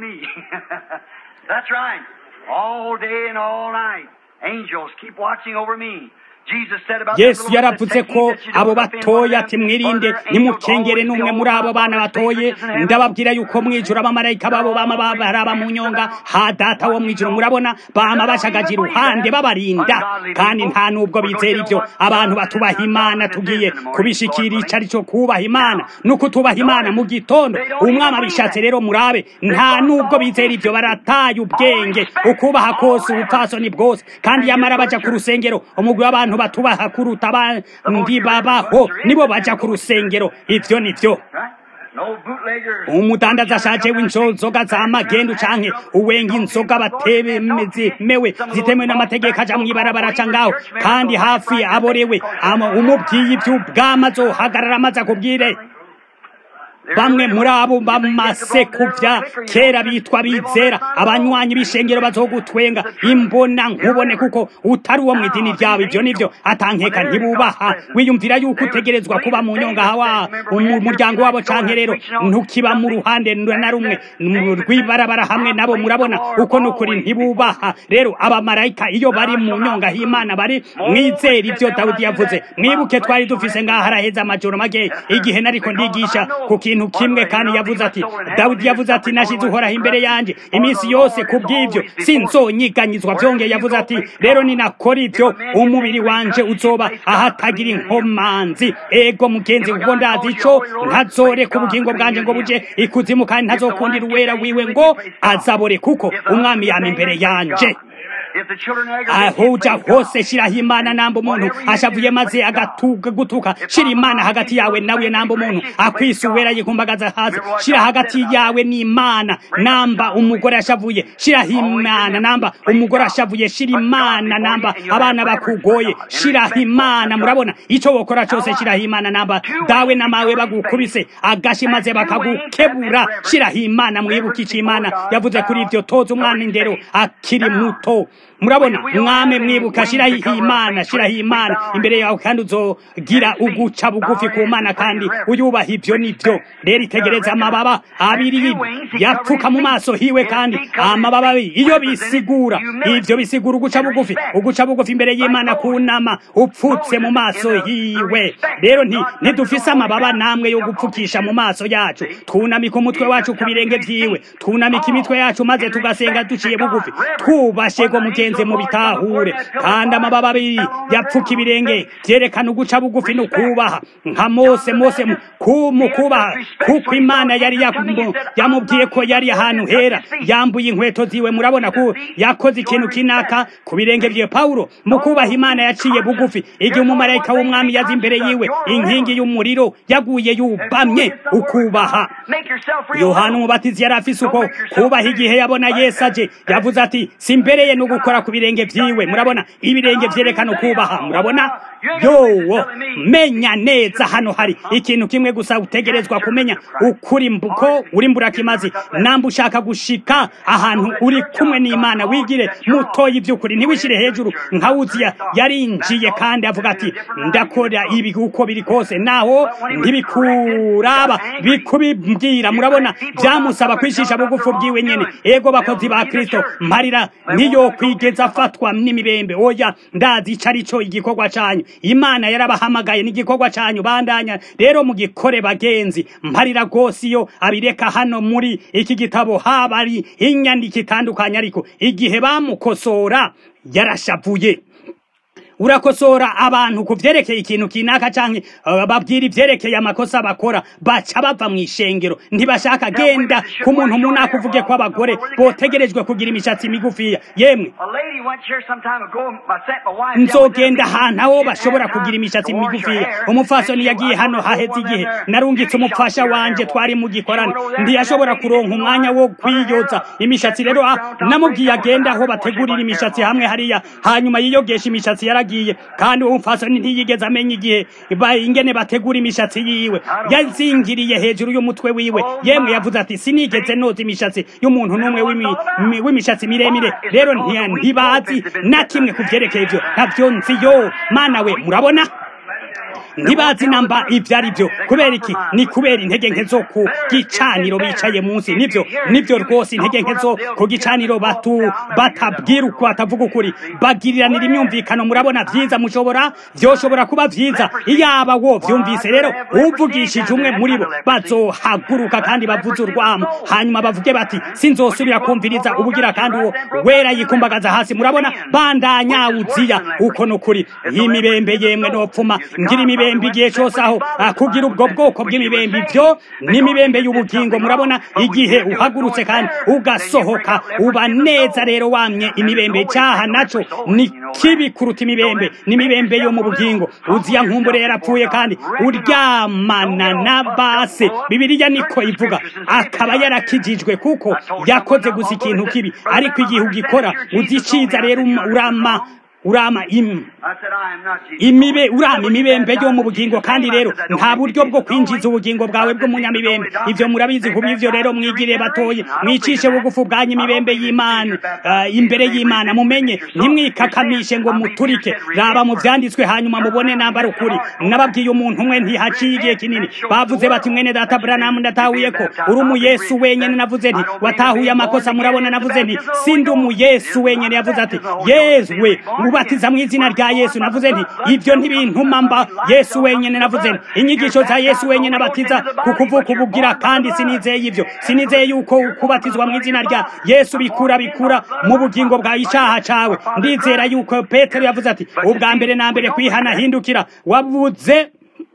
That's right. All day and all night. Angels keep watching over me. Jesus said about
yesu
the little ones
yaravuze
that take
ko
heed that you don't
abo
offend one
batoya
of
ati
them,
mwirinde
or their angels
nimukengere
always
n'umwe
be
muri
over
abo
my
bana
Father's
batoye
favorites in heaven.
ndababwira yuko mwijuru abamarayika babo bama babaraba mu nyonga ha data wo mwijuru murabona bama bashagaje iruhande babarinda kandi nta nubwo bizera ibyo abantu batubaha imana tugiye kubishikira ico ari cyo kubaha imana nuko tubaha imana mu gitondo umwami abishatse rero murabe nta nubwo bizera ibyo barataye ubwenge ukubaha kose ubupfasoni bwose kandi yamara baja ku rusengero umugwi w'abantu batubaha kuruta abandi babaho nibo baja ku rusengero ivyo nivyo
Right? No bootleggers.
umudandaza ashaje w'inzoga za magendu canke uwenga inzoga batemewe zitemewe n'amategeko aja mw'ibarabara aca ngaho kandi hafi aborewe ama- umubwiye ivy'ubwama azohagarara amaze akubwire bamwe muri abo bamaze kuvya kera bitwa bizera abanywanyi b'ishengero bazogutwenga imbona nkubone kuko utari uwo mu idini ryawe ibyo nivyo atankeka ntibubaha wiyumvira yuko utegerezwa kuba mu nyonga hawa mu muryango wabo canke rero ntukiba mu ruhande na rumwe mu rw'ibarabara hamwe nabo murabona uko nukuri ntibubaha rero abamarayika iyo bari mu nyonga h'imana bari mwizera ibyo dawudi yavuze mwibuke twari dufise ngaho haraheze amajoro make igihe nariko ndigisha ku kintu kimwe kandi yavuze ati dawudi yavuze ati nashize uhoraho imbere yanjye iminsi yose ku bw'ibyo sinzonyiganyizwa byongeye yavuze ati rero ninakora ibyo umubiri wanje uzoba ahatagira inkomanzi ego mugenzi kuko ndazi ico ntazoreka ubugingo bwanje ngo buje ikuzimu kandi ntazokundira uwera wiwe ngo azabore kuko umwami yama imbere yanje
If the children of Israel
aho uja hose shiraho imana namba umuntu ashavuye maze agatuka gutuka shira imana hagati yawe nawe namba umuntu akwisa uwera yikumbagaza hasi shira hagati yawe n'imana namba umugore ashavuye shiraho imana namba umugore ashavuye shira imana namba abana bakugoye shiraho imana murabona ico wokora cose shiraho imana namba dawe na mawe bagukubise agashi maze bakagukebura shiraho imana mwibuke ico imana yavuze kuri ivyo toza umwana indero akiri muto murabona mwame mwibuka shiraho imana shiraho imana imbere yawe kandi uzogira uguca bugufi ku mana kandi uyubaha ivyo nivyo rero itegereza amababa abiri yapfuka mu maso hiwe kandi amababa abiri iyo bisigura ivyo bisigura uguca bugufi uguca bugufi imbere y'imana kunama upfutse mu maso hiwe rero nti ntidufise amababa namwe yo gupfukisha mu maso yacu twunamika umutwe wacu ku birenge vyiwe twunamika imitwe yacu maze tugasenga duciye bugufi twubashe go mugenzi mu bitahure kandi amababa abiri yapfuka ibirenge vyerekana uguca bugufi no kubaha nka mose mose mu ku- kubaha kuko imana yari yakumu- yamubwiye ko yari ahantu hera yambuye inkweto ziwe murabona ko yakoze ikintu kinaka ku birenge vyiwe pawulo mu kubaha imana yaciye bugufi igihe umumarayika w'umwami yaza imbere yiwe inkingi y'umuriro yaguye yubamye ukubaha
Make yourself real
yohana
low.
umubatizi yari afise uko kubaha igihe yabona yesu aje yavuze ati simbereye no gukora ku birenge vyiwe murabona ibirenge vyerekana ukubaha murabona yowo menya neza hano hari ikintu kimwe gusa utegerezwa kumenya ukuri mbuko uri mburakimazi namba ushaka gushika ahantu uri kumwe n'imana wigire mutoya iby'ukuri ntiwishyire hejuru nka wuziya yarinjiye kandi avuga ati ndakora ibi uko biri kose naho ntibikuraba bikubibwira murabona byamusaba kwishisha bugufu bwiwe nyene ego bakozi ba kristo mparira niyo kwigeza afatwa n'imibembe oya ndazi ico ari cyo igikorwa canyu imana yarabahamagaye n'igikorwa canyu bandanya rero mugikore bagenzi mparira rwose iyo abireka hano muri iki gitabo haba ari inyandiko itandukanye ariko igihe bamukosora yarashavuye urakosora abantu ku vyerekeye ikintu kinaka canke uh, babwira ivyerekeye amakosa bakora baca bava mu ishengero ntibashaka genda ku muntu munaka uvuge ko abagore botegerejwe kugira imishatsi migufiya yemwe nzogenda ahantu aho bashobora kugira imishatsi migufiya umupfasoni yagiye hano haheze igihe narungitse umupfasha wanje twari mu gikorane ntiyashobora kuronka umwanya wo kwiyoza imishatsi rero namubwiye agenda aho bategurira imishatsi hamwe hariya hanyuma yiyogesha imishatsi yaragiye yagiye kandi uwo mfasoni ntiyigeze amenya igihe ingene bategura imishatsi yiwe yazingiriye hejuru y'umutwe wiwe yemwe yavuze ati sinigeze noza imishatsi y'umuntu n'umwe w'imishatsi miremire rero ntibazi na kimwe ku vyerekeye ivyo ntavyo nzi yo mana we murabona ntibazi namba ibyo ari byo kubera iki ni kubera intege nke zo ku gicaniro bicaye munsi nibyo nibyo rwose intege nke zo ku gicaniro batu batabwira uko batavuga ukuri bagiriranira imyumvikano murabona byiza mushobora byoshobora kuba byiza iyaba wo byumvise rero uvugishije umwe muri bo bazohaguruka kandi bavuze urwamo hanyuma bavuge bati sinzosubira kumviriza ubugira kandi uwo wera yikumbagaza hasi murabona bandanya uziya uko nukuri iyi mibembe yemwe nopfuma ngira imibembe igihe cyose aho kugira ubwo bwoko bw'imibembe ibyo n'imibembe y'ubugingo murabona igihe uhagurutse kandi ugasohoka uba neza rero wamye imibembe cyaha naco ni kibi kuruta imibembe n'imibembe yo mu bugingo uziya nkumbure yarapfuye kandi uryamana na base bibiliya niko ivuga akaba yarakijijwe kuko yakoze gusa ikintu kibi ariko igihe ugikora uziciza rero urama urama im imibe urama imibembe yo mu bugingo kandi rero nta buryo bwo kwinjiza ubugingo bwawe bw'umunyamibembe ivyo murabizi kuba ivyo rero mwigire batoye mwicishe bugufu bwanyu imibembe y'imana uh, imbere y'imana mumenye ntimwikakamishe ngo muturike raba mu vyanditswe hanyuma mubone nambara ukuri nababwiye umuntu umwe ntihaciye igihe kinini bavuze bati mwene data branamu ndatahuye ko uri umuyesu wenyene navuze nti watahuye amakosa murabona navuze nti sindi umuyesu wenyene yavuze ati yezwe ubatiza mu izina rya yesu navuze nti ibyo ntibintuma mba yesu wenyine navuze nti inyigisho za yesu wenyine abatiza ku kuvuka ubugira kandi sinizeye ibyo sinizeye yuko kubatizwa mu izina rya yesu bikura bikura mu bugingo bwa icyaha cawe ndizera yuko petero yavuze ati ubwa mbere na mbere kwihana hindukira wabuze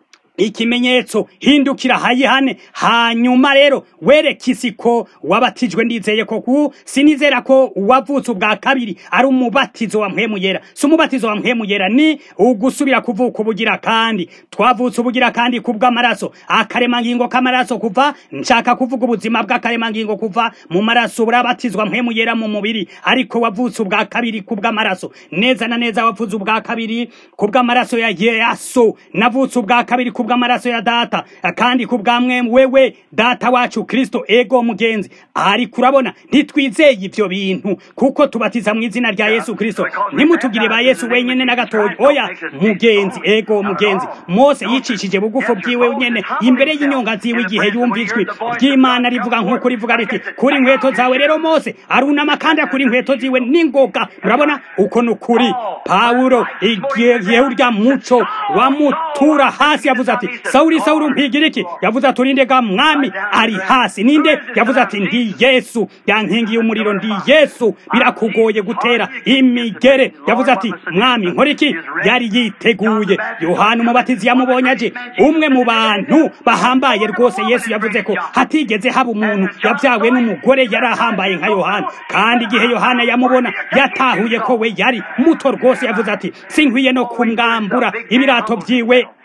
ikimenyetso hindukira hayihane hanyuma rero wereke isi ko wabatijwe ndizeye ko ku sinizera ko wavutse ubwa kabiri ari umubatizo wa mpwemu yera si umubatizo wa mpwemu yera ni ugusubira kuvuka ubugira kandi twavutse ubugira kandi kubw'amaraso akaremangingo k'amaraso kuva nshaka kuvuga ubuzima bw'akaremangingo kuva mu maraso burabatizwa mpwemu yera mu mubiri ariko wavutse ubwa kabiri kubw'amaraso neza na neza wavutse ubwa kabiri kubw'amaraso ya yesu navutse ubwa kabiri kubw'amaraso ya data kandi kubw'amwe wewe data wacu kristo ego mugenzi ariko urabona ntitwizeye ibyo bintu kuko tubatiza mu izina rya yesu kristo ntimutugire ba yesu wenyine na gatoya oya mugenzi ego mugenzi mose yicishije bugufu bwiwe nyene imbere y'inyonga ziwe igihe yumva ijwi ry'imana rivuga nk'uko rivuga riti kuri inkweto zawe rero mose arunama kandi akura inkweto ziwe n'ingoga murabona uko ni ukuri pawulo igihe urya muco wamutura hasi yavuze ati sawuri sawuri umpigira iki yavuze ati urinde ga mwami ari hasi ninde yavuze ati ndi yesu yankingiye umuriro ndi yesu birakugoye gutera imigere yavuze ati mwami nkora iki yari yiteguye yohana umubatizi yamubonye aje umwe mu bantu bahambaye rwose yesu yavuze ko hatigeze haba umuntu yabyawe n'umugore yari ahambaye nka yohana kandi igihe yohana yamubona yatahuye ko we yari muto rwose yavuze ati sinkwiye no kumwambura ibirato byiwe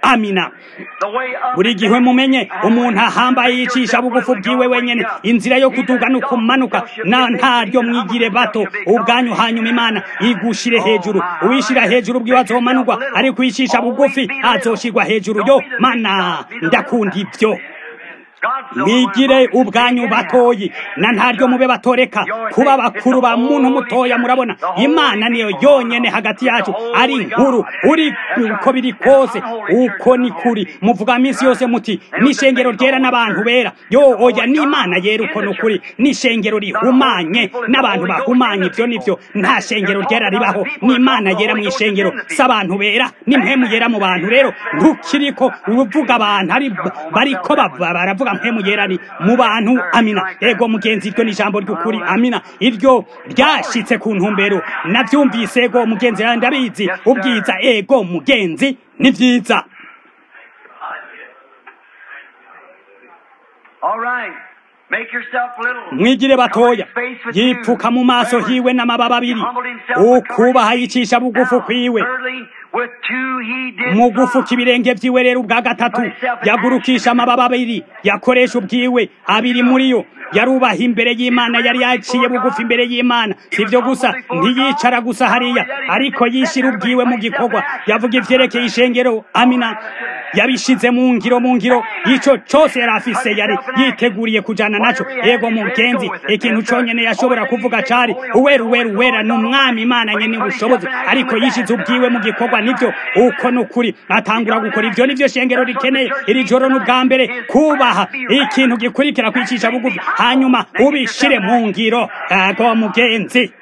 amina buri gihe mumenye umuntu ahambaye yicisha bugufu bwiwe wenyene inzira yo kuduga no kumanuka na ntaryo mwigire bato ubwanyu hanyuma imana igushire hejuru uwishira hejuru bwiwe azomanurwa ariko uyicisha bugufi azoshirwa hejuru yo mana ndakunda ibyo mwigire ubwanyu batoyi na ntaryo mube batoreka kuba bakuru ba muntu mutoya murabona imana niyo yonyene hagati yacu ari nkuru uri uko biri kose uko ni kuri muvuga minsi yose muti n'ishengero ryera n'abantu bera yo oya n'imana yera uko ni ukuri n'ishengero rihumanye n'abantu bahumanye ibyo nivyo nta shengero ryera ribaho n'imana yera mu ishengero si abantu bera n'impemu yera mu bantu rero ntukiriko uvuga abantu ari bariko baravuga mpemu yera ni mu bantu amina ego mugenzi iryo ni ijambo ry'ukuri amina iryo ryashitse ku ntumbero navyumvise ego mugenzi ndabizi ubwiza ego mugenzi ni vyiza mwigire batoya yipfuka mu maso hiwe n'amababa abiri ukubaha yicisha bugufu kwiwe mu gufuka ibirenge vyiwe rero ubwa gatatu yagurukisha amababa abiri yakoresha ubwiwe abiri muri yo yarubaha imbere y'imana yari yaciye bugufi imbere y'imana sivyo gusa ntiyicara gusa hariya ariko yishira ubwiwe mu gikorwa yavuga ivyerekeye ishengero amina yabishize mu ngiro mu ngiro ico cose yari afise yari yiteguriye kujana naco ego mugenzi ikintu conyene yashobora kuvuga cari uwera uwera uwera ni umwami imana nyene ubushobozi ariko yishize ubwiwe mu gikorwa nivyo uko nukuri atangura gukora ivyo nivyo shengero rikeneye iri joro n'ubwa mbere kubaha ikintu gikurikira kwicisha bugufi hanyuma ubishire mu ngiro ego mugenzi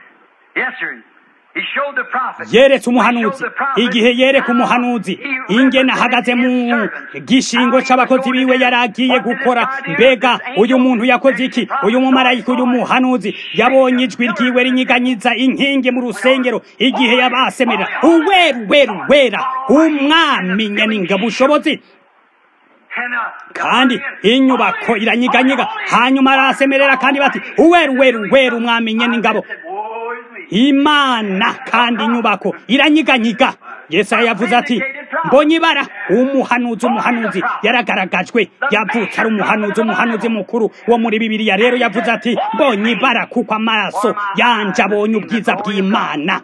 yeretse umuhanuzi igihe yereka umuhanuzi ingene ahagaze mu gishingo c'abakozi biwe yari agiye gukora mbega uyu muntu yakoze iki uyu mumarayika uyu muhanuzi yabonye ijwi ryiwe rinyiganyiza inkingi mu rusengero igihe yabasemera uweru weru wera umwami nyeningabo ubushobozi kandi inyubako iranyiganyiga hanyuma arasemerera kandi bati uweru weru weru umwami nyeningabo imana kandi inyubako iranyiganyiga yesaya yavuze ati mbonye ibara umuhanuzi umuhanuzi yaragaragajwe yavutse ari umuhanuzi umuhanuzi mukuru wo muri bibiliya rero yavuze ati mbonye ibara kuko amaraso yanje abonye ubwiza bw'imana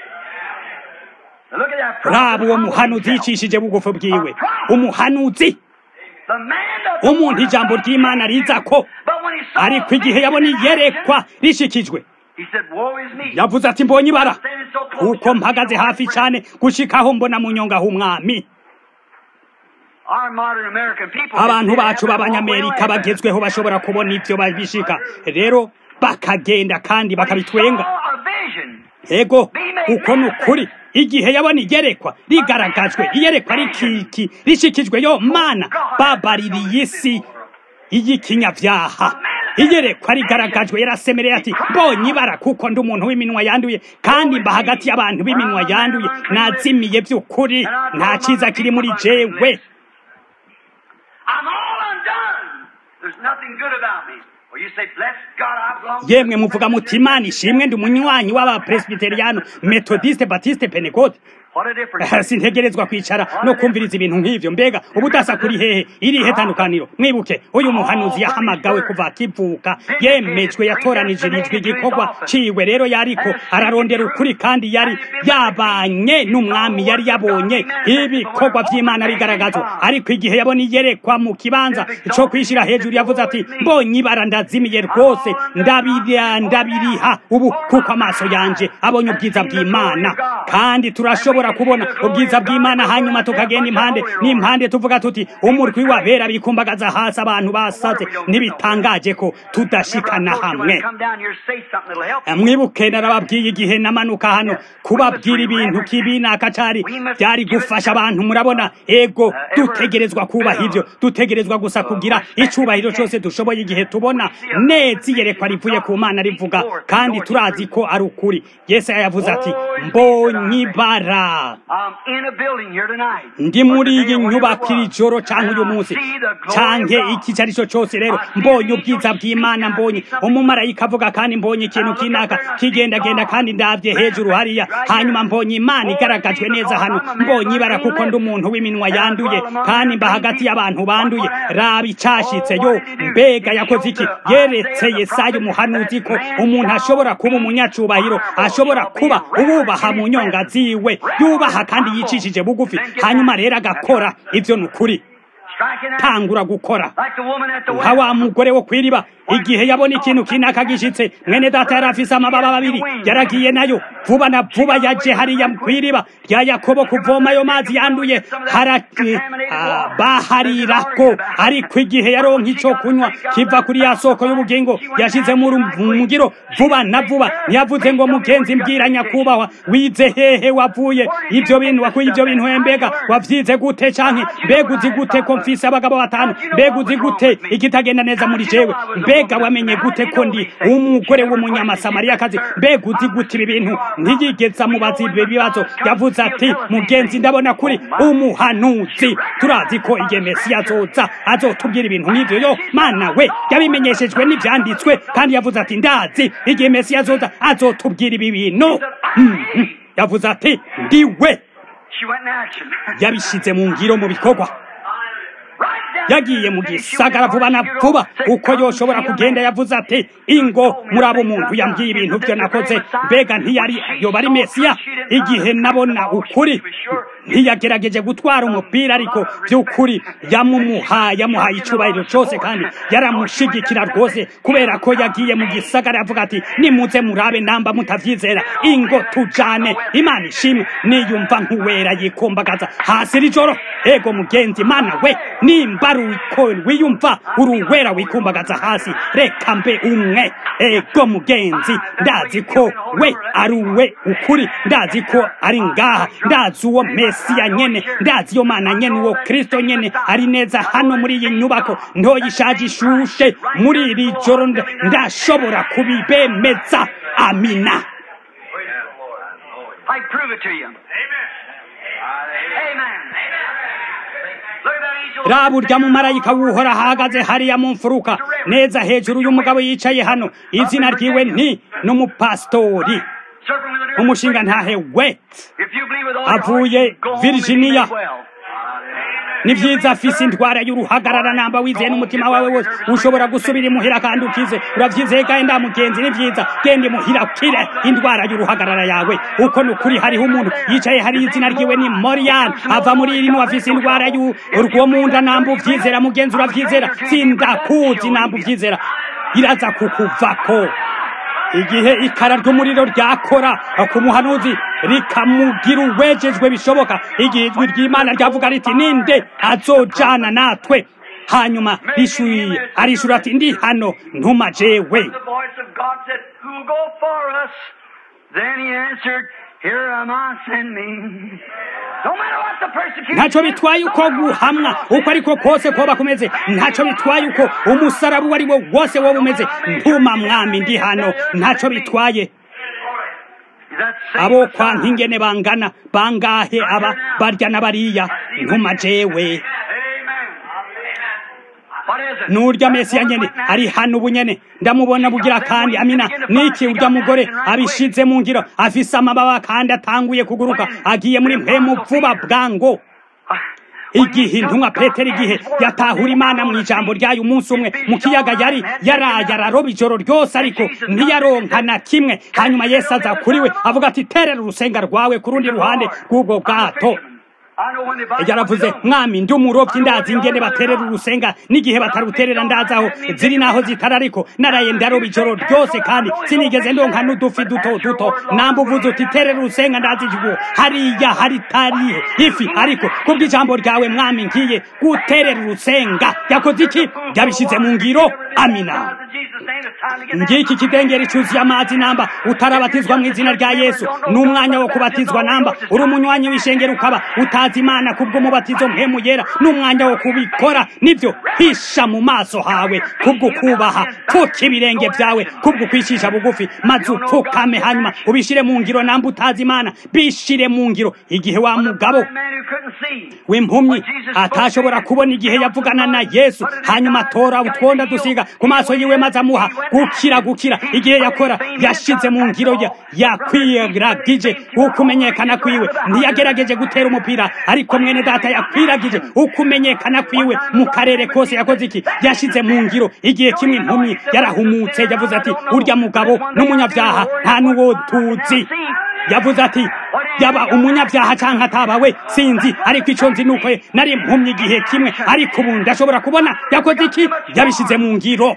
raba uwo muhanuzi yicishije bugufi bwiwe umuhanuzi umuntu ijambo ry'imana riza ko ariko igihe yabona iyerekwa rishikijwe yavuze ati mbonye ibara kuko mpagaze hafi cyane gushikaho mbona mu nyonga h'umwami abantu bacu b'abanyamerika bagezweho bashobora kubona ibyo babishika rero bakagenda kandi bakabitwenga ego uko ni ukuri igihe yabona iyerekwa rigaragajwe iyerekwa rikiki rishikijwe yo mana babaririye isi y'ikinyabyaha iyerekwa rigaragajwe yarasemereye ati mbonye ibara kuko ndi umuntu w'iminwa yanduye kandi mba hagati y'abantu b'iminwa yanduye nazimiye by'ukuri nta cyiza kiri muri jewe yemwe muvuga muti imana ishimwe ndi umunywanyi w'abapresbiteriyano metodiste batiste penekote sintegerezwa kwicara no kumviriza ibintu nk'ivyo mbega ubudasa kuri hehe irihe tandukaniro mwibuke uyu muhanuzi yahamagawe kuva akivuka yemejwe yatoranije ijwi igikorwa ciwe rero yariko ararondera ukuri kandi yari yabanye n'umwami yari yabonye ibikorwa vy'imana bigaragazwa ariko igihe yabona iyerekwa mu kibanza co kwishira hejuru yavuze ati mbonye ibara ndazimiye rwose ndabiriha ndabiriha ubu kuko amaso yanje abonye ubwiza bw'imana kandi turashobora kubona ubwiza bw'imana hanyuma tukagenda impande n'impande tuvuga tuti umurwi wabera bikumbagaza hasi abantu basaze ntibitangaje ko tudashikana hamwe mwibuke narababwiye igihe namanuka hano kubabwira ibintu kibi nakacari byari gufasha abantu murabona ego dutegerezwa kubaha ivyo dutegerezwa gusa kugira icubahiro cyose dushoboye igihe tubona neza iyerekwa rivuye ku mana rivuga kandi turazi ko ari ukuri yesaya yavuze ati mbonye ibara ngaha
I'm in a building here tonight.
ndi muri iyi nyubako iri joro canke uyu munsi canke iki icyo ari cyo cyose rero mbonye ubwiza bw'imana mbonye umumarayika avuga kandi mbonye ikintu kinaka kigendagenda kandi ndabye hejuru hariya hanyuma mbonye imana igaragajwe neza hano mbonye ibara kuko ndi umuntu w'iminwa yanduye kandi mba hagati y'abantu banduye raba icashitse yo mbega yakoze iki yeretse yesaya umuhanuzi ko umuntu ashobora kuba umunyacubahiro ashobora kuba uwubaha mu nyonga ziwe yubaha kandi yicishije bugufi hanyuma rero agakora ivyo ni ukuri
Striking out
tangura gukora
like the woman at the
nka
well.
wa mugore wo kwiriba igihe yabona ikintu kinaka gishitse mwene data yari afise amababa abiri yaragiye nayo vuba na vuba yaje hariya kwiriba rya yakobo kuvoma ayo mazi yanduye hara ah, baharirako ariko igihe yaronka ico kunywa kiva kuri ya soko y'ubugingo yashize mu ru- mu mugiro vuba na vuba ntiyavuze ngo mugenzi mbwira nyakubahwa wize hehe wavuye ivyo bintu wakuye ivyo bintu he mbega wavyize gute canke mbega uzi gute ko mfise abagabo batanu mbega uzi gute ikitagenda neza muri jewe mbega wamenye gute ko ndi umugore w'umunyamasamariyakazi mbega uzi gute ibi bintu ntiyigeze amubaza ibyo bibazo yavuze ati mugenzi ndabona kuri umuhanuzi turazi ko igihe mesiya azoza azotubwira ibintu nk'ivyo yo mana we yabimenyeshejwe n'ivyanditswe kandi yavuze ati ndazi igihe mesiya azoza azotubwira ibi bintu Mhm. yavuze ati ndiwe
She went in action.
yabishize mu ngiro mu bikorwa
Right down
yagiye mu gisagara vuba na vuba uko yoshobora kugenda yavuze ati ingo muri abo muntu yambwiye ibintu byo nakoze mbega ntiyari yoba ari mesiya igihe nabona ukuri ntiyagerageje gutwara umupira ariko by'ukuri yamumuhaye yamuhaye icubahiro cyose kandi yaramushigikira rwose kubera ko yagiye mu gisagara yavuga ati nimuze murabe namba mutavyizera ingo tujane imana ishimwe niyumva nk'uwera yikumbagaza hasi iri joro ego mugenzi imana we nimba ari uko wiyumva uri uwera wikumbagaza hasi reka mbe umwe ego mugenzi ndazi ko we ari uwe ukuri ndazi ko ari ngaha ndazi uwo mesiya nyene ndazi iyo mana nyene uwo kristo nyene ari neza hano muri iyi nyubako ntoya ishaje ishushe muri iri joro nda- ndashobora kubibemeza amina
I prove it to you. Amen. Amen. Look at that angel.
raba urya mumarayika wuhora ahagaze hariya mu mfuruka neza hejuru y'umugabo yicaye hano izina ryiwe nti n'umupasitori
Serpent with an ear.
umushinga ntahe we
If you believe with all your
avuye
heart, go home and
Virginia.
be well.
ni vyiza afise indwara y'uruhagarara namba wizeye n'umutima wawe wose ushobora gusubira imuhira kandi ukize uravyizeye kandi nda mugenzi ni vyiza genda imuhira ukire indwara y'uruhagarara yawe uko ni ukuri hariho umuntu yicaye hari izina ryiwe ni morian ava muri irino afise indwara y'urwo munda namba uvyizera mugenzi uravyizera sindakuzi namba uvyizera iraza kukuvako igihe ikara ry'umuriro ryakora ku muhanuzi rikamugira uwejejwe bishoboka igihe ijwi ry'imana ryavuga riti ninde azojana natwe hanyuma rishuye arishura ati ndi hano ntuma jewe
The voice of God said, Who'll go for us? Then he answered, Here am I, send me. No matter what the persecution
ntacyo
is,
bitwaye
no
uko
matter what
guhamwa
the cross
uko ariko kose koba kumeze ntacyo bitwaye uko umusaraba uwo ari wo wose woba umeze ntuma mwami ndi hano ntacyo bitwaye
is. That same
abo kwa
Messiah.
nkingene bangana bangahe aba barya na bariya ntuma jewe
Amen. What is it?
nurya mesiya nyene ari hano ubu nyene ndamubona bugira kandi amina niki urya mugore abishize mu ngiro afise amababa kandi atanguye kuguruka agiye muri mpemu vuba bwango igihe intumwa petero igihe yatahura imana mu ijambo ryayo umunsi umwe mu kiyaga yari yaraye araroba ijoro ryose ariko ntiyaronka na kimwe hanyuma yesu aza kuri we avuga ati terera urusenga rwawe ku rundi ruhande rw'ubwo bwato
I know when the Bible
yaravuze mwami ndi umurobyi ndazi ingene baterera urusenga n'igihe bataruterera ndazi aho ziri naho zitari ariko naraye ndaroba ijoro ryose kandi sinigeze ndonka n'udufi duto duto namba uvuze uti terera urusenga ndazi igihugu hariya haritari ifi ariko kubw'ijambo ryawe mwami ngiye guterera urusenga yakoze iki yabishyize mu ngiro amina ngiki kidengeri cyuzuye amazi namba utarabatizwa mu izina rya yesu ni umwanya wo kubatizwa namba uri umunywanyi w'ishengero ukaba uta guhimbaza imana kubw'umubatizo mpemu yera n'umwanya wo kubikora nibyo hisha mu maso hawe kubwo kubaha pfuka ibirenge byawe kubwo kwishisha bugufi maze upfukame hanyuma ubishire mu ngiro namba utazi imana bishire mu ngiro igihe wa mugabo w'impumyi atashobora kubona igihe yavugana na yesu hanyuma atora utwonda dusiga ku maso yiwe maze amuha gukira gukira igihe yakora yashize mu ngiro ya yakwiragije ukumenyekana kwiwe ntiyagerageje gutera umupira ariko mwene data yakwiragije ukumenyekana kwiwe mu karere kose yakoze iki yashize mu ngiro igihe kimwe impumyi yarahumutse yavuze ati urya mugabo n'umunyabyaha nta n'uwo tuzi yavuze ati yaba umunyabyaha cyangwa atabawe sinzi ariko icyo nzi nuko nari impumyi igihe kimwe ariko ubu ndashobora kubona yakoze iki yabishyize mu ngiro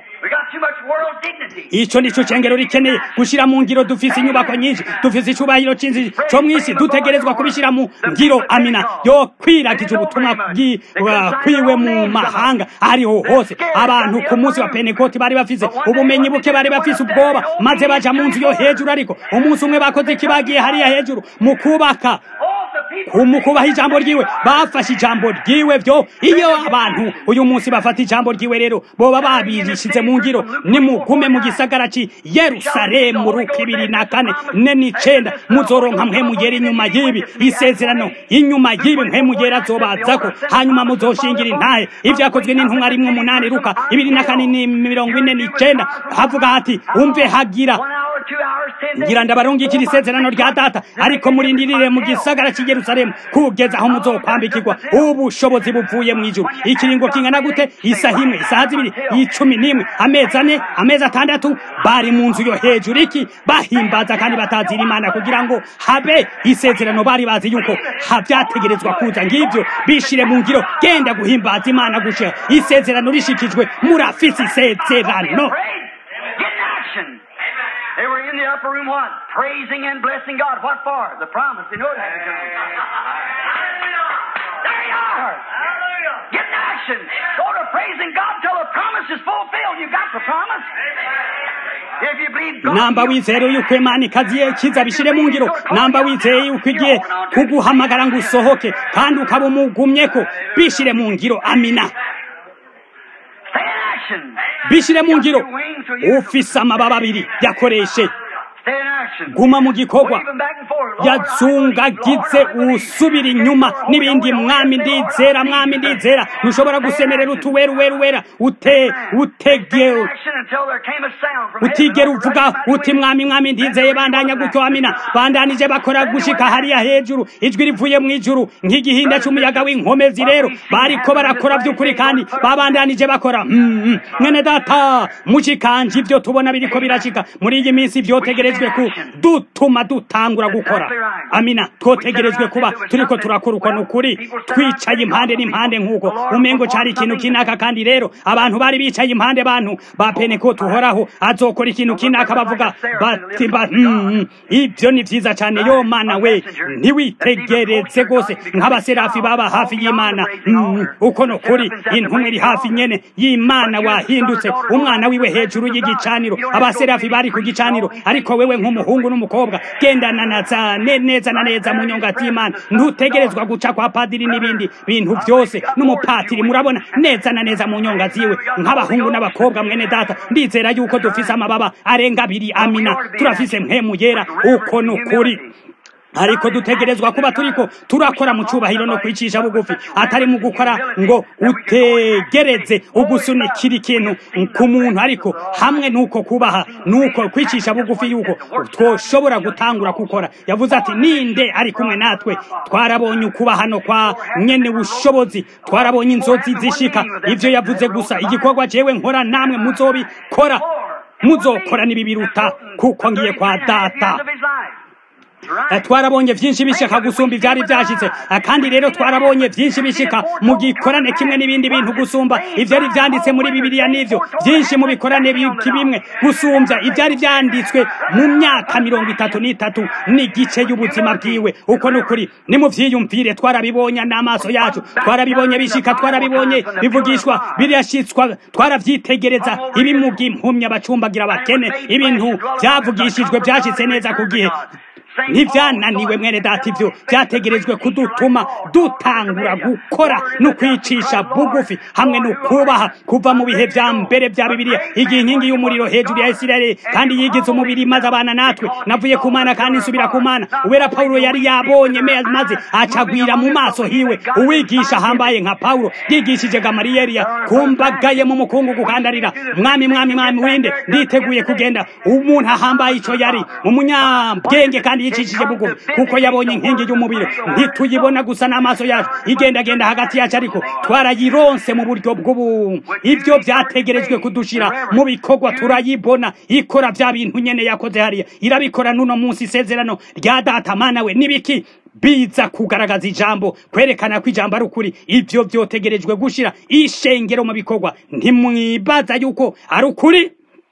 icyo nicyo cyengero rikeneye gushyira mu ngiro dufise inyubako nyinshi dufise icyubahiro cyinshi cyo mu isi dutegerezwa kubishyira mu ngiro amina yo kwiragije ubutumwa kwiwe mu mahanga ariho hose abantu ku munsi wa penekoti bari bafise ubumenyi buke bari bafise ubwoba maze baja mu nzu yo hejuru ariko umunsi umwe bakoze iki bagiye hariya hejuru mu kubaka mu kubaha ijambo ryiwe bafashe ijambo ryiwe byo iyo abantu uyu munsi bafata ijambo ryiwe rero boba babirishyize mu ngiro nimugume mu gisagara ci yerusalemu ruka ibiri na kane ne n'icenda muzoronka mpemugera inyuma y'ibi isezerano inyuma y'ibi mpemugera azobazako hanyuma muzoshingira intahe ibyakozwe n'intumwa rimwe umunani ruka ibiri na kane ni mirongo ine n'icenda havuga hati umve hagira ngira ndabarungikira isezerano rya data ariko murindirire mu gisagara cy'i Yerusalemu kugeza aho muzokwambikirwa ubushobozi buvuye mu ijuru ikiringo kingana gute isaha imwe isaha zibiri icumi n'imwe amezi ane amezi atandatu bari mu nzu yo hejuru iki bahimbaza kandi batazira imana kugira ngo habe isezerano bari bazi yuko habyategerezwa kuza ngibyo bishire mu ngiro genda guhimbaza imana gushira isezerano rishikijwe murafise isezerano
They were in the upper room, what? Praising and blessing God. What for? The promise. They know it had to come. There you are. Get in action. Go to praising God till the promise is fulfilled. You got the promise. If you believe God,
namba wizeye yuko imana ikaziye kiza bishire mu ngiro namba wizeye yuko igiye kuguhamagara ngo usohoke kandi ukaba umugumyeko bishire mu ngiro amina
stay in action.
bishire mu ngiro ufise amababa abiri yakoreshe
Stay in action.
guma mu gikorwa
Waving back and forth. Lord,
yazungagize usubira inyuma n'ibindi mwami ndizera mwami ndizera ntushobora gusemerera utuweruweruwera ute utege
action until there came a sound from
utigera
heaven.
uvuga uti mwami mwami ndizeye bandanya gutyo amina bandanije bakora gushika hariya hejuru ijwi rivuye mu ijuru nk'igihinda cy'umuyaga w'inkomezi rero bariko barakora by'ukuri kandi babandanije bakora mm, mm. mwene data mushikanje ibyo tubona biriko birashika muri iyi minsi vyotegerejwe ku dutuma dutangura gukora amina twotegerejwe kuba turiko turakora uko nukuri twicaye impande n'impande nk'uko umengo cari ikintu kinaka kandi rero abantu bari bicaye impande bantu ba penekoti uhoraho azokora ikintu kinaka bavuga bati ba- mm, mm. ibyo ni vyiza cane yo mana we ntiwitegereze rwose nk'abaserafi baba hafi y'imana Mm, uko nukuri intumwa iri hafi nyene y'imana wahindutse umwana wiwe hejuru y'igicaniro abaserafi bari ku gicaniro ariko wewe nk'umuhungu n'umukobwa gendana na za ne- neza na neza mu nyongati y'imana ntutegerezwa guca kwa padiri n'ibindi bintu byose n'umupatiri murabona neza na neza mu nyonga ziwe nk'abahungu n'abakobwa mwene data ndizera yuko dufise amababa arenga abiri amina turafise mpemu yera uko nukuri ariko dutegerezwa kuba turiko turakora mu cubahiro no kwicisha bugufi atari mu gukora ngo utegereze ugusunikira ikintu ku muntu ariko hamwe nuko kubaha nuko kwicisha bugufi yuko twoshobora gutangura gukora yavuze ati ninde ari kumwe natwe twarabonye ukubahano kwa nyene bushobozi twarabonye inzozi zishika ivyo yavuze gusa igikorwa jewe nkora namwe muzobikora muzokora n'ibibiruta kuko ngiye kwa data Eh, twarabonye byinshi bishika gusumba ibyari byashize Eh, kandi rero twarabonye byinshi bishika mu gikorane kimwe n'ibindi bintu gusumba ibyari byanditse muri bibiliya n'ivyo byinshi mu bikorane bi- bimwe gusumbya ibyari byanditswe mu myaka mirongo itatu n'itatu n'igice y'ubuzima bwiwe uko ni ukuri nimuvyiyumvire twarabibonye n'amaso yacu twarabibonye bishika twarabibonye bivugishwa birashitswa twaravyitegereza ibimuga impumyi abacumbagira abakene ibintu byavugishijwe byashitse neza ku gihe ntibyananiwe mwene data ibyo byategerejwe kudutuma dutangura gukora no kwicisha bugufi hamwe no kubaha kuva mu bihe bya mbere bya bibiliya igihe inkingi y'umuriro hejuru ya isirayeli kandi yigize umubiri maze abana natwe navuye ku mana kandi nsubira ku mana uwera pawulo yari yabonye maze acagwira mu maso hiwe uwigisha ahambaye nka pawulo yigishije gamariyeri kumbagaye mu mukungugu kandarira mwami mwami mwami winde nditeguye kugenda umuntu ahambaye icyo yari umunyabwenge kandi yicishije bugufi kuko yabonye inkingi y'umubiri ntituyibona gusa n'amaso yacu igendagenda hagati yacu ariko twarayironse mu buryo bw'ubu ibyo byategerejwe kudushira mu bikorwa turayibona ikora bya bintu nyene yakoze hariya irabikora n'uno munsi isezerano rya data mana we nibiki biza kugaragaza ijambo kwerekana ko ijambo ari ukuri ibyo byotegerejwe gushira ishengero mu bikorwa ntimwibaza yuko ari ukuri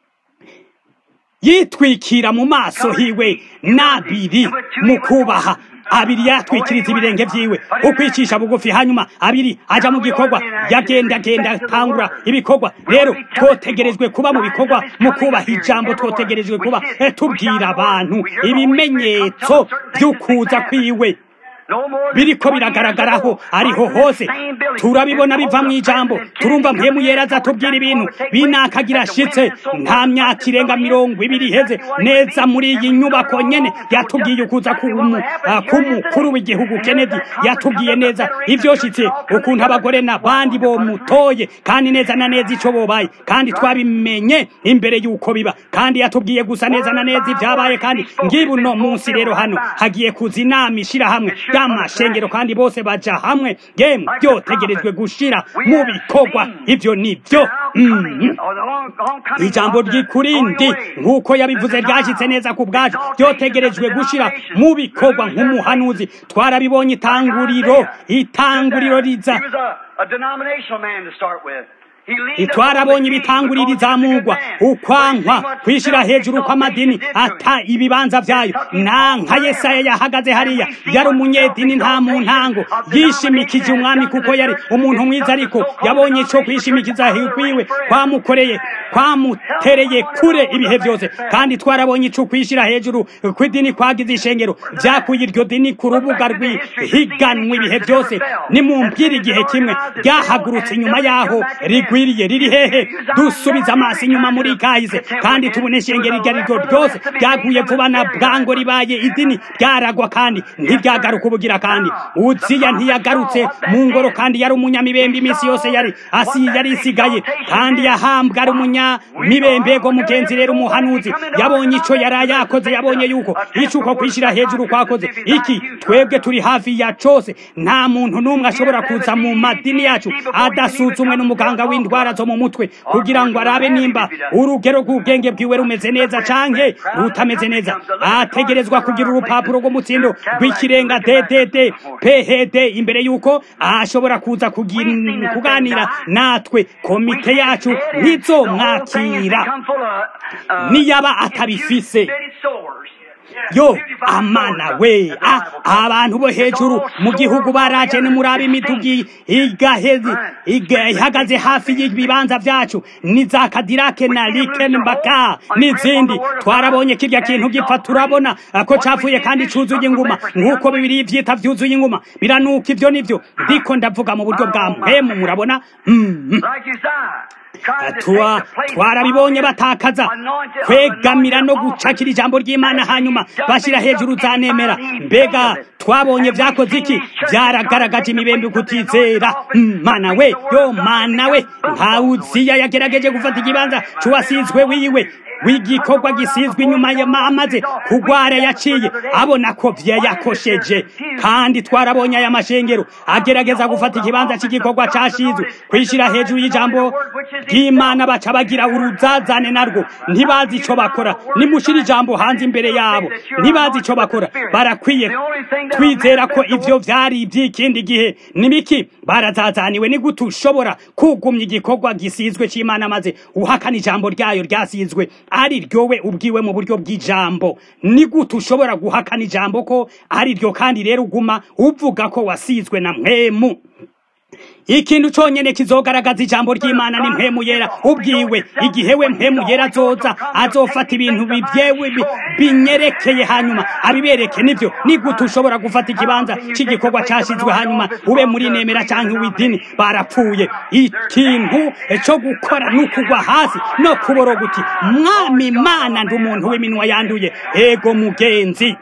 yitwikira mu maso hiwe n'abiri mu kubaha abiri yatwikiriza ibirenge vyiwe ukwicisha bugufi hanyuma abiri aja mu gikorwa yagendagenda atangura ibikorwa rero twotegerejwe kuba mu bikorwa mu kubaha ijambo twotegerejwe kuba tubwira abantu ibimenyetso vy'ukuza kwiwe biriko biragaragaraho ariho hose turabibona biva mu ijambo turumva mpemu yera azatubwira ibintu binakagira ashitse nta myaka irenga mirongo ibiri iheze neza muri iyi nyubako nyene yatubwiye ukuza k'umukuru w'igihugu kennedy yatubwiye neza ivyoshitse ukuntu abagore n'abandi bomutoye kandi neza na neza ico bobaye kandi twabimenye imbere y'uko biba kandi yatubwiye gusa neza na neza ivyabaye kandi ngibu uno munsi rero hano hagiye kuza inama ishirahamwe y'amashengero kandi bose baja hamwe yemwe byotegerejwe gushira mu bikorwa ivyo nivyo ijambo ry'ikurindi nk'uko yabivuze ryashitse neza ku bwacu byotegerejwe gushira mu bikorwa nk'umuhanuzi twarabibonye itanguriro itanguriro riza twarabonye ibitangurira izamugwa ukwankwa kwishira hejuru kw'amadini ata ibibanza vyayo nanka yesaya yahagaze hariya yari umunyedini nta mu ntango yishimikije umwami kuko yari umuntu mwiza ariko yabonye ico kwishimikiza kwiwe kwamukoreye kwamutereye kure ibihe vyose kandi twarabonye ico kwishira hejuru kw'idini kwagize ishengero vyakuye iryo dini ku rubuga rw'ihiganwa ibihe vyose nimumbwira igihe kimwe ryahagurutse inyuma yaho rigwa rikwiriye riri hehe dusubiza amaso inyuma muri kahise kandi tubone ishengero iryo ariryo ryose ryaguye vuba na bwango ribaye idini ryaragwa kandi ntiryagaruka ubugira kandi uziya ntiyagarutse mu ngoro kandi yari umunyamibembe iminsi yose yari asi yari isigaye kandi yahambwa ari umunyamibembego mugenzi rero umuhanuzi yabonye ico yari yakoze yabonye yuko ico uko kwishira hejuru kwakoze iki twebwe turi hafi ya cose nta muntu n'umwe ashobora kuza mu madini yacu adasuzumwe n'umuganga w'indi indwara zo mu mutwe kugira ngo arabe nimba urugero rw'ubwenge bwiwe rumeze neza canke rutameze neza ategerezwa kugira urupapuro rw'umutsindo rw'ikirenga ddd phd imbere yuko ashobora kuza kuganira natwe komite yacu ntizomwakira niyaba atabifise yo amana we abantu bo hejuru mu gihugu baraje nimuraba imidugi igahezi ihagaze hafi y'ibibanza vyacu ni za kadirake na rikenbaka n'izindi twarabonye kirya kintu gipfa turabona ko capfuye kandi cuzuye inguma nk'uko bibiri vyita vyuzuye inguma biranuka ivyo nivyo ndiko ndavuga mu buryo bwa mpemu murabona twarabibonye batakaza kwegamira no gucakira ijambo ry'imana hanyuma bashyira hejuru zanemera mbega twabonye vyakoze iki vyaragaragaje imibembe kutizera mana we yo mana we ntawuziya yagerageje gufata ikibanza c'uwasizwe wiwe w'igikorwa gisizwe inyuma amaze kugwara yaciye abona ko vyayakosheje kandi twarabonye aya mashengero agerageza gufata ikibanza cy'igikorwa cashizwe kwishira hejuru y'ijambo ry'imana baca bagira uruzazane narwo ntibazi ico bakora nimushira ijambo hanze imbere yabo ntibazi ico bakora barakwiye twizera ko ivyo vyari ivy'ikindi gihe nimiki barazazaniwe ni gute ushobora kugumya igikorwa gisizwe c'imana maze uhakana ijambo ryayo ryasizwe ari ryowe ubwiwe mu buryo bw'ijambo ni gute ushobora guhakana ijambo ko ari ryo kandi rero uguma uvuga ko wasizwe na mwemu ikintu conyene kizogaragaza ijambo ry'imana ni mpemu yera ubwiwe igihe we mpemu yera azoza azofata ibintu bivyewe binyerekeye hanyuma abibereke nivyo ni gute ushobora gufata ikibanza c'igikorwa cashizwe hanyuma ube muri nemera canke uw'idini barapfuye ikintu co gukora ni ukugwa hasi no kuboroga uti mwami mana ndi umuntu w'iminwa yanduye ego mugenzi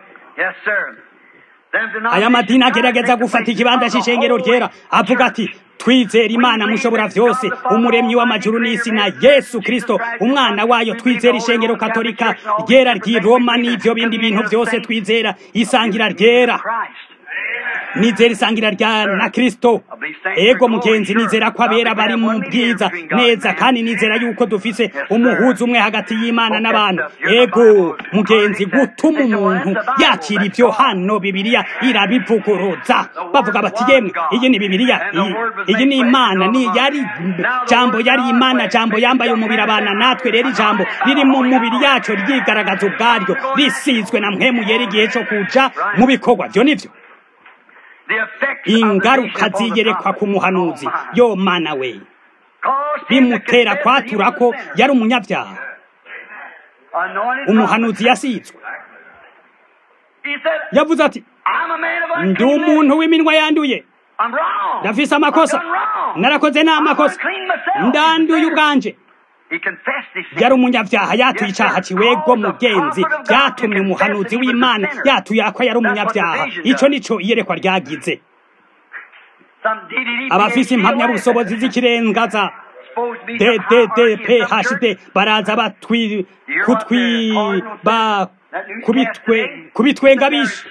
aya madini agerageza gufata ikibanza c'ishengero ryera avuga ati twizera imana mushobora vyose umuremyi w'amajuru n'isi na yesu kristo umwana wayo twizera ishengero katolika ryera ry'i roma n'ivyo bindi bintu vyose twizera isangira ryera nizera isangira rya na kristo ego mugenzi nizera ko abera bari mu bwiza neza kandi nizera yuko dufise umuhuza umwe hagati y'imana n'abantu ego mugenzi gutuma umuntu yakira ivyo hano bibiliya irabivuguruza bavuga bati yemwe iyi ni bibiliya iyi ni imana ni yari jambo yari imana jambo yambaye umubiri abana natwe rero ijambo riri mu mubiri yacu ryigaragaza ubwaryo risizwe na mpemu yera igihe co kuja mu bikorwa vyo nivyo ingaruka ziyerekwa ku muhanuzi yo mana we bimutera kwatura ko yari umunyabyaha umuhanuzi yasizwe yavuze ati ndi umuntu w'iminwa yanduye ndafise amakosa narakoze nta makosa ndanduye ubwanje yari umunyabyaha yatuye icyaha kiwego mugenzi byatumye umuhanuzi w'imana yatuye ko yari umunyabyaha icyo nicyo iyerekwa ryagize abafise impamyabushobozi z'ikirengaza ddphd baraza batwi kutwi ba kubitwenga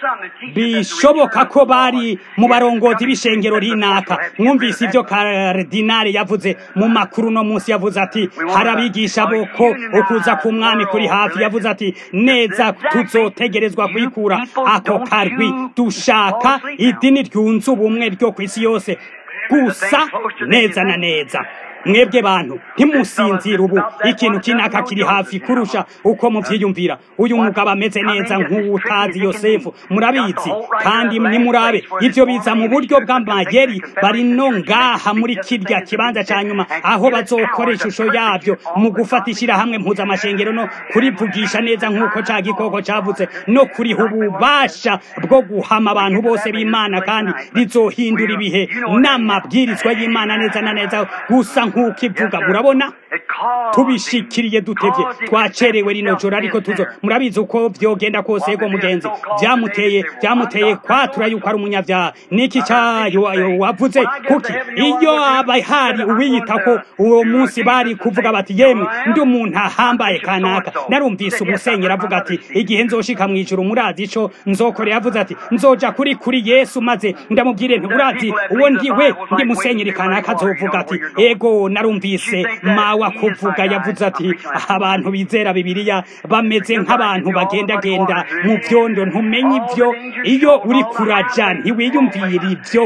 bishoboka ko bari mu barongozi b'ishengero rinaka mwumvise ibyo karidinari yavuze mu makuru no munsi yavuze ati harabigisha boko ukuza ku mwami kuri hafi yavuze ati neza tuzotegerezwa kwikura ako karwi dushaka idini ryunze ubumwe ryo ku isi yose gusa neza na neza mwebwe bantu ntimusinzire ubu ikintu kinaka kiri hafi kurusha uko muvyiyumvira uyu mugabo ameze neza nk'uwutazi yosefu murabizi kandi nimurabe ivyo biza mu buryo bw'amayeri bari no ngaha muri kirya kibanza ca nyuma aho bazokora ishusho yavyo mu gufata ishirahamwe mpuzamashengero no kurivugisha neza nk'uko ca gikoko cavuze no kuriha ububasha bwo guhama abantu bose b'imana kandi rizohindura ibihe n'amabwirizwa y'imana neza na neza gusa nk'uko ivuga murabona tubishikiriye dutevye twacerewe rino joro ariko tuzo murabizi uko vyogenda kose yego mugenzi vyamuteye vyamuteye kwatura yuko ari umunyavyaha niki cayo wavuze kuki iyo aba hari uwiyita ko uwo munsi bari kuvuga bati yemwe ndi umuntu ahambaye kanaka narumvise umusenyeri avuga ati igihe nzoshika mw'ijuru murazi ico nzokorera avuze ati nzoja kuri kuri yesu maze ndamubwire nti urazi uwo ndiwe ndi musenyeri kanaka azovuga ati ego narumvise mawa kuvuga yavuze ati abantu bizera bibiliya bameze nk'abantu bagendagenda mu vyondo ntumenye ivyo iyo uri kuraja ntiwiyumvira ivyo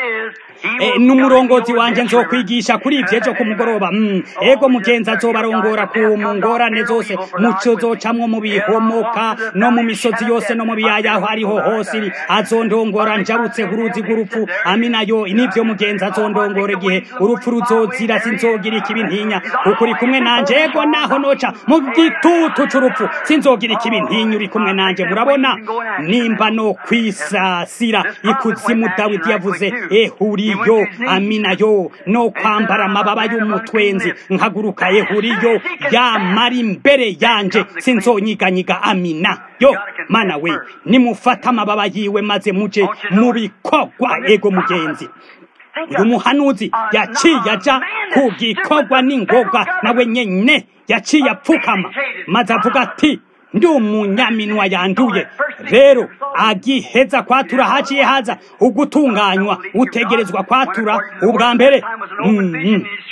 n'umurongozi wanje nzokwigisha kuri ivyo ejo ku mugoroba ego mugenzi azobarongora ku ngorane zose muco zocamwo mu bihomoka no mu misozi yose no mu biyaya aho ariho hose azondongora njabutse uruzi rw'urupfu amina yo nivyo mugenzi azondongora igihe urupfu ruzozira sinzogira ikibi ntinya kuko uri kumwe nanje ego naho noca mu gitutu c'urupfu sinzogira ikibi ntinya uri kumwe nanje murabona nimba no kwisasira ikuzimu dawidi yavuze ehuriyo amina yo no kwambara amababa y'umutwenzi nkaguruka ehuriyo yamara imbere yanje sinzonyiganyiga amina yo mana we nimufata amababa yiwe maze muje mu bikorwa ego mugenzi uyu muhanuzi yaciye aja ku gikorwa n'ingoga nawe nyene yaciye apfukama maze avuga ati ndi umunyaminwa yanduye rero agiheza kwatura haciye haza ugutunganywa utegerezwa kwatura ubwa mbere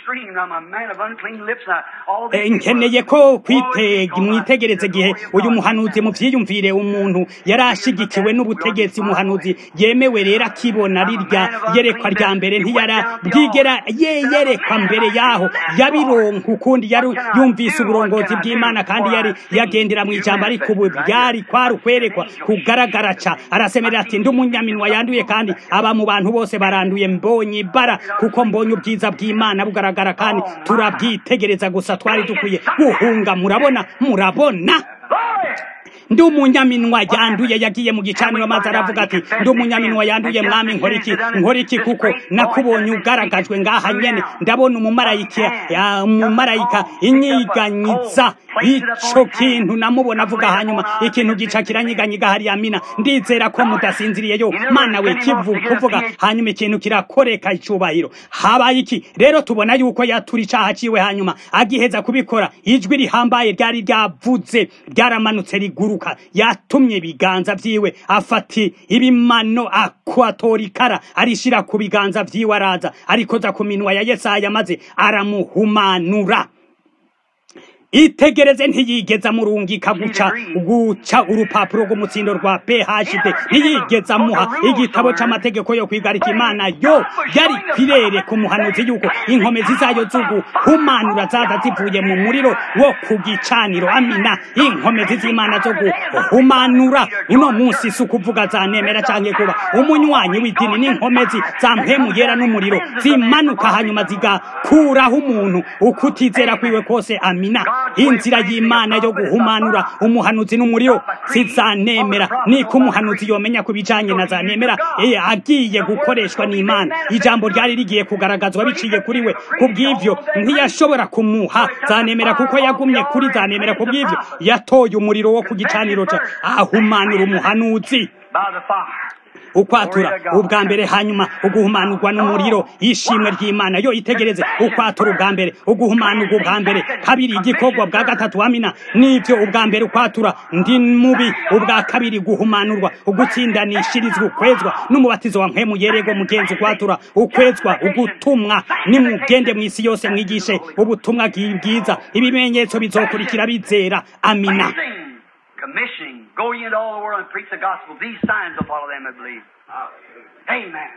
screamed, I'm a man of unclean lips. and all these
Eh,
people
nkeneye
were-
ko kwite mwitegereze igihe uyu muhanuzi muvyiyumvire umuntu yari ashigikiwe n'ubutegetsi umuhanuzi yemewe rero akibona rirya yerekwa rya mbere ntiyara bwigera ye yerekwa mbere yaho yabironka ukundi yari yumvise uburongozi bw'imana kandi yari yagendera mu ijambo ariko ubu byari kwari ukwerekwa kugaragara ca arasemerera ati ndi umunyaminwa yanduye kandi aba mu bantu bose baranduye mbonye ibara kuko mbonye ubwiza bw'imana bugaragara kandi turabwitegereza gusa twari dukwiye guhunga murabona murabona
Glory!
ndi umunyaminwa yanduye yagiye mu gicaniro maze aravuga ati ndi umunyaminwa yanduye mwami nkora iki nkora iki kuko nakubonye ugaragajwe ngaha nyene ndabona umumarayika ya- umumarayika inyiganyiza ico kintu namubona avuga hanyuma ikintu gica kiranyiganyiga hariya mina ndizera ko mudasinziriye yo mana we kivu kuvuga hanyuma ikintu kirakoreka icubahiro habaye iki rero tubona yuko yatura icaha ciwe hanyuma agiheza kubikora ijwi rihambaye ryari ryavuze ryaramanutse riguruka yatumye ibiganza vyiwe afati ibimano akwatorikara arishira ku biganza vyiwe araza arikoza ku minwa ya yesaya maze aramuhumanura itegereze ntiyigeze amurungika guca guca urupapuro rw'umutsindo rwa phd ntiyigeze amuha igitabo c'amategeko yo kwigarika imana yo yari kwirere ku muhanuzi yuko inkomezi zayo z'uguhumanura zaza zivuye mu muriro wo ku gicaniro amina inkomezi z'imana zo guhumanura uno munsi si ukuvuga zanemera canke kuba umunywanyi w'idini n'inkomezi za mpemu yera n'umuriro zimanuka hanyuma zigakuraho umuntu ukutizera kwiwe kose amina inzira y'imana yo guhumanura umuhanuzi n'umuriro sizanemera niko umuhanuzi yomenya ku bijanye na zanemera eh, agiye gukoreshwa n'imana ijambo ryari rigiye kugaragazwa biciye kuri we ku bw'ivyo ntiyashobora kumuha zanemera kuko yagumye kuri zanemera ku bw'ivyo yatoye umuriro wo ku gicaniro ca ahumanura umuhanuzi
by the fire.
ukwatura ubwa mbere hanyuma uguhumanurwa n'umuriro ishimwe ry'imana yo itegereze ukwatura ubwa mbere uguhumanurwa ubwa mbere kabiri igikorwa bwa gatatu amina nivyo ubwa mbere ukwatura ndi mubi ubwa kabiri guhumanurwa ugutsindanishirizwa ukwezwa n'umubatizo wa mpemu yerego mugenzi ukwatura ukwezwa ugutumwa nimugende mw'isi yose mwigishe ubutumwa bwiza ibimenyetso bizokurikira bizera amina
Preaching, commissioning, go ye into all the world and preach the gospel. These signs will follow them that believe. Amen.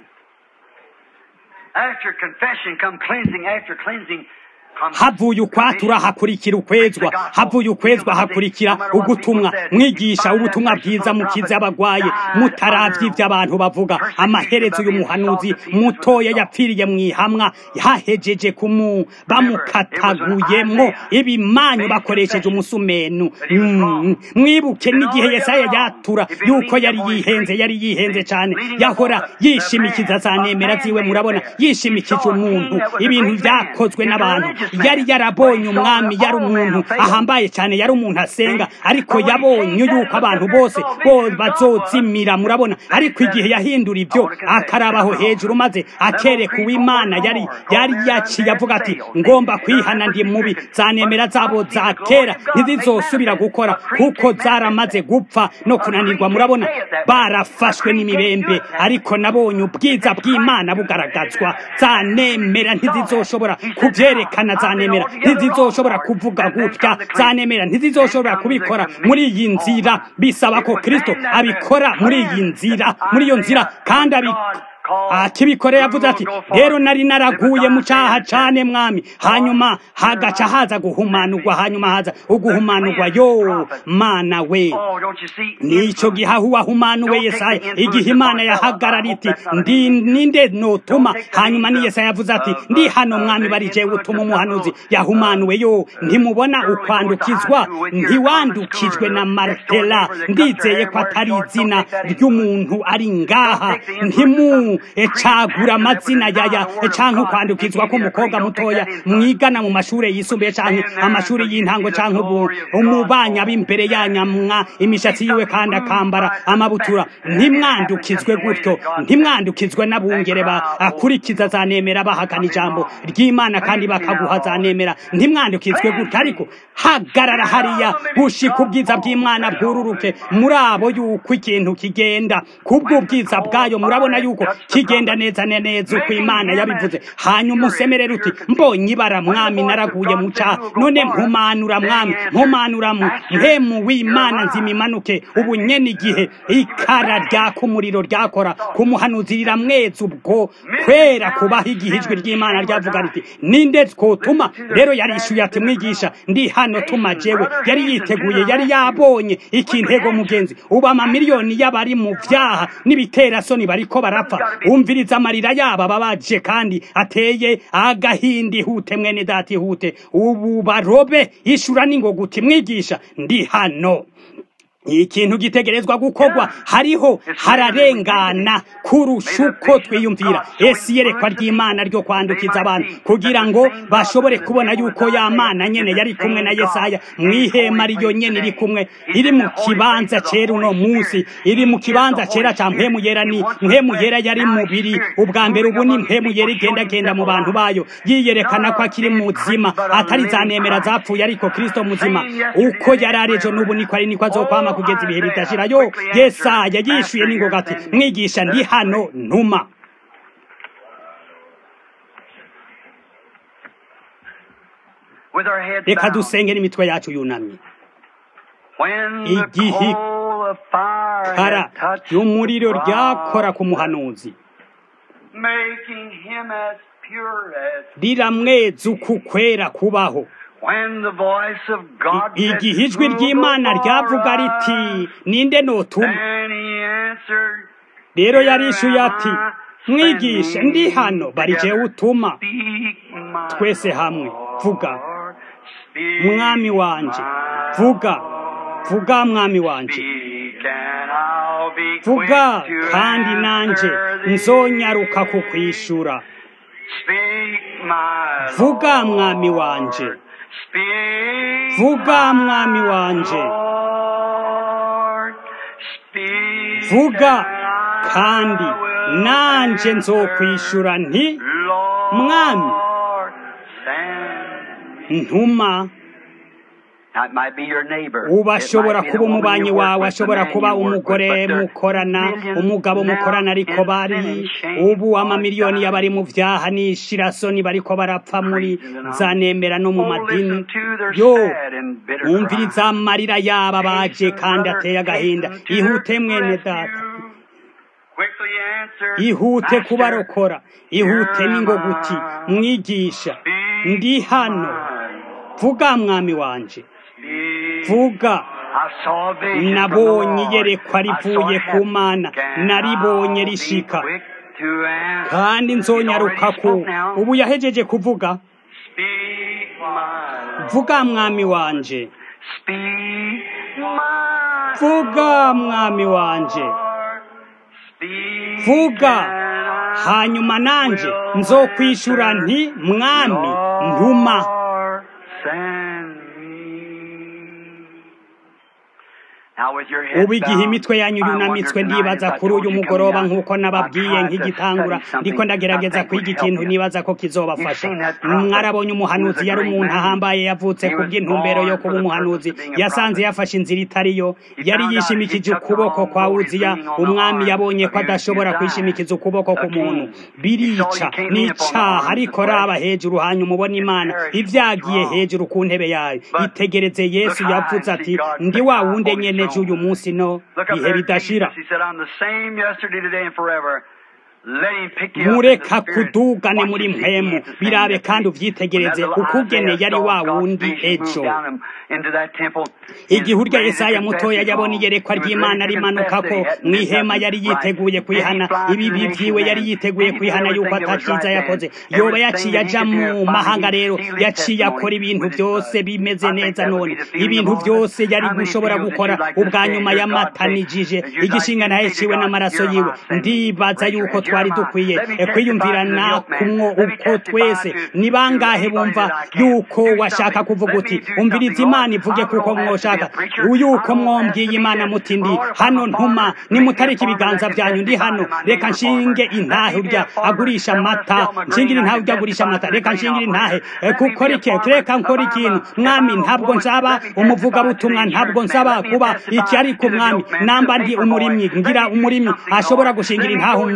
After confession come cleansing. After cleansing comes
havuye ukwatura hakurikira ukwezwa havuye ukwezwa hakurikira ugutumwa mwigisha ubutumwa bwiza mukize abagwaye mutaravye ivyo abantu bavuga amaherezo y'umuhanuzi mutoya yapfiriye mwihamwa hahejeje kumu bamukataguyemwo ibimanyu bakoresheje umusumenu Mm. mwibuke n'igihe yesaya yatura yuko yari yihenze yari yihenze cane yahora yishimikiza za nemera ziwe murabona yishimikije umuntu ibintu vyakozwe n'abantu yari yarabonye umwami yari umuntu ahambaye cyane yari umuntu asenga ariko yabonye yuko abantu bose bo bazozimira murabona ariko igihe yahindura ibyo akarabaho hejuru maze akereka uw'imana yari yari yaciye avuga ati ngomba kwihana ndi mubi zanemera zabo za kera ntizizosubira gukora kuko zaramaze gupfa no kunanirwa murabona barafashwe n'imibembe ariko nabonye ubwiza bw'imana bugaragazwa zanemera ntizizoshobora kubyerekana zanemera ntizizoshobora kuvuga gutya zanemera ntizizoshobora kubikora muri iyi nzira bisaba ko kristo abikora muri iyi nzira muri iyo nzira kandi abi akibikore yavuze ati rero nari naraguye mu cyaha cane mwami hanyuma hagaca haza guhumanurwa hanyuma haza uguhumanurwa yo mana we
Oh, don't you see?
nico gihahu wahumanuwe yesaya igihe imana yahagarara iti ndi ninde notuma hanyuma ni yesaya yavuze ati ndi hano mwami barije utuma umuhanuzi yahumanuwe yo ntimubona ukwandukizwa ntiwandukijwe na martela ndizeye ko atari izina ry'umuntu ari ngaha ntimu ecagura amazina yaya canke ukwandukizwa k'umukobwa mutoya mwigana mu mashure yisumbuye canke amashuri y'intango canke ubu umubanya b'imbere yanyamwa imishatsi yiwe kandi akambara amabutura ntimwandukizwe gutyo ntimwandukizwe n'abungere bakurikiza zanemera bahakana ijambo ry'imana kandi bakaguha zanemera ntimwandukizwe gutyo ariko hagarara hariya gushika ubwiza bw'imana bwururuke muri abo yuko ikintu kigenda kubw'ubwiza bwayo murabona yuko kigenda neza neza uko imana yabivuze hanyuma usemerera uti mbonye ibara mwami naraguye mu cyaha none mpumanura mwami mpumanura mpemu w'imana nzimimanuke ubu nyene igihe ikara ryaka umuriro ryakora kumuhanuzi riramweza ubwo kwera kubaho igihe ijwi ry'imana ryavuga riti ninde twotuma rero yarishyuye ati mwigisha ndi hano tuma jewe yari yiteguye yari yabonye ikintego mugenzi ubu amamiliyoni y'abari mu vyaha n'ibiterasoni bariko barapfa umviriza amarira yabo ababaje kandi ateye agahinda ihute mwene data ihute ubu barobe ishura n'ingoguti mwigisha ndi hano ikintu gitegerezwa gukorwa hariho hararengana kurusha uko twiyumvira ese iyerekwa ry'imana ryo kwandukiza abantu kugira ngo bashobore kubona yuko ya mana nyene yari kumwe na yesaya mw'ihema riyo nyene iri kumwe iri mu kibanza cera uno munsi iri mu kibanza cera ca mpemu yera ni mpemu yera yari mubiri ubwa mbere ubu ni mpemu yera igendagenda mu bantu bayo yiyerekana ko akiri muzima atari zanemera zapfuye ariko kristo muzima uko yari arejo n'ubu niko ari niko azokwama kugeza ibihe bidashira yo yesaya yishuye n'ingoga ati mwigisha ndi hano ntuma reka dusenge n'imitwe yacu yunamye igihe kara ry'umuriro ryakora ku muhanuzi riramweza uku kwera kubaho igihe ijwi ry'imana ryavuga riti ninde notuma rero yarishuye ati mwigisha ndi hano bari jewe utuma twese hamwe vuga mwami wanje vuga vuga mwami wanje vuga kandi nanje nzonyaruka kukwishura vuga mwami wanje vuga mwami wanje vuga kandi nanje nzokwishura nti mwami ntuma uba ashobora kuba umubanyi wawe ashobora kuba umugore mukorana umugabo mukorana ariko bari ubu amamiliyoni y'abari mu byaha n'ishirasoni bariko barapfa muri za nemera no mu madini yo wumviriza amarira yaba baje kandi ateye agahinda ihute mwene data ihute kubarokora ihute n'ingoguti mwigisha ndi hano vuga mwami wanje vuga nabonye iyerekwa rivuye ku mana naribonye rishika kandi nzonyaruka ku ubu yahejeje kuvuga vuga mwami wanje vuga mwami wanje vuga hanyuma nanje nzokwishura nti mwami ntuma ubu igihe imitwe yanyu yunamitswe ndibaza kuri uyu mugoroba nk'uko nababwiye nk'igitangura ndiko ndagerageza kwiga ikintu nibaza ko kizobafasha mwarabonye umuhanuzi yari umuntu ahambaye yavutse ku bw'intumbero yo kuba umuhanuzi yasanze yafashe inzira itariyo yari yishimikije ukuboko kwa wuziya umwami yabonye ko adashobora kwishimikiza ukuboko ku muntu birica n'icaha ariko raba hejuru hanyuma ubona imana ivyagiye hejuru ku ntebe yayo itegereze yesu yavuze ati ndi wa wundi nyene ejo uyu munsi no bihe bidashira mureka kudugane muri mpemu birabe kandi uvyitegereze ukugene yari wa wundi ejo igihe urya yesaya mutoya yabona iyerekwa ry'imana rimanukako mw'ihema yari yiteguye kwihana ibibi vyiwe yari yiteguye kwihana yuko ataciza yakoze yoba yaciye aja mu mahanga rero yaciye akora ibintu vyose bimeze neza none ibintu vyose yari gushobora gukora ubwa nyuma yamatanijije igishinga ntaheciwe n'amaraso yiwe ndibaza yuko twari dukwiye kwiyumvirana kumwo uko twese ni bangahe bumva yuko washaka kuvuga uti umviriza imana ivuge kuko mwoshaka yuko mwombwiye imana muti ndi hano ntuma nimutarika ibiganza byanyu ndi hano reka nshinge intahe urya agurisha amata nshingire intahe urya agurisha amata reka nshingire intahe kukora iki reka nkora ikintu mwami ntabwo nsaba umuvugabutumwa ntabwo nsaba kuba iki ariko mwami namba ndi umurimyi ngira umurimyi ashobora gushingira intahe umubanyi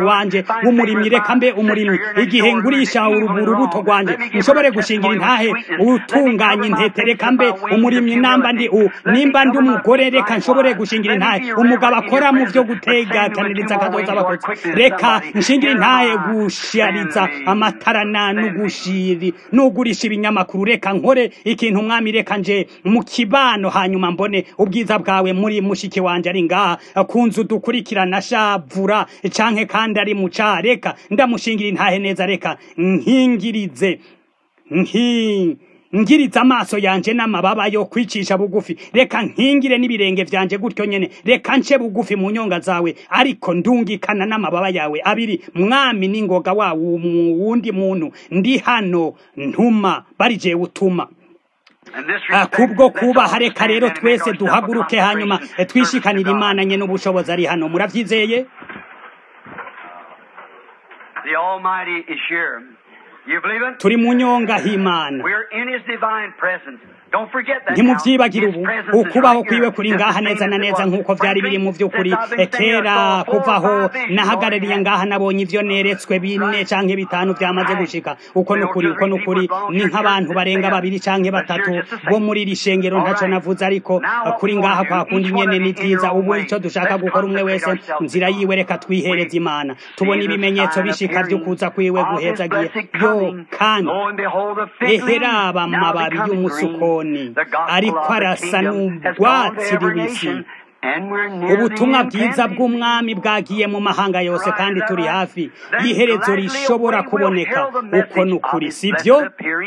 wanje w'umurimyi reka mbe umurimyi igihe ngurisha urubuto rwanje nshobore gushingira intahe utunganya intete reka mbe umurimyi namba ndi u nimba ndi umugore reka nshobore gushingira intahe umugabo akora mu byo gutegataniriza akazoza abakozi reka nshingira intahe gushariza amatara na n'ugushiri n'ugurisha ibinyamakuru reka nkore ikintu umwami reka nje mu kibano hanyuma mbone ubwiza bwawe muri mushiki wanje ari ngaha ku nzu dukurikirana shavura canke kandi ari mu ca reka ndamushingira intahe neza reka nkingirize nki ngiriza amaso yanje n'amababa yo kwicisha bugufi reka nkingire n'ibirenge vyanje gutyo nyene reka nce bugufi mu nyonga zawe ariko ndungikana n'amababa yawe abiri mwami n'ingoga wa wundi muntu ndi hano ntuma bari jewe utuma kubwo kubaha reka rero twese duhaguruke hanyuma twishikanira imana nye n'ubushobozi ari hano muravyizeye
The Almighty is here. You believe it?
turi mu nyonga h'imana
We're in His divine presence. Don't forget that.
ntimuvyibagire
now.
ubu
His presence is
ukubaho
right
kwiwe
here.
kuri
Just
ngaha
the
neza
same
na
as it
neza
was.
nk'uko vyari biri mu vy'ukuri
Since I've been
kera
there, so
kuvaho
four or five visions
nahagarariye
already
ngaha nabonye ivyo neretswe bine canke bitanu vyamaze gushika uko nukuri uko nukuri ni nk'abantu barenga babiri canke batatu bo muri iri shengero ntaco navuze ariko kuri ngaha kwa kundi nyene ni vyiza ubu ico dushaka gukora umwe wese nzira yiwe reka twihereza imana tubona ibimenyetso bishika vy'ukuza kwiwe guhezagiye yo kandi eheraba amababi y'umusukoni ariko arasa n'urwatsi rubisi ubutumwa bwiza bw'umwami bwagiye mu mahanga yose kandi turi hafi y'iherezo rishobora kuboneka uko ni ukuri si byo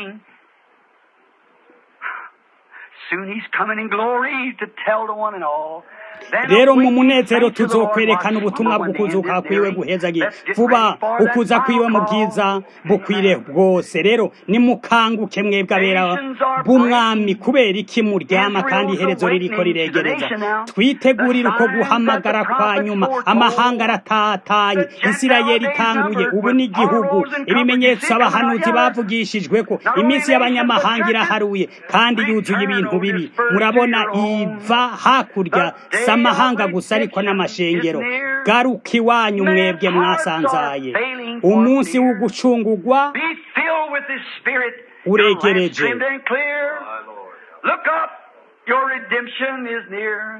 Soon he's coming in glory to tell to one and all.
rero mu munezero tuzokwerekana ubutumwa bw'ukuzuka kwiwe guhezagiye vuba ukuza kwiwe mu bwiza bukwire bwose rero nimukanguke mwebwe abera b'umwami kubera iki muryama kandi iherezo ririko riregereza twitegurire uko guhamagara kwa nyuma amahanga aratatanye isirayeli ikanguye ubu ni igihugu ibimenyetso abahanuzi bavugishijwe ko iminsi y'abanyamahanga iraharuye kandi yuzuye ibintu bibi murabona iva hakurya si amahanga gusa ariko n'amashengero garuka iwanyu mwebwe mwasanzaye umunsi w'ugucungugwa
Be filled with His Spirit.
Uregereje.
Your lamps trimmed and clear. Look up, your redemption is near.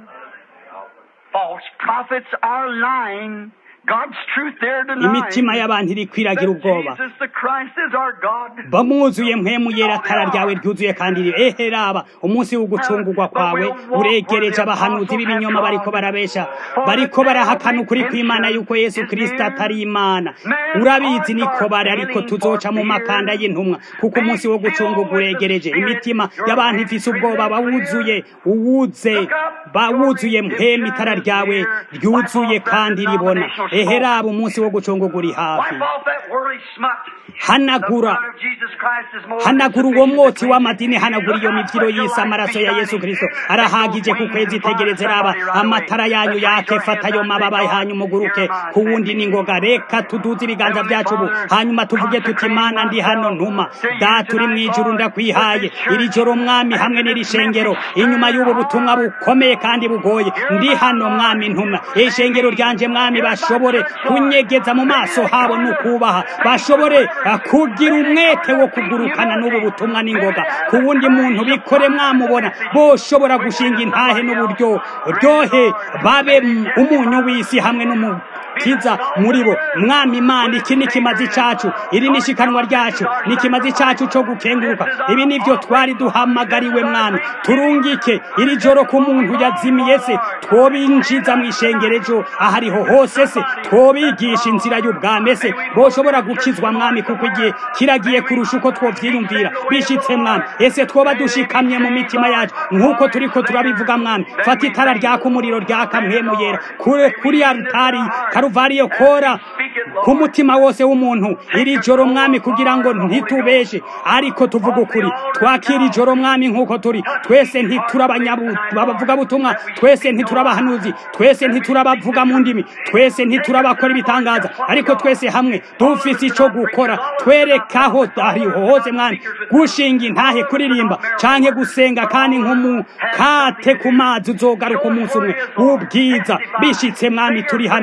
False prophets are lying. God's truth they're denying.
imitima y'abantu iri kwiragira ubwoba
Jesus the Christ is our God.
bamwuzuye mpemu yera atara ryawe ryuzuye kandi eheraba umunsi w'ugucungurwa kwawe uregereje abahanuzi b'ibinyoma bariko barabesha bariko barahakana ukuri kw'imana yuko yesu kristo atari imana urabizi niko bari ariko tuzoca mu makanda y'intumwa kuko umunsi wo gucungurwa uregereje imitima y'abantu ifise ubwoba bawuzuye uwuze bawuzuye mpemu itara ryawe ryuzuye kandi ribona eheraba umunsi wo gucungurwa uri hafi
Wipe off that worldly smut.
hanagura
The blood of Jesus Christ is more
hanagura
than
uwo
sufficient
mwotsi
to
w'amadini
save.
hanagura iyo
Look up,
mivyiro
let your
y'isi
light
amaraso
be
ya yesu
shining.
kristo
Let
arahagije
those
ku kwezi
wings fly
itegereze raba
somebody right away.
amatara yanyu
Let's raise
yake
our
fata
hands
ayo
up and
mababa
say,
yanyu
God,
muguruke
hear my
ku wundi
family.
n'ingoga reka tuduze ibiganza
Heavenly
vyacu ubu
Father,
hanyuma tuvuge tuti
consecrate
mana ndi hano
myself
ntuma
to you
data uri
tonight,
mw'ijuru
Lord,
ndakwihaye
with this
iri
church
joro mwami hamwe
and
n'iri
this
shengero
message
inyuma
stirred
y'ubu
our
butumwa
heart.
bukomeye kandi bugoye ndi hano mwami ntuma ishengero ryanje mwami bashobore kunyegeza mu maso habo n'ukubaha bashobore eh, kugira umwete wo kugurukana n'ubu butumwa n'ingoga ku wundi muntu bikore mwamubona boshobora gushinga intahe n'uburyo ryohe babe mm, umunyu w'isi hamwe n'umu kiza muri bo mwami imana iki ni kimazi cacu iri ni ishikanwa ryacu ni kimazi cacu co gukenguruka ibi nivyo twari duhamagariwe mwami turungike iri joro ku muntu yazimiye se twobinjiza mu ishengerejo ahariho hose se twobigisha inzira y'ubwami se boshobora gukizwa mwami kuko igihe kiragiye kurusha uko twovyiyumvira bishitse mwami ese twoba dushikamye mu mitima yacu nk'uko turiko turabivuga mwami fata itara ryaka umuriro ryaka mpemu yera kure kuri altari karuvariyo kora ku mutima wose w'umuntu iri joro mwami kugira ngo ntitubeshe ariko tuvuga ukuri twakira ijoro mwami nk'uko turi twese ntiturabavuga butumwa twese ntiturabahanuzi twese ntiturabavuga mu ndimi twese ntiturabakora ibitangaza ariko twese hamwe dufise ico gukora twerekaho ariho hose mwami gushinga intahe kuririmba canke gusenga kandi nk'umukate ku mazi uzogaruka umunsi umwe w'ubwiza bishitse mwami turi hano turi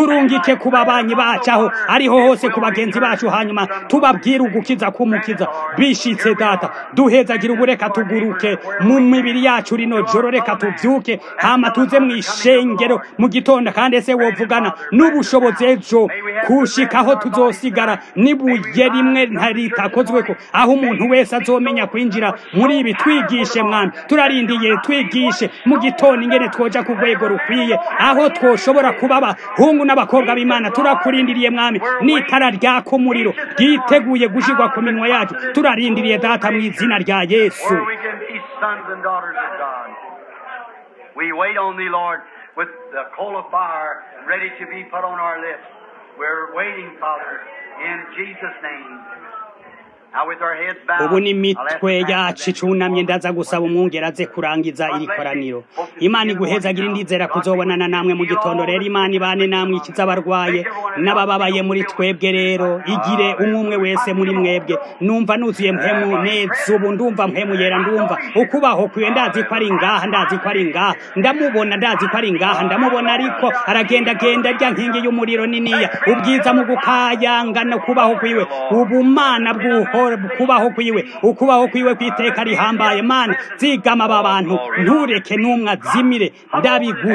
turungike ku babanyi bacu aho ariho hose ku bagenzi bacu hanyuma tubabwire ugukiza k'umukiza bishitse data duhezagira ubureka tuguruke mu mibiri yacu rino joro reka tuvyuke hama tuze mu ishengero mu gitondo kandi ese wovugana n'ubushobozi ejo kushikaho tuzosigara nibuye rimwe ntaritakozweko aho umuntu wese azomenya kwinjira muri ibi twigishe mwana turarindiye twigishe mu gitondo ingene twoja ku rwego rukwiye aho twoshobora kuba abahungu n'abakobwa b'imana turakurindiriye mwami n'itara ryaka umuriro ryiteguye gushirwa ku minwa yacu turarindiriye data mu izina rya yesu
where we can be sons and daughters of God. We wait on thee, Lord, with the coal of fire ready to be put on our lips. We're waiting, Father, in Jesus' name. Now with our heads bowed,
ubu ni
I'll ask
imitwe
the
yacu
pastor
icunamye ndaza gusaba umwungera aze kurangiza iri koraniro imana iguhezagira indizera kuzobonana namwe mu gitondo rero imana ibane namwe ikiza abarwaye n'abababaye muri twebwe rero igire umwe umwe wese muri mwebwe numva nuzuye mpemu neza ubu ndumva mpemu yera ndumva ukubaho kwiwe ndazi ko ari ngaha ndazi ko ari ngaha ndamubona ndazi ko ari ngaha ndamubona ariko aragendagenda rya nkingi y'umuriro niniya ubwiza mu gukayangana kubaho kwiwe ubumana bw'uhora kubaho kwiwe ukubaho kwiwe kwiteka rihambaye mana zigama aba bantu ntureke n'umwe azimire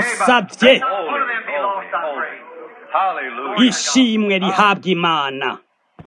ndabigusabye
None of them be lost, I pray.
Hallelujah.
ishimwe rihabwa imana